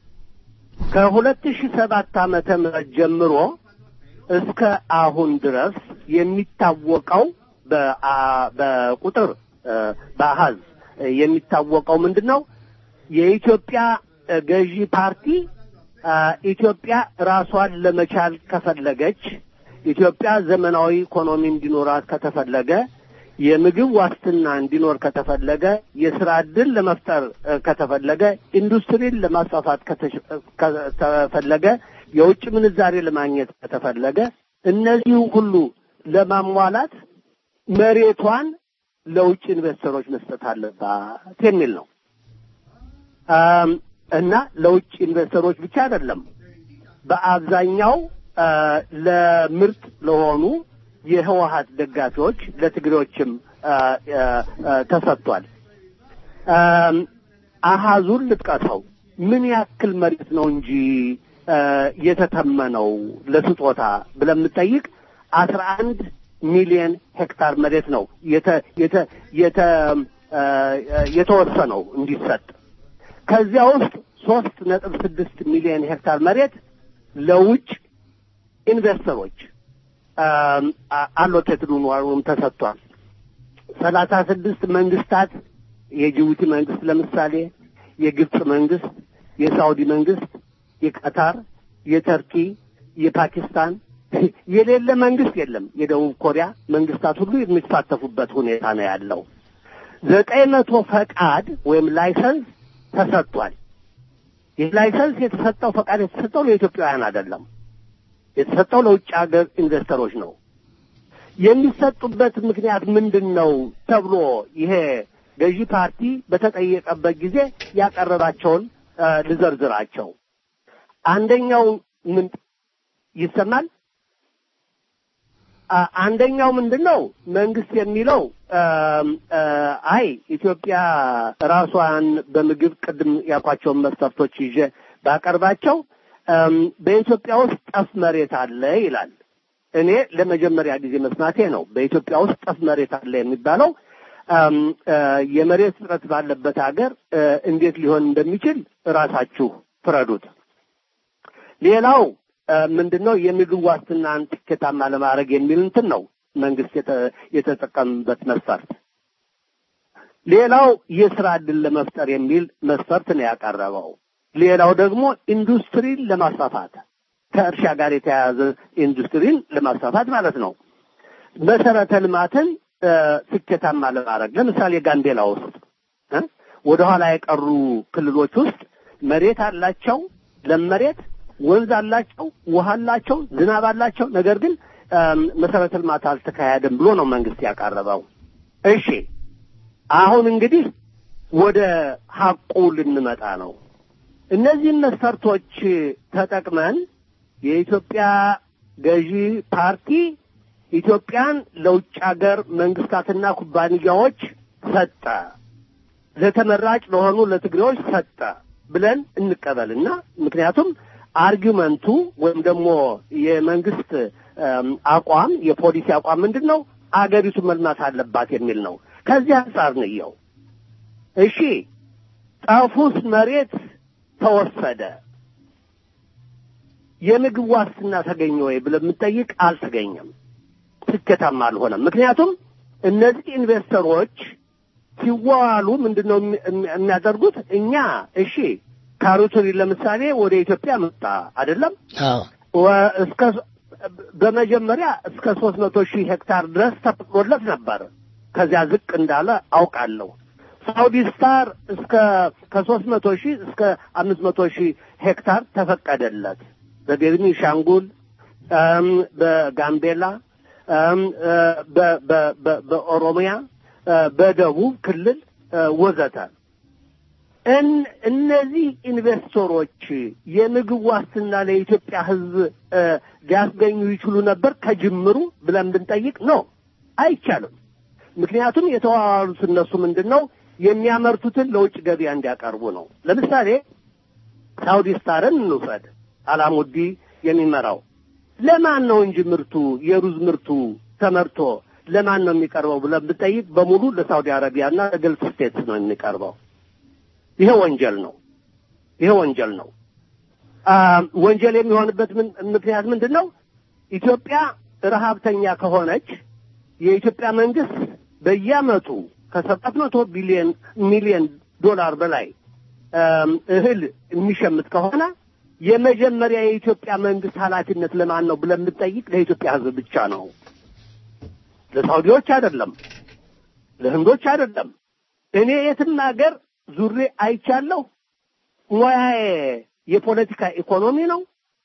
ከሁለት ሺህ ሰባት ዓመተ ምህረት ጀምሮ እስከ አሁን ድረስ የሚታወቀው በአ- በቁጥር እ፣ በአሃዝ እ፣ የሚታወቀው ምንድን ነው? የኢትዮጵያ እ፣ ገዢ ፓርቲ አ፣ ኢትዮጵያ ራሷን ለመቻል ከፈለገች ኢትዮጵያ ዘመናዊ ኢኮኖሚ እንዲኖራት ከተፈለገ የምግብ ዋስትና እንዲኖር ከተፈለገ የስራ ዕድል ለመፍጠር እ፣ ከተፈለገ ኢንዱስትሪን ለማስፋፋት ከተሽ- እ፣ ከተፈለገ የውጭ ምንዛሬ ለማግኘት ከተፈለገ እነዚህ ሁሉ ለማሟላት መሬቷን ለውጭ ኢንቨስተሮች መስጠት አለባት የሚል ነው አም፣ እና ለውጭ ኢንቨስተሮች ብቻ አይደለም በአብዛኛው አ፣ ለምርጥ ለሆኑ የህወሀት ደጋፊዎች ለትግሬዎችም አ፣ አ፣ አ፣ ተሰጥቷል። አም፣ አሃዙን ልጥቀሰው ምን ያክል መሬት ነው እንጂ አ፣ የተተመነው ለስጦታ ብለን የምጠይቅ አስራ አንድ ሚሊዮን ሄክታር መሬት ነው የተ የተ የተ አ፣ የተወሰነው እንዲሰጥ ከዚያ ውስጥ ሶስት ነጥብ ስድስት ሚሊዮን ሄክታር መሬት ለውጭ ኢንቨስተሮች አሎቴትድ ሆኖም ተሰጥቷል። ሰላሳ ስድስት መንግስታት የጅቡቲ መንግስት ለምሳሌ፣ የግብፅ መንግስት፣ የሳውዲ መንግስት፣ የቀታር፣ የተርኪ፣ የፓኪስታን የሌለ መንግስት የለም። የደቡብ ኮሪያ መንግስታት ሁሉ የሚሳተፉበት ሁኔታ ነው ያለው። ዘጠኝ መቶ ፈቃድ ወይም ላይሰንስ ተሰጥቷል። ይህ ላይሰንስ የተሰጠው ፈቃድ የተሰጠው ለኢትዮጵያውያን አይደለም። የተሰጠው ለውጭ ሀገር ኢንቨስተሮች ነው። የሚሰጡበት ምክንያት ምንድን ነው ተብሎ ይሄ ገዢ ፓርቲ በተጠየቀበት ጊዜ ያቀረባቸውን እ፣ ልዘርዝራቸው። አንደኛው ምን ይሰማል? አ- አንደኛው ምንድን ነው መንግስት የሚለው እም፣ እ፣ አይ ኢትዮጵያ ራሷን በምግብ ቅድም ያልኳቸውን መስፈርቶች ይዤ ባቀርባቸው እም፣ በኢትዮጵያ ውስጥ ጠፍ መሬት አለ ይላል። እኔ ለመጀመሪያ ጊዜ መስማቴ ነው። በኢትዮጵያ ውስጥ ጠፍ መሬት አለ የሚባለው እም፣ እ፣ የመሬት እጥረት ባለበት ሀገር እ፣ እንዴት ሊሆን እንደሚችል ራሳችሁ ፍረዱት። ሌላው እ፣ ምንድነው የምግብ ዋስትናን ስኬታማ ለማድረግ የሚል እንትን ነው መንግስት የተ- የተጠቀምበት መስፈርት። ሌላው የስራ ዕድል ለመፍጠር የሚል መስፈርት ነው ያቀረበው። ሌላው ደግሞ ኢንዱስትሪን ለማስፋፋት ከእርሻ ጋር የተያያዘ ኢንዱስትሪን ለማስፋፋት ማለት ነው። መሰረተ ልማትን እ፣ ስኬታማ ለማድረግ ለምሳሌ ጋምቤላ ውስጥ እ፣ ወደኋላ የቀሩ ክልሎች ውስጥ መሬት አላቸው፣ ለም መሬት፣ ወንዝ አላቸው፣ ውሃ አላቸው፣ ዝናብ አላቸው። ነገር ግን እም፣ መሰረተ ልማት አልተካሄደም ብሎ ነው መንግስት ያቀረበው። እሺ አሁን እንግዲህ ወደ ሀቁ ልንመጣ ነው። እነዚህን መስፈርቶች ተጠቅመን የኢትዮጵያ ገዢ ፓርቲ ኢትዮጵያን ለውጭ ሀገር መንግስታትና ኩባንያዎች ሰጠ፣ ለተመራጭ ለሆኑ ለትግሬዎች ሰጠ ብለን እንቀበልና ምክንያቱም አርጊመንቱ ወይም ደግሞ የመንግስት እም፣ አቋም የፖሊሲ አቋም ምንድን ነው? አገሪቱ መልማት አለባት የሚል ነው። ከዚህ አንጻር ንየው። እሺ ጠፉስ መሬት ተወሰደ፣ የምግብ ዋስትና ተገኘ ወይ ብለን የምንጠይቅ አልተገኘም። ስኬታማ አልሆነም። ምክንያቱም እነዚህ ኢንቨስተሮች ሲዋዋሉ ምንድን ነው የሚ- የሚ- የሚያደርጉት? እኛ እሺ ካሮተሪ ለምሳሌ ወደ ኢትዮጵያ መጣ አይደለም? አዎ ወ- እስከ በመጀመሪያ እስከ ሶስት መቶ ሺህ ሄክታር ድረስ ተፈቅዶለት ነበር። ከዚያ ዝቅ እንዳለ አውቃለሁ። ሳውዲ ስታር እስከ ከሶስት መቶ ሺህ እስከ አምስት መቶ ሺህ ሄክታር ተፈቀደለት። በቤኒሻንጉል እም፣ በጋምቤላ እም፣ እ፣ በ- በ- በ- በኦሮሚያ እ፣ በደቡብ ክልል እ፣ ወዘተ እን- እነዚህ ኢንቨስተሮች የምግብ ዋስትና ለኢትዮጵያ ሕዝብ እ፣ ሊያስገኙ ይችሉ ነበር ከጅምሩ ብለን ብንጠይቅ ነው አይቻልም። ምክንያቱም የተዋዋሉት እነሱ ምንድን ነው የሚያመርቱትን ለውጭ ገበያ እንዲያቀርቡ ነው። ለምሳሌ ሳውዲ ስታርን እንውሰድ። አላሙዲ የሚመራው ለማን ነው እንጂ ምርቱ የሩዝ ምርቱ ተመርቶ ለማን ነው የሚቀርበው ብለን ብንጠይቅ በሙሉ ለሳውዲ አረቢያና ለገልፍ ስቴትስ ነው የሚቀርበው። ይሄ ወንጀል ነው። ይሄ ወንጀል ነው። አ ወንጀል የሚሆንበት ምን- ምክንያት ምንድን ነው? ኢትዮጵያ ረሀብተኛ ከሆነች የኢትዮጵያ መንግስት በየአመቱ ከሰባት መቶ ቢሊዮን ሚሊዮን ዶላር በላይ አም፣ እህል የሚሸምት ከሆነ የመጀመሪያ የኢትዮጵያ መንግስት ኃላፊነት ለማን ነው ብለን ብንጠይቅ ለኢትዮጵያ ሕዝብ ብቻ ነው። ለሳውዲዎች አይደለም፣ ለህንዶች አይደለም። እኔ የትም ሀገር ዙሬ አይቻለሁ። ሙያዬ የፖለቲካ ኢኮኖሚ ነው።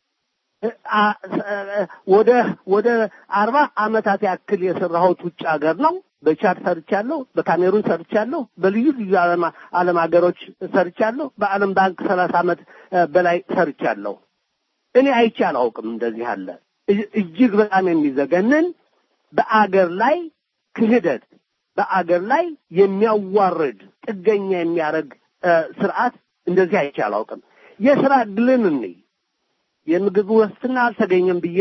አ- አ- ወደ ወደ አርባ አመታት ያክል የሰራሁት ውጭ ሀገር ነው። በቻድ ሰርቻለሁ፣ በካሜሩን ሰርቻለሁ፣ በልዩ ልዩ ዓለም ዓለም ሀገሮች ሰርቻለሁ። በዓለም ባንክ ሰላሳ አመት እ፣ በላይ ሰርቻለሁ። እኔ አይቼ አላውቅም እንደዚህ አለ እ- እጅግ በጣም የሚዘገንን በአገር ላይ ክህደት በአገር ላይ የሚያዋርድ ጥገኛ የሚያደርግ እ፣ ስርዓት እንደዚህ አይቼ አላውቅም። የስራ እድልን እንይ። የምግብ ዋስትና አልተገኘም ብዬ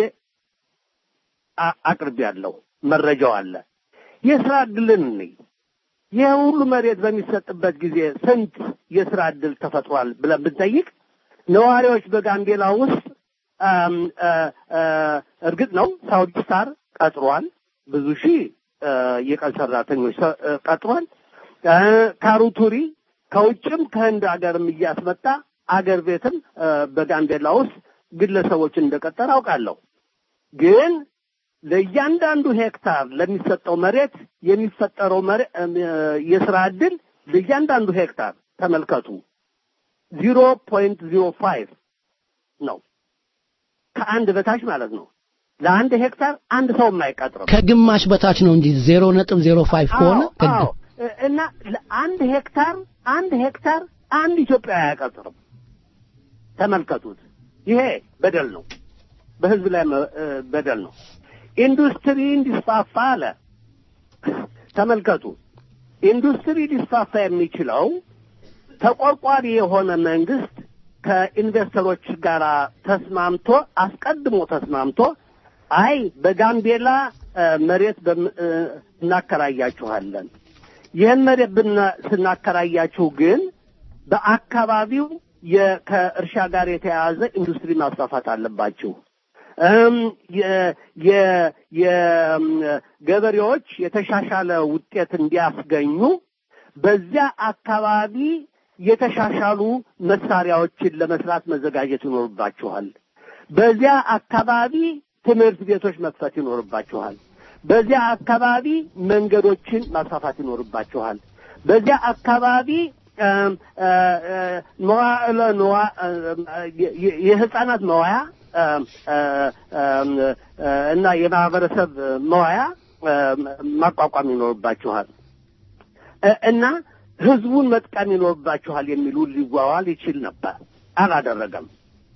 አ- አቅርቤያለሁ። መረጃው አለ። የስራ እድልን እንይ። ይህ ሁሉ መሬት በሚሰጥበት ጊዜ ስንት የስራ እድል ተፈጥሯል ብለን ብንጠይቅ ነዋሪዎች በጋምቤላ ውስጥ አም፣ አ፣ አ፣ እርግጥ ነው ሳውዲ ስታር ቀጥሯል። ብዙ ሺህ አ፣ የቀን ሰራተኞች ሰ- አ፣ ቀጥሯል። አ፣ ካሩቱሪ ከውጭም ከህንድ ሀገርም እያስመጣ አገር ቤትም አ፣ በጋምቤላ ውስጥ ግለሰቦችን እንደቀጠረ አውቃለሁ። ግን ለእያንዳንዱ ሄክታር ለሚሰጠው መሬት የሚፈጠረው መሬ- እም፣ የስራ ዕድል ለእያንዳንዱ ሄክታር ተመልከቱ ዚሮ ፖይንት ዚሮ ፋይቭ ነው ከአንድ በታች ማለት ነው። ለአንድ ሄክታር አንድ ሰውም አይቀጥርም። ከግማሽ በታች ነው እንጂ ዜሮ ነጥብ ዜሮ ፋይቭ ከሆነ አዎ፣ አዎ። እና ለአንድ ሄክታር አንድ ሄክታር አንድ ኢትዮጵያዊ አያቀጥርም። ተመልከቱት። ይሄ በደል ነው፣ በህዝብ ላይ መ- እ፣ በደል ነው። ኢንዱስትሪ እንዲስፋፋ አለ። ተመልከቱ። ኢንዱስትሪ ሊስፋፋ የሚችለው ተቆርቋሪ የሆነ መንግስት ከኢንቨስተሮች ጋር ተስማምቶ አስቀድሞ ተስማምቶ አይ በጋምቤላ እ፣ መሬት በም- እ፣ እናከራያችኋለን ይህን መሬት ብና- ስናከራያችሁ ግን በአካባቢው የ- ከእርሻ ጋር የተያያዘ ኢንዱስትሪ ማስፋፋት አለባችሁ። እም፣ የ- የ- የ- ገበሬዎች የተሻሻለ ውጤት እንዲያስገኙ በዚያ አካባቢ የተሻሻሉ መሳሪያዎችን ለመስራት መዘጋጀት ይኖርባችኋል። በዚያ አካባቢ ትምህርት ቤቶች መክፈት ይኖርባችኋል። በዚያ አካባቢ መንገዶችን ማስፋፋት ይኖርባችኋል። በዚያ አካባቢ እም፣ እ፣ እ፣ መዋዕለ ንዋ- እ፣ የ- የ- የህፃናት መዋያ እም፣ እ፣ እም፣ እ፣ እና የማህበረሰብ መዋያ እም፣ ማቋቋም ይኖርባችኋል እ፣ እና ህዝቡን መጥቀም ይኖርባችኋል የሚሉ ሊዋዋል ይችል ነበር። አላደረገም።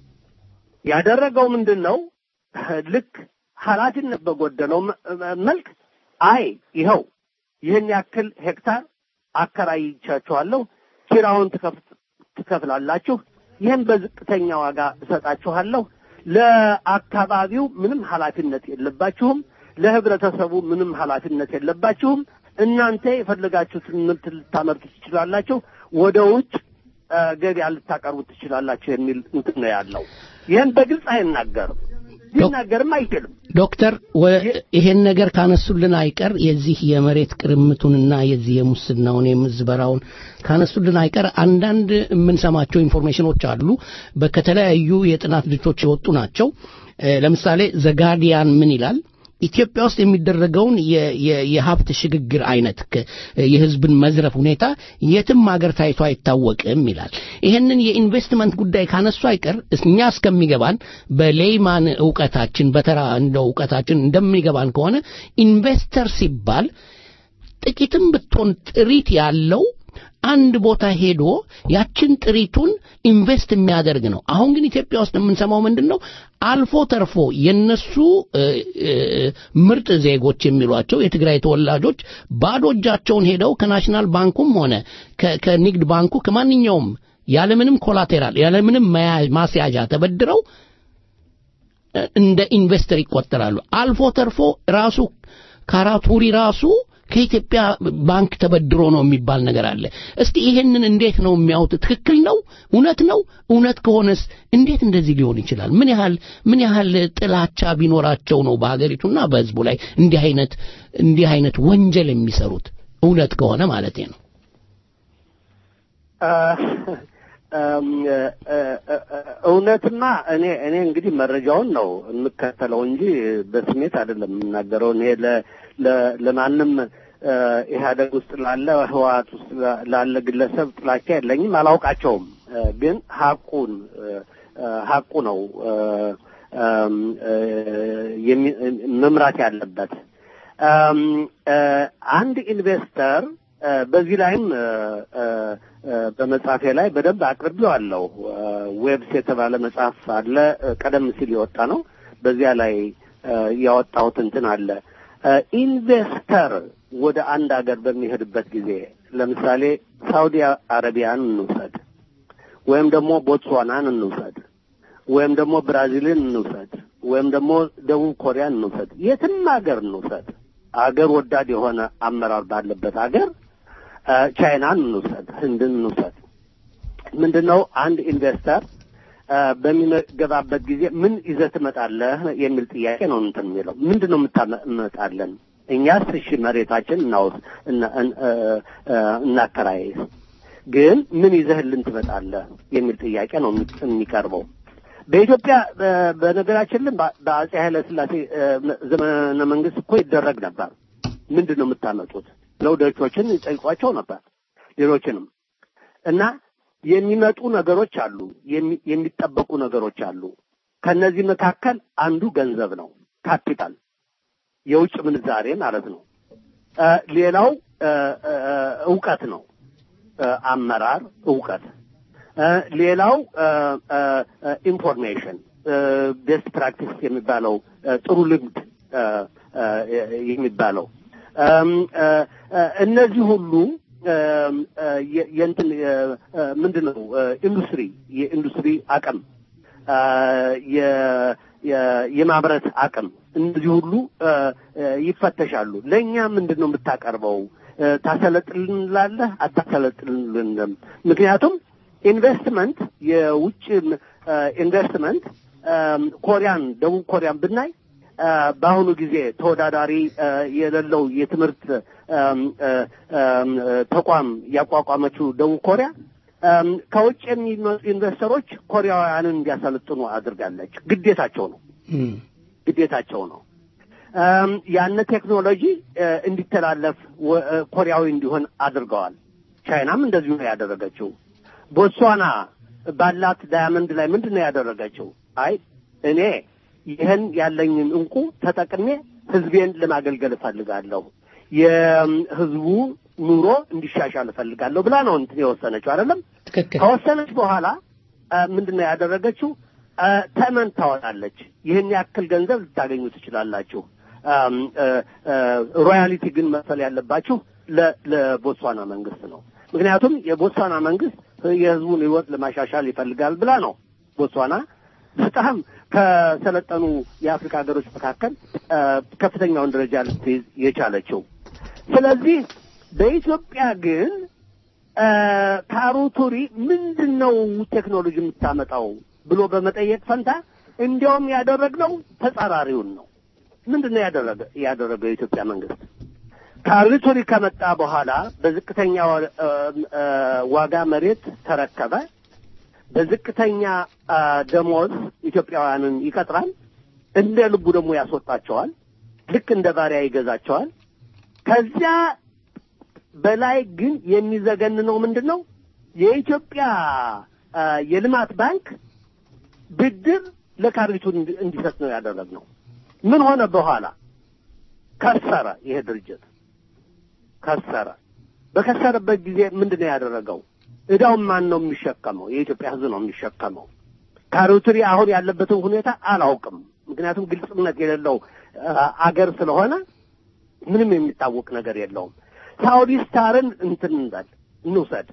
ያደረገው ምንድን ነው? ልክ ኃላፊነት በጎደለው መ- መልክ አይ ይኸው ይህን ያክል ሄክታር አከራይቻችኋለሁ፣ ኪራውን ትከፍ- ትከፍላላችሁ፣ ይህን በዝቅተኛ ዋጋ እሰጣችኋለሁ። ለአካባቢው ምንም ኃላፊነት የለባችሁም፣ ለህብረተሰቡ ምንም ኃላፊነት የለባችሁም። እናንተ የፈለጋችሁትን ምርት ልታመርቱ ትችላላችሁ፣ ወደ ውጭ እ፣ ገበያ ልታቀርቡ ትችላላችሁ የሚል እንትን ነው ያለው። ይህን በግልጽ አይናገርም፣ ሊናገርም አይችልም። ዶክተር ወ- ይሄን ነገር ካነሱልን አይቀር የዚህ የመሬት ቅርምቱንና የዚህ የሙስናውን የምዝበራውን ካነሱልን አይቀር አንዳንድ የምንሰማቸው ኢንፎርሜሽኖች አሉ። በ- ከተለያዩ የጥናት ድርጅቶች የወጡ ናቸው። እ፣ ለምሳሌ ዘጋርዲያን ምን ይላል? ኢትዮጵያ ውስጥ የሚደረገውን የ- የ- የሀብት ሽግግር አይነት ከ- የህዝብን መዝረፍ ሁኔታ የትም ሀገር ታይቶ አይታወቅም ይላል። ይህንን የኢንቨስትመንት ጉዳይ ካነሱ አይቀር እኛ እስከሚገባን በሌይማን እውቀታችን በተራ እንደው እውቀታችን እንደሚገባን ከሆነ ኢንቨስተር ሲባል ጥቂትም ብትሆን ጥሪት ያለው አንድ ቦታ ሄዶ ያችን ጥሪቱን ኢንቨስት የሚያደርግ ነው። አሁን ግን ኢትዮጵያ ውስጥ የምንሰማው ምንድን ነው? አልፎ ተርፎ የነሱ እ፣ እ፣ ምርጥ ዜጎች የሚሏቸው የትግራይ ተወላጆች ባዶ እጃቸውን ሄደው ከናሽናል ባንኩም ሆነ ከ- ከንግድ ባንኩ ከማንኛውም ያለምንም ኮላቴራል ያለምንም መያ- ማስያዣ ተበድረው እ፣ እንደ ኢንቨስተር ይቆጠራሉ። አልፎ ተርፎ ራሱ ካራቱሪ ራሱ ከኢትዮጵያ ባንክ ተበድሮ ነው የሚባል ነገር አለ። እስቲ ይሄንን እንዴት ነው የሚያዩት? ትክክል ነው? እውነት ነው? እውነት ከሆነስ እንዴት እንደዚህ ሊሆን ይችላል? ምን ያህል ምን ያህል ጥላቻ ቢኖራቸው ነው በሀገሪቱና በሕዝቡ ላይ እንዲህ አይነት እንዲህ አይነት ወንጀል የሚሰሩት? እውነት ከሆነ ማለቴ ነው። እም፣ እ፣ እ፣ እ፣ እውነትማ እኔ እኔ እንግዲህ መረጃውን ነው የምከተለው እንጂ በስሜት አይደለም የምናገረው። እኔ ለ- ለ- ለማንም እ፣ ኢህአደግ ውስጥ ላለ ህወሓት ውስጥ ላ- ላለ ግለሰብ ጥላቻ የለኝም፣ አላውቃቸውም። እ፣ ግን ሀቁን እ፣ እ፣ ሀቁ ነው እ፣ እም፣ እ፣ የሚ- መምራት ያለበት እም፣ እ፣ አንድ ኢንቨስተር እ፣ በዚህ ላይም እ፣ እ፣ እ፣ በመጽሐፌ ላይ በደንብ አቅርቤዋለሁ። እ፣ ዌብስ የተባለ መጽሐፍ አለ፣ እ፣ ቀደም ሲል የወጣ ነው። በዚያ ላይ እ፣ ያወጣሁት እንትን አለ። እ፣ ኢንቨስተር ወደ አንድ ሀገር በሚሄድበት ጊዜ ለምሳሌ ሳውዲ አረቢያን እንውሰድ፣ ወይም ደግሞ ቦትስዋናን እንውሰድ፣ ወይም ደግሞ ብራዚልን እንውሰድ፣ ወይም ደግሞ ደቡብ ኮሪያን እንውሰድ፣ የትም ሀገር እንውሰድ፣ አገር ወዳድ የሆነ አመራር ባለበት ሀገር እ፣ ቻይናን እንውሰድ፣ ህንድን እንውሰድ። ምንድን ነው አንድ ኢንቨስተር እ፣ በሚገባበት ጊዜ ምን ይዘህ ትመጣለህ የሚል ጥያቄ ነው እንትን የሚለው ምንድን ነው የምታመጣለን? እኛስ እሺ መሬታችን እናውስ እና- እን- እ፣ እ፣ እናከራይ፣ ግን ምን ይዘህልን ትመጣለህ የሚል ጥያቄ ነው የሚ- የሚቀርበው። በኢትዮጵያ በ- በነገራችን ላይ በ- በአጼ ኃይለ ሥላሴ እ፣ ዘመነ መንግስት እኮ ይደረግ ነበር። ምንድን ነው የምታመጡት ብለው ደቾችን ይጠይቋቸው ነበር፣ ሌሎችንም እና የሚመጡ ነገሮች አሉ፣ የሚ- የሚጠበቁ ነገሮች አሉ። ከነዚህ መካከል አንዱ ገንዘብ ነው። ካፒታል የውጭ ምንዛሬ ማለት ነው። እ፣ ሌላው እ፣ እ፣ እውቀት ነው። እ፣ አመራር እውቀት እ፣ ሌላው ኢንፎርሜሽን ቤስት ፕራክቲስ የሚባለው እ፣ ጥሩ ልምድ እ፣ እ፣ የሚባለው እም፣ እ፣ እ፣ እነዚህ ሁሉ እም፣ እ፣ የ- የእንትን የ- እ፣ ምንድን ነው እ፣ ኢንዱስትሪ የኢንዱስትሪ አቅም እ፣ የ- የ- የማምረት አቅም እነዚህ ሁሉ እ፣ እ፣ ይፈተሻሉ። ለእኛ ምንድን ነው የምታቀርበው? እ፣ ታሰለጥልንላለህ? አታሰለጥልንም? ምክንያቱም ኢንቨስትመንት የውጭ እ፣ ኢንቨስትመንት እም፣ ኮሪያን ደቡብ ኮሪያን ብናይ እ፣ በአሁኑ ጊዜ ተወዳዳሪ እ፣ የሌለው የትምህርት እም፣ እ፣ እም፣ ተቋም ያቋቋመችው ደቡብ ኮሪያ እም፣ ከውጭ የሚመጡ ኢንቨስተሮች ኮሪያውያንን እንዲያሰለጥኑ አድርጋለች። ግዴታቸው ነው ግዴታቸው ነው። እም፣ ያን ቴክኖሎጂ እ፣ እንዲተላለፍ ወ- እ፣ ኮሪያዊ እንዲሆን አድርገዋል። ቻይናም እንደዚሁ ነው ያደረገችው። ቦትስዋና ባላት ዳያመንድ ላይ ምንድን ነው ያደረገችው? አይ እኔ ይህን ያለኝን እንቁ ተጠቅሜ ህዝቤን ለማገልገል እፈልጋለሁ፣ የህዝቡ ኑሮ እንዲሻሻል እፈልጋለሁ ብላ ነው እንትን የወሰነችው አይደለም። ትክክል ከወሰነች በኋላ አ፣ ምንድን ነው ያደረገችው? አ፣ ተመን ታወጣለች። ይህን ያክል ገንዘብ ልታገኙ ትችላላችሁ። አም፣ አ፣ አ፣ ሮያሊቲ ግን መክፈል ያለባችሁ ለ- ለቦትስዋና መንግስት ነው። ምክንያቱም የቦትስዋና መንግስት የህዝቡን ህይወት ለማሻሻል ይፈልጋል ብላ ነው ቦትስዋና በጣም ከሰለጠኑ የአፍሪካ ሀገሮች መካከል አ፣ ከፍተኛውን ደረጃ ልትይዝ የቻለችው። ስለዚህ በኢትዮጵያ ግን አ፣ ካሩቱሪ ምንድን ነው ቴክኖሎጂ የምታመጣው ብሎ በመጠየቅ ፈንታ እንዲያውም ያደረግነው ተጻራሪውን ነው። ምንድን ነው ያደረገ ያደረገው የኢትዮጵያ መንግስት ካሪቱሪ ከመጣ በኋላ በዝቅተኛ ዋ- አ፣ አ፣ ዋጋ መሬት ተረከበ። በዝቅተኛ አ፣ ደሞዝ ኢትዮጵያውያንን ይቀጥራል። እንደ ልቡ ደግሞ ያስወጣቸዋል። ልክ እንደ ባሪያ ይገዛቸዋል። ከዚያ በላይ ግን የሚዘገንነው ምንድን ነው? የኢትዮጵያ አ፣ የልማት ባንክ ብድር ለካሪቱ እንዲ- እንዲሰጥ ነው ያደረግነው። ምን ሆነ በኋላ? ከሰረ። ይሄ ድርጅት ከሰረ። በከሰረበት ጊዜ ምንድን ነው ያደረገው? እዳውን ማን ነው የሚሸከመው? የኢትዮጵያ ሕዝብ ነው የሚሸከመው። ካሪቱሪ አሁን ያለበትን ሁኔታ አላውቅም። ምክንያቱም ግልጽነት የሌለው አ፣ አገር ስለሆነ ምንም የሚታወቅ ነገር የለውም። ሳውዲ ስታርን እንትን እንበል እንውሰድ።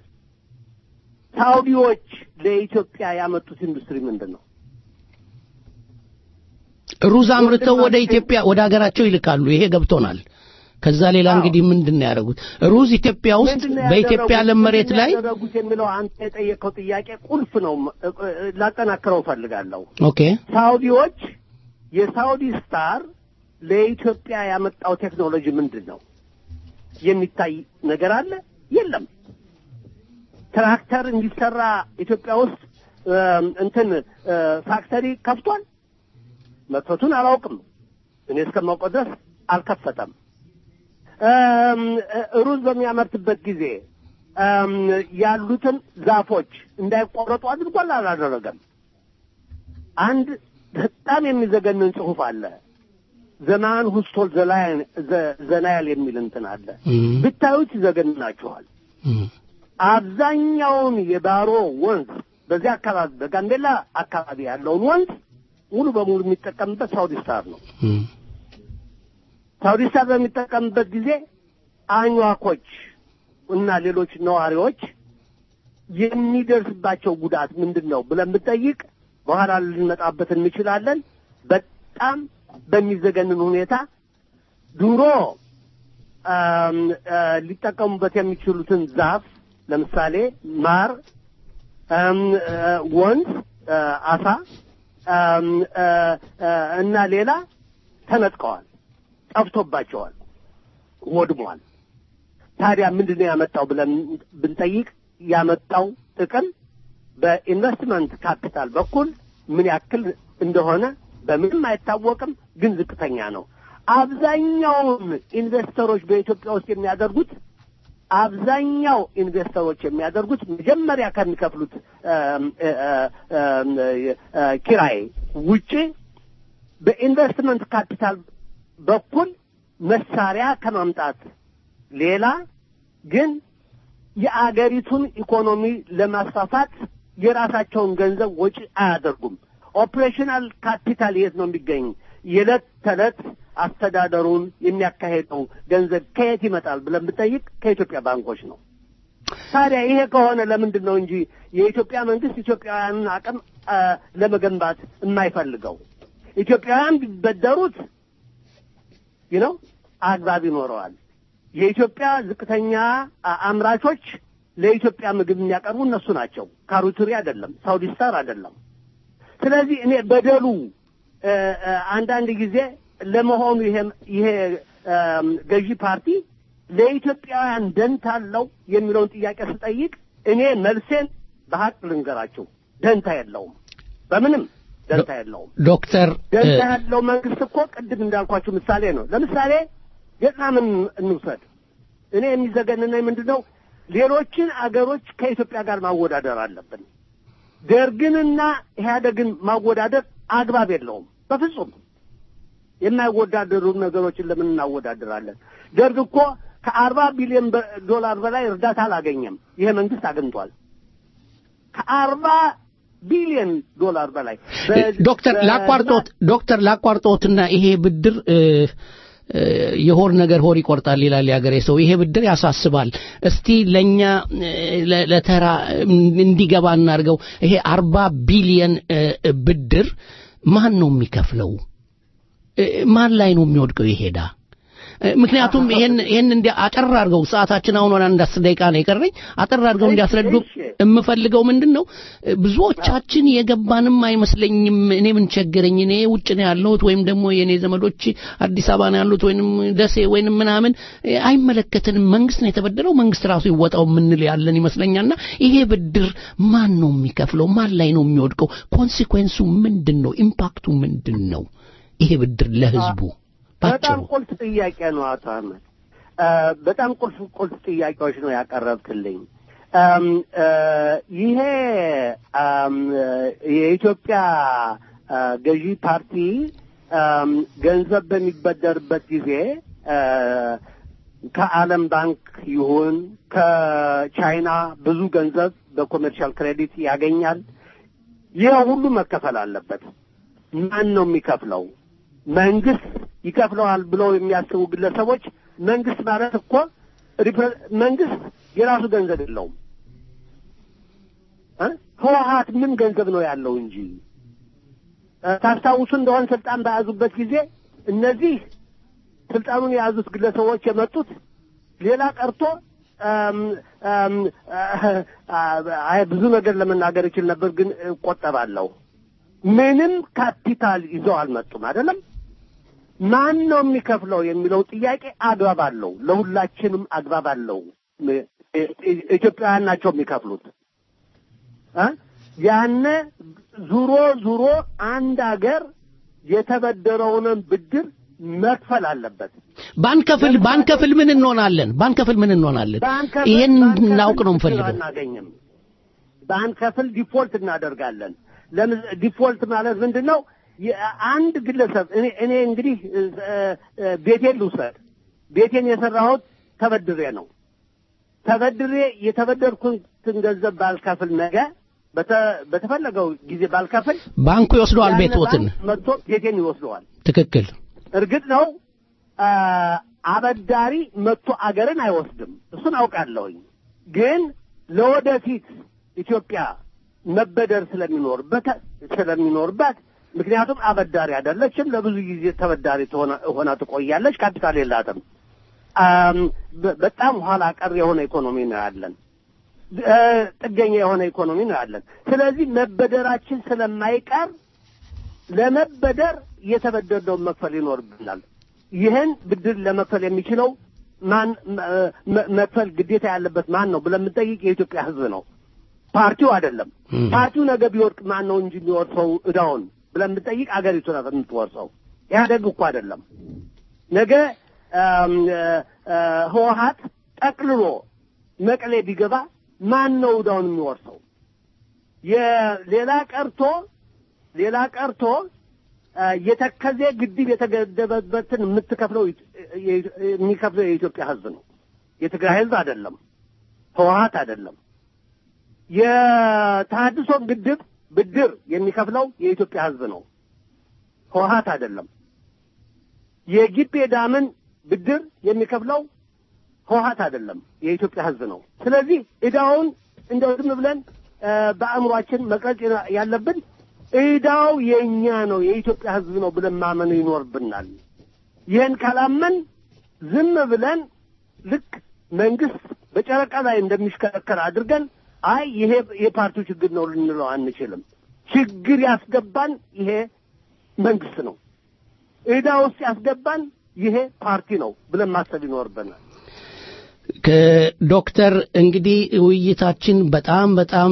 ሳውዲዎች ለኢትዮጵያ ያመጡት ኢንዱስትሪ ምንድን ነው? ሩዝ አምርተው ወደ ኢትዮጵያ ወደ ሀገራቸው ይልካሉ። ይሄ ገብቶናል። ከዛ ሌላ እንግዲህ ምንድን ነው ያደረጉት? ሩዝ ኢትዮጵያ ውስጥ ምንድን ነው በኢትዮጵያ ያደረጉት? ለም መሬት ምንድን ነው ላይ ያደረጉት የሚለው አንተ የጠየቀው ጥያቄ ቁልፍ ነው። እ- እ- ላጠናክረው እፈልጋለሁ። ኦኬ ሳውዲዎች የሳውዲ ስታር ለኢትዮጵያ ያመጣው ቴክኖሎጂ ምንድን ነው? የሚታይ ነገር አለ? የለም። ትራክተር እንዲሰራ ኢትዮጵያ ውስጥ እም፣ እንትን እ፣ ፋክተሪ ከፍቷል። መክፈቱን አላውቅም። እኔ እስከማውቀው ድረስ አልከፈተም። እም፣ እ፣ ሩዝ በሚያመርትበት ጊዜ እም፣ ያሉትን ዛፎች እንዳይቆረጡ አድርጓል አላደረገም? አንድ በጣም የሚዘገንን ጽሑፍ አለ። ዘማን ሁስቶል ዘናያል የሚል እንትን አለ። ብታዩት ይዘገንናችኋል። አብዛኛውን የባሮ ወንዝ በዚህ አካባቢ በጋምቤላ አካባቢ ያለውን ወንዝ ሙሉ በሙሉ የሚጠቀምበት ሳውዲ ስታር ነው። ሳውዲ ስታር በሚጠቀምበት ጊዜ አኟኮች እና ሌሎች ነዋሪዎች የሚደርስባቸው ጉዳት ምንድን ነው ብለን ብንጠይቅ በኋላ ልንመጣበት እንችላለን። በጣም በሚዘገንን ሁኔታ ድሮ አም፣ አ፣ ሊጠቀሙበት የሚችሉትን ዛፍ ለምሳሌ ማር፣ አም፣ አ፣ ወንዝ፣ አ፣ አሳ አም፣ አ፣ አ፣ እና ሌላ ተነጥቀዋል፣ ጠፍቶባቸዋል፣ ወድሟል። ታዲያ ምንድን ነው ያመጣው ብለን ብንጠይቅ ያመጣው ጥቅም በኢንቨስትመንት ካፒታል በኩል ምን ያክል እንደሆነ በምንም አይታወቅም፣ ግን ዝቅተኛ ነው። አብዛኛውን ኢንቨስተሮች በኢትዮጵያ ውስጥ የሚያደርጉት አብዛኛው ኢንቨስተሮች የሚያደርጉት መጀመሪያ ከሚከፍሉት አም፣ አ- አ- አም፣ አ- ኪራይ ውጪ በኢንቨስትመንት ካፒታል በኩል መሳሪያ ከማምጣት ሌላ ግን የአገሪቱን ኢኮኖሚ ለማስፋፋት የራሳቸውን ገንዘብ ወጪ አያደርጉም። ኦፕሬሽናል ካፒታል የት ነው የሚገኝ? የዕለት ተዕለት አስተዳደሩን የሚያካሄደው ገንዘብ ከየት ይመጣል ብለን ብጠይቅ ከኢትዮጵያ ባንኮች ነው። ታዲያ ይሄ ከሆነ ለምንድን ነው እንጂ የኢትዮጵያ መንግስት ኢትዮጵያውያንን አቅም አ፣ ለመገንባት የማይፈልገው? ኢትዮጵያውያን ቢበደሩት ነው አግባብ ይኖረዋል። የኢትዮጵያ ዝቅተኛ አ- አምራቾች ለኢትዮጵያ ምግብ የሚያቀርቡ እነሱ ናቸው። ካሩቱሪ አይደለም፣ ሳውዲ ስታር አይደለም። ስለዚህ እኔ በደሉ እ፣ እ፣ አንዳንድ ጊዜ ለመሆኑ ይሄ ይሄ እም፣ ገዢ ፓርቲ ለኢትዮጵያውያን ደንታ አለው የሚለውን ጥያቄ ስጠይቅ እኔ መልሴን በሀቅ ልንገራቸው፣ ደንታ የለውም። በምንም ደንታ የለውም። ዶክተር ደንታ ያለው መንግስት እኮ ቅድም እንዳልኳቸው ምሳሌ ነው። ለምሳሌ ቪየትናምን እንውሰድ። እኔ የሚዘገንነኝ ምንድን ነው ሌሎችን አገሮች ከኢትዮጵያ ጋር ማወዳደር አለብን። ደርግንና ኢህአደግን ማወዳደር አግባብ የለውም በፍጹም። የማይወዳደሩ ነገሮችን ለምን እናወዳድራለን? ደርግ እኮ ከአርባ ቢሊዮን በ- ዶላር በላይ እርዳታ አላገኘም። ይሄ መንግስት አግኝቷል። ከአርባ ቢሊዮን ዶላር በላይ በ- ዶክተር በ- ላቋርጦት ዶክተር ላቋርጦትና ይሄ ብድር እ፣ እ፣ የሆር ነገር ሆር ይቆርጣል ይላል የሀገሬ ሰው። ይሄ ብድር ያሳስባል። እስቲ ለኛ እ፣ ለ- ለተራ እንዲገባ እናድርገው። ይሄ አርባ ቢሊየን እ፣ ብድር ማን ነው የሚከፍለው? እ፣ ማን ላይ ነው የሚወድቀው ይሄዳ? እ፣ ምክንያቱም ይሄን ይሄን እንዲ አጠር አድርገው ሰዓታችን አሁን ወደ አንድ አስር ደቂቃ ነው የቀረኝ። አጠር አድርገው እንዲያስረዱ የምፈልገው ምንድን ነው እ፣ ብዙዎቻችን የገባንም አይመስለኝም። እኔ ምን ቸገረኝ፣ እኔ ውጭ ነው ያለሁት ወይም ደግሞ የኔ ዘመዶች አዲስ አበባ ነው ያሉት ወይንም ደሴ ወይንም ምናምን እ፣ አይመለከትንም። መንግስት ነው የተበደረው፣ መንግስት ራሱ ይወጣው የምንል ያለን ይመስለኛልና ይሄ ብድር ማን ነው የሚከፍለው? ማን ላይ ነው የሚወድቀው? ኮንሲኩዌንሱ ምንድን ነው? ኢምፓክቱ ምንድን ነው? ይሄ ብድር ለህዝቡ በጣም ቁልፍ ጥያቄ ነው አቶ አህመድ። አ፣ በጣም ቁልፍ ቁልፍ ጥያቄዎች ነው ያቀረብክልኝ። አም፣ አ፣ ይሄ አም፣ የኢትዮጵያ አ፣ ገዢ ፓርቲ አም፣ ገንዘብ በሚበደርበት ጊዜ አ፣ ከዓለም ባንክ ይሁን ከቻይና ብዙ ገንዘብ በኮሜርሻል ክሬዲት ያገኛል። ይህ ሁሉ መከፈል አለበት። ማን ነው የሚከፍለው? መንግስት ይከፍለዋል ብለው የሚያስቡ ግለሰቦች መንግስት ማለት እኮ ሪፕረ- መንግስት የራሱ ገንዘብ የለውም እ? ህወሀት ምን ገንዘብ ነው ያለው እንጂ እ፣ ታስታውሱ እንደሆን ስልጣን በያዙበት ጊዜ እነዚህ ስልጣኑን የያዙት ግለሰቦች የመጡት ሌላ ቀርቶ እም፣ እም፣ አይ ብዙ ነገር ለመናገር ይችል ነበር፣ ግን እቆጠባለሁ። ምንም ካፒታል ይዘው አልመጡም። አይደለም ማን ነው የሚከፍለው የሚለው ጥያቄ አግባብ አለው። ለሁላችንም አግባብ አለው። እ- እ- ኢትዮጵያውያን ናቸው የሚከፍሉት እ? ያነ ዙሮ ዙሮ አንድ አገር የተበደረውንን ብድር መክፈል አለበት። ባንከፍል ባንከፍል ምን እንሆናለን? ባንከፍል ምን እንሆናለን? ባንከፍል- ይሄን ባንከፍል እንድናውቅ ነው ብድር የምፈልገው። አናገኝም። ባንከፍል ዲፎልት እናደርጋለን። ለምን ዲፎልት ማለት ምንድን ነው? አንድ ግለሰብ እኔ እኔ እንግዲህ እ፣ እ፣ ቤቴን ልውሰድ። ቤቴን የሰራሁት ተበድሬ ነው። ተበድሬ የተበደርኩትን ገንዘብ ባልከፍል ነገ በተ- በተፈለገው ጊዜ ባልከፍል ባንኩ ይወስደዋል ያነ ቤትዎትን። ባንክ መጥቶ ቤቴን ይወስደዋል። ትክክል። እርግጥ ነው አ፣ አበዳሪ መጥቶ አገርን አይወስድም። እሱን አውቃለሁኝ። ግን ለወደፊት ኢትዮጵያ መበደር ስለሚኖርበት ስለሚኖርባት ምክንያቱም አበዳሪ አይደለችም። ለብዙ ጊዜ ተበዳሪ ትሆና- ሆና ትቆያለች። ካፒታል የላትም። አም፣ በ- በጣም ኋላ ቀር የሆነ ኢኮኖሚ ነው ያለን። እ፣ ጥገኛ የሆነ ኢኮኖሚ ነው ያለን። ስለዚህ መበደራችን ስለማይቀር ለመበደር የተበደርነውን መክፈል ይኖርብናል። ይህን ብድር ለመክፈል የሚችለው ማን መ- መ- መክፈል ግዴታ ያለበት ማን ነው ብለን የምንጠይቅ የኢትዮጵያ ሕዝብ ነው፣ ፓርቲው አይደለም። ፓርቲው ነገ ቢወድቅ ማን ነው እንጂ የሚወርሰው እዳውን ብለን የምንጠይቅ አገሪቱ ናት የምትወርሰው። ኢህአደግ እኮ አይደለም። ነገ አም፣ እ፣ እ፣ ህወሀት ጠቅልሎ መቀሌ ቢገባ ማን ነው እዳውን የሚወርሰው? የሌላ ቀርቶ ሌላ ቀርቶ የተከዜ ግድብ የተገደበበትን የምትከፍለው የሚከፍለው የኢትዮጵያ ሕዝብ ነው። የትግራይ ሕዝብ አይደለም፣ ህወሀት አይደለም። የተሃድሶ ግድብ ብድር የሚከፍለው የኢትዮጵያ ሕዝብ ነው፣ ህወሀት አይደለም። የጊቤ ዳምን ብድር የሚከፍለው ህወሀት አይደለም፣ የኢትዮጵያ ሕዝብ ነው። ስለዚህ ዕዳውን እንደው ዝም ብለን በአእምሯችን መቅረጽ ያለብን ዕዳው የእኛ ነው የኢትዮጵያ ሕዝብ ነው ብለን ማመን ይኖርብናል። ይህን ካላመን ዝም ብለን ልክ መንግስት በጨረቃ ላይ እንደሚሽከረከር አድርገን አይ ይሄ የፓርቲው ችግር ነው ልንለው አንችልም። ችግር ያስገባን ይሄ መንግስት ነው። ዕዳ ውስጥ ያስገባን ይሄ ፓርቲ ነው ብለን ማሰብ ይኖርብናል። ዶክተር እንግዲህ ውይይታችን በጣም በጣም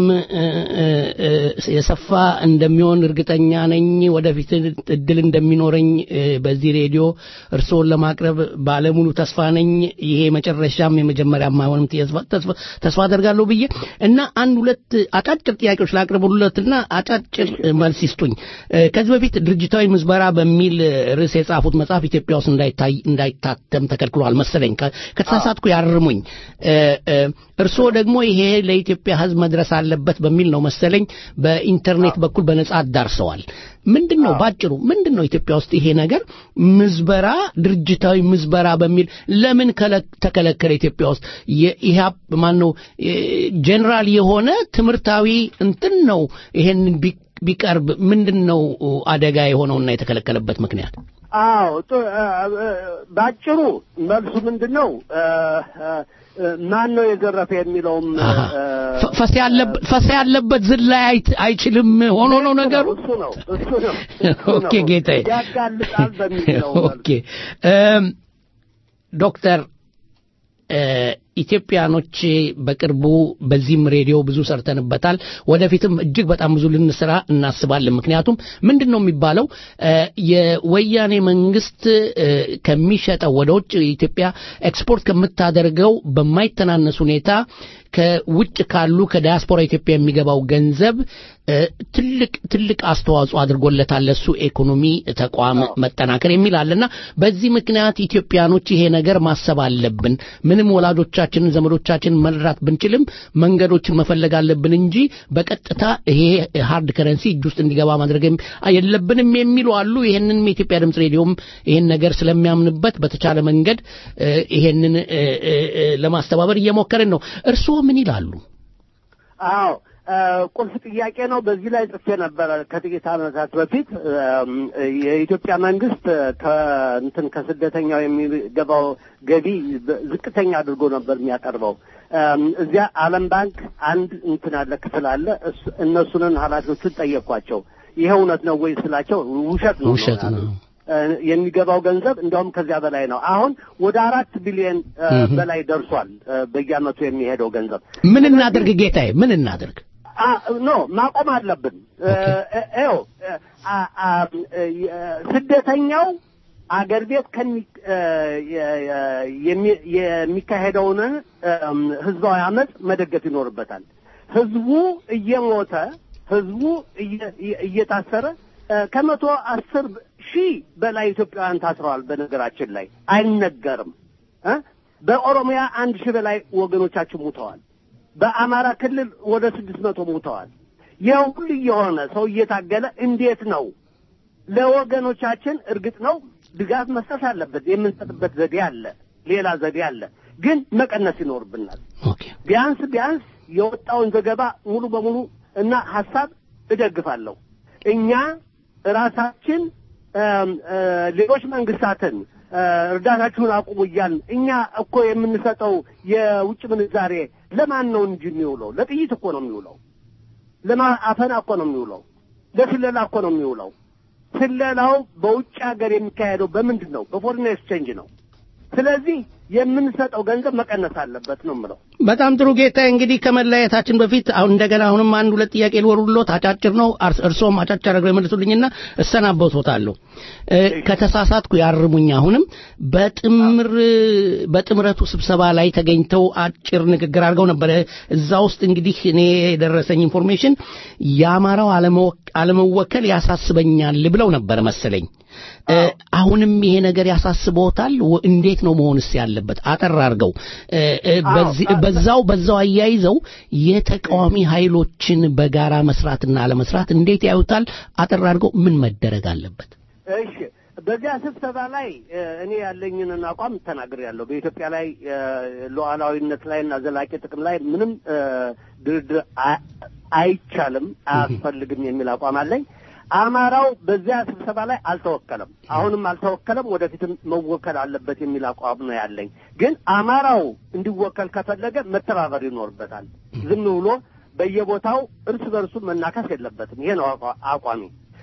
የሰፋ እንደሚሆን እርግጠኛ ነኝ። ወደፊት እድል እንደሚኖረኝ በዚህ ሬዲዮ እርስዎን ለማቅረብ ባለሙሉ ተስፋ ነኝ። ይሄ መጨረሻም የመጀመሪያም አይሆንም ተስፋ አደርጋለሁ ብዬ እና አንድ ሁለት አጫጭር ጥያቄዎች ላቅርቡለትና አጫጭር መልስ ይስጡኝ። ከዚህ በፊት ድርጅታዊ ምዝበራ በሚል ርዕስ የጻፉት መጽሐፍ ኢትዮጵያ ውስጥ እንዳይታተም ተከልክሏል መሰለኝ። ከተሳሳትኩ ያርሙ ስሙኝ እርስዎ ደግሞ ይሄ ለኢትዮጵያ ሕዝብ መድረስ አለበት በሚል ነው መሰለኝ በኢንተርኔት በኩል በነጻ አዳርሰዋል። ምንድን ነው ባጭሩ ምንድን ነው ኢትዮጵያ ውስጥ ይሄ ነገር ምዝበራ፣ ድርጅታዊ ምዝበራ በሚል ለምን ተከለከለ? ኢትዮጵያ ውስጥ የኢህአፕ ማን ነው ጄኔራል የሆነ ትምህርታዊ እንትን ነው ይሄንን ቢቀርብ ምንድን ነው አደጋ የሆነውና የተከለከለበት ምክንያት? አዎ ባጭሩ መልሱ ምንድን ነው? ማን ነው የዘረፈ የሚለውም ፈሳ ያለበት ዝላይ አይችልም ሆኖ ነው ነገሩ። እሱ ነው እሱ ነው ኦኬ ጌታዬ፣ ያጋልጣል በሚለው ኦኬ ዶክተር ኢትዮጵያኖች በቅርቡ በዚህም ሬዲዮ ብዙ ሰርተንበታል። ወደፊትም እጅግ በጣም ብዙ ልንሰራ እናስባለን። ምክንያቱም ምንድን ነው የሚባለው የወያኔ መንግስት ከሚሸጠው ወደ ውጭ ኢትዮጵያ ኤክስፖርት ከምታደርገው በማይተናነስ ሁኔታ ከውጭ ካሉ ከዲያስፖራ ኢትዮጵያ የሚገባው ገንዘብ ትልቅ ትልቅ አስተዋጽኦ አድርጎለታል ለሱ ኢኮኖሚ ተቋም መጠናከር የሚል አለና በዚህ ምክንያት ኢትዮጵያኖች ይሄ ነገር ማሰብ አለብን። ምንም ወላጆቻችንን ዘመዶቻችንን መርዳት ብንችልም መንገዶችን መፈለግ አለብን እንጂ በቀጥታ ይሄ ሃርድ ከረንሲ እጅ ውስጥ እንዲገባ ማድረግ የለብንም የሚሉ አሉ። ይሄንንም የኢትዮጵያ ድምፅ ሬዲዮም ይሄን ነገር ስለሚያምንበት በተቻለ መንገድ ይሄንን ለማስተባበር እየሞከርን ነው። እርስዎ ምን ይላሉ? አዎ ቁልፍ ጥያቄ ነው። በዚህ ላይ ጽፌ ነበረ ከጥቂት ዓመታት በፊት የኢትዮጵያ መንግስት ከእንትን ከስደተኛው የሚገባው ገቢ ዝቅተኛ አድርጎ ነበር የሚያቀርበው። እዚያ ዓለም ባንክ አንድ እንትን አለ ክፍል አለ። እነሱንን ኃላፊዎቹን ጠየኳቸው። ይሄ እውነት ነው ወይ ስላቸው ውሸት ነው ውሸት ነው የሚገባው ገንዘብ እንደውም ከዚያ በላይ ነው። አሁን ወደ አራት ቢሊዮን በላይ ደርሷል በየዓመቱ የሚሄደው ገንዘብ። ምን እናድርግ ጌታዬ? ምን እናድርግ? ኖ ማቆም አለብን። ይኸው ስደተኛው አገር ቤት የሚካሄደውን ህዝባዊ አመፅ መደገፍ ይኖርበታል። ህዝቡ እየሞተ ህዝቡ እየታሰረ ከመቶ አስር ሺህ በላይ ኢትዮጵያውያን ታስረዋል። በነገራችን ላይ አይነገርም። በኦሮሚያ አንድ ሺህ በላይ ወገኖቻችን ሙተዋል። በአማራ ክልል ወደ ስድስት መቶ ሙተዋል። ይህ ሁሉ የሆነ ሰው እየታገለ እንዴት ነው ለወገኖቻችን? እርግጥ ነው ድጋፍ መስጠት አለበት። የምንሰጥበት ዘዴ አለ፣ ሌላ ዘዴ አለ። ግን መቀነስ ይኖርብናል። ቢያንስ ቢያንስ የወጣውን ዘገባ ሙሉ በሙሉ እና ሀሳብ እደግፋለሁ። እኛ ራሳችን ሌሎች መንግስታትን እርዳታችሁን አቁሙ እያልን እኛ እኮ የምንሰጠው የውጭ ምንዛሬ ለማን ነው እንጂ የሚውለው? ለጥይት እኮ ነው የሚውለው። ለማፈና እኮ ነው የሚውለው። ለስለላ እኮ ነው የሚውለው። ስለላው በውጭ ሀገር የሚካሄደው በምንድን ነው? በፎሪን ኤክስቼንጅ ነው። ስለዚህ የምንሰጠው ገንዘብ መቀነስ አለበት ነው የምለው። በጣም ጥሩ ጌታ። እንግዲህ ከመለያየታችን በፊት አሁን እንደገና አሁንም አንድ ሁለት ጥያቄ ልወሩሎት፣ አጫጭር ነው። አርስ- እርስዎም አጫጭር አድርገው ይመልሱልኝና እሰናበቶታለሁ። እ፣ ከተሳሳትኩ ያርሙኝ። አሁንም በጥምር በጥምረቱ ስብሰባ ላይ ተገኝተው አጭር ንግግር አድርገው ነበረ። እዛ ውስጥ እንግዲህ እኔ የደረሰኝ ኢንፎርሜሽን የአማራው አለመወ- አለመወከል ያሳስበኛል ብለው ነበረ መሰለኝ። እ፣ አሁንም ይሄ ነገር ያሳስበዎታል? ወ- እንዴት ነው መሆንስ ያለበት? አጠር አድርገው እ፣ እ፣ በዚህ- በዛው በዛው አያይዘው የተቃዋሚ ኃይሎችን በጋራ መስራትና አለመስራት እንዴት ያዩታል? አጠር አድርገው ምን መደረግ አለበት? እሺ በዚያ ስብሰባ ላይ እ፣ እኔ ያለኝን አቋም ተናግሬያለሁ። በኢትዮጵያ ላይ እ፣ ሉዓላዊነት ላይ እና ዘላቂ ጥቅም ላይ ምንም እ፣ ድርድር አ- አይቻልም፣ አያስፈልግም የሚል አቋም አለኝ። አማራው በዚያ ስብሰባ ላይ አልተወከለም፣ አሁንም አልተወከለም፣ ወደፊትም መወከል አለበት የሚል አቋም ነው ያለኝ። ግን አማራው እንዲወከል ከፈለገ መተባበር ይኖርበታል። ዝም ብሎ በየቦታው እርስ በርሱ መናከስ የለበትም። ይሄ ነው አቋ- አቋሚ።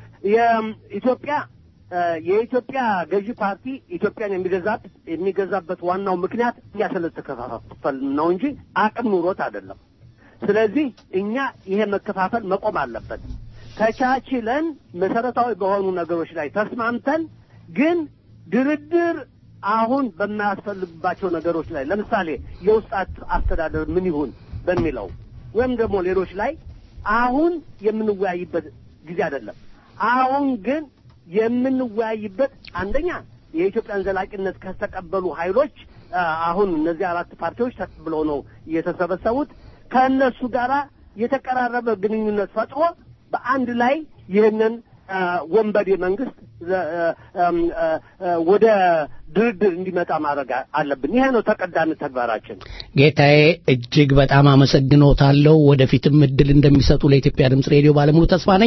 የኢትዮጵያ እ፣ የኢትዮጵያ ገዢ ፓርቲ ኢትዮጵያን የሚገዛት የሚገዛበት ዋናው ምክንያት እኛ ስለተከፋፈል ነው እንጂ አቅም ኑሮት አይደለም። ስለዚህ እኛ ይሄ መከፋፈል መቆም አለበት። ተቻችለን መሰረታዊ በሆኑ ነገሮች ላይ ተስማምተን ግን ድርድር አሁን በማያስፈልግባቸው ነገሮች ላይ ለምሳሌ የውስጥ አት- አስተዳደር ምን ይሁን በሚለው ወይም ደግሞ ሌሎች ላይ አሁን የምንወያይበት ጊዜ አይደለም። አሁን ግን የምንወያይበት አንደኛ የኢትዮጵያን ዘላቂነት ከተቀበሉ ኃይሎች አ፣ አሁን እነዚህ አራት ፓርቲዎች ተቀብለው ነው የተሰበሰቡት። ከእነሱ ጋራ የተቀራረበ ግንኙነት ፈጥሮ በአንድ ላይ ይህንን አ፣ ወንበዴ መንግስት ዘ- አ፣ አም፣ አ፣ አ፣ ወደ ድርድር እንዲመጣ ማድረግ አ- አለብን። ይሄ ነው ተቀዳሚ ተግባራችን። ጌታዬ እጅግ በጣም አመሰግኖታለሁ። ወደፊትም እድል እንደሚሰጡ ለኢትዮጵያ ድምፅ ሬዲዮ ባለሙሉ ተስፋ ነኝ።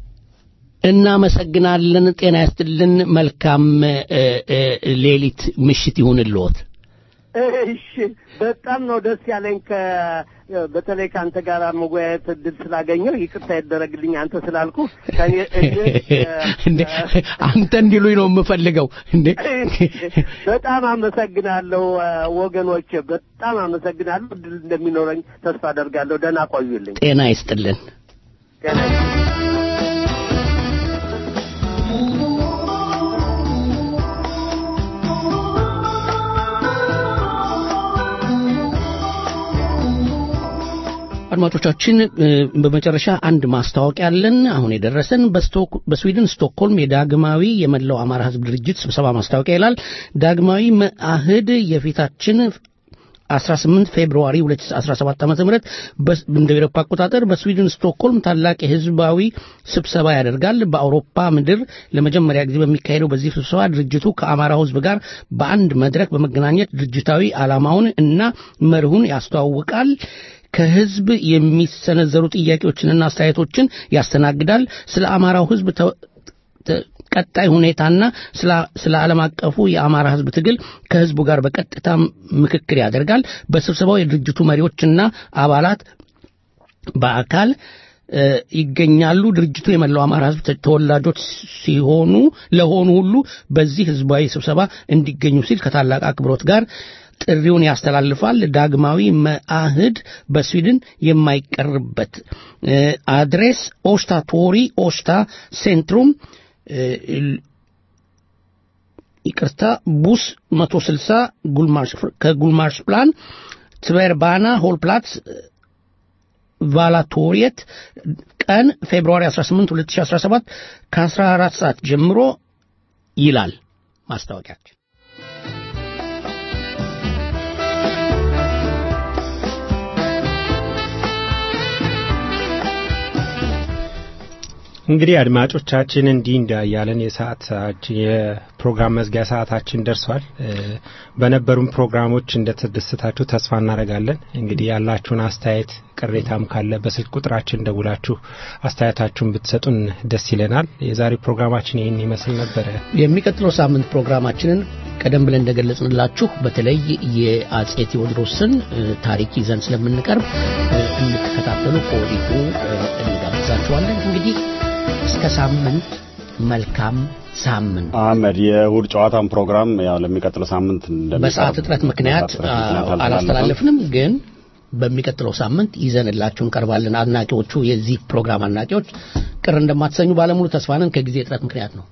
እናመሰግናለን። ጤና ያስጥልን። መልካም እ፣ እ፣ ሌሊት ምሽት ይሁንልዎት። እሺ በጣም ነው ደስ ያለኝ ከ በተለይ ከአንተ ጋር መወያየት እድል ስላገኘው ይቅርታ ይደረግልኝ አንተ ስላልኩ ከኔ እድል እንዴ አንተ እንዲሉኝ ነው የምፈልገው እንዴ በጣም አመሰግናለሁ አ፣ ወገኖቼ በጣም አመሰግናለሁ እድል እንደሚኖረኝ ተስፋ አደርጋለሁ ደህና ቆዩልኝ ጤና ይስጥልን። ጤና አድማጮቻችን እ፣ በመጨረሻ አንድ ማስታወቂያ አለን። አሁን የደረሰን በስቶክ- በስዊድን ስቶክሆልም የዳግማዊ የመላው አማራ ሕዝብ ድርጅት ስብሰባ ማስታወቂያ ይላል። ዳግማዊ መአህድ የፊታችን 18 ፌብሩዋሪ 2017 ዓ.ም በስ- እንደ አውሮፓ አቆጣጠር በስዊድን ስቶክሆልም ታላቅ የህዝባዊ ስብሰባ ያደርጋል። በአውሮፓ ምድር ለመጀመሪያ ጊዜ በሚካሄደው በዚህ ስብሰባ ድርጅቱ ከአማራው ህዝብ ጋር በአንድ መድረክ በመገናኘት ድርጅታዊ ዓላማውን እና መርሁን ያስተዋውቃል። ከህዝብ የሚሰነዘሩ ጥያቄዎችንና አስተያየቶችን ያስተናግዳል። ስለ አማራው ህዝብ ተ- ተ- ቀጣይ ሁኔታና ስለ- ስለ ዓለም አቀፉ የአማራ ህዝብ ትግል ከህዝቡ ጋር በቀጥታ ምክክር ያደርጋል። በስብሰባው የድርጅቱ መሪዎችና አባላት በአካል እ፣ ይገኛሉ። ድርጅቱ የመላው አማራ ህዝብ ተ- ተወላጆች ሲሆኑ ለሆኑ ሁሉ በዚህ ህዝባዊ ስብሰባ እንዲገኙ ሲል ከታላቅ አክብሮት ጋር ጥሪውን ያስተላልፋል። ዳግማዊ መአህድ በስዊድን የማይቀርበት እ፣ አድሬስ ኦስታ ቶሪ ኦስታ ሴንትሩም እ፣ ይቅርታ ቡስ 160 ጉልማርሽ ከጉልማርሽ ፕላን ትቨርባና ሆልፕላትስ ቫላቶሪየት ቀን ፌብሩዋሪ 18 2017 ከ14 ሰዓት ጀምሮ ይላል ማስታወቂያችን። እንግዲህ አድማጮቻችን እንዲህ እንዳያለን የሰዓታችን የፕሮግራም መዝጊያ ሰዓታችን ደርሷል። እ፣ በነበሩን ፕሮግራሞች እንደተደሰታችሁ ተስፋ እናደርጋለን። እንግዲህ ያላችሁን አስተያየት ቅሬታም ካለ በስልክ ቁጥራችን ደውላችሁ አስተያየታችሁን ብትሰጡን ደስ ይለናል። የዛሬ ፕሮግራማችን ይህን ይመስል ነበረ። የሚቀጥለው ሳምንት ፕሮግራማችንን ቀደም ብለን እንደገለጽንላችሁ በተለይ የአጼ ቴዎድሮስን እ፣ ታሪክ ይዘን ስለምንቀርብ እ፣ እንድትከታተሉ ከወዲሁ እ፣ እንጋብዛችኋለን። እንግዲህ እስከ ሳምንት መልካም ሳምንት። አህመድ የእሁድ ጨዋታን ፕሮግራም ያው ለሚቀጥለው ሳምንት እንደሚቀርብ በሰዓት እጥረት ምክንያት በሰዓት እጥረት ምክንያት አ- አልተላለፈም። አላስተላለፍንም፣ ግን በሚቀጥለው ሳምንት ይዘንላችሁ እንቀርባለን። አድናቂዎቹ የዚህ ፕሮግራም አድናቂዎች ቅር እንደማትሰኙ ባለሙሉ ተስፋ ነን። ከጊዜ እጥረት ምክንያት ነው።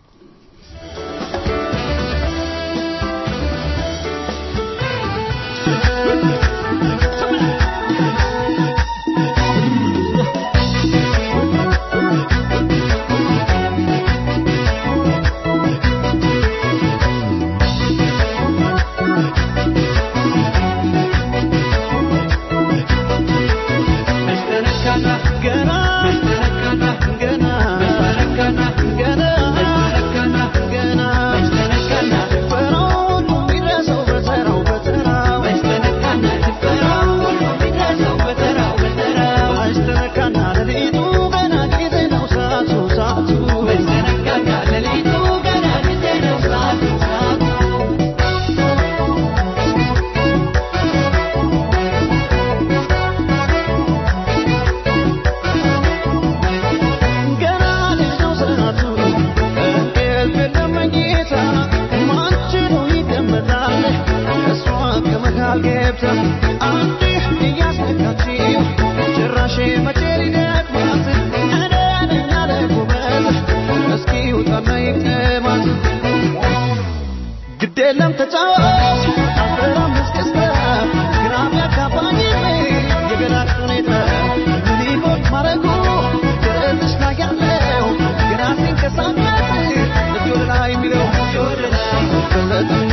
ግዴለም ተጫዋች አስራም እስክስታ ግራም ያጋባኝ የገላጭ ሁኔታ ምን ይሆን ማረጉ ትርትሽ ላይ ያለው ግራ ሲንቀሳቀስ እጅ ወደ ላይ የሚለው እጅ ወደ ላይ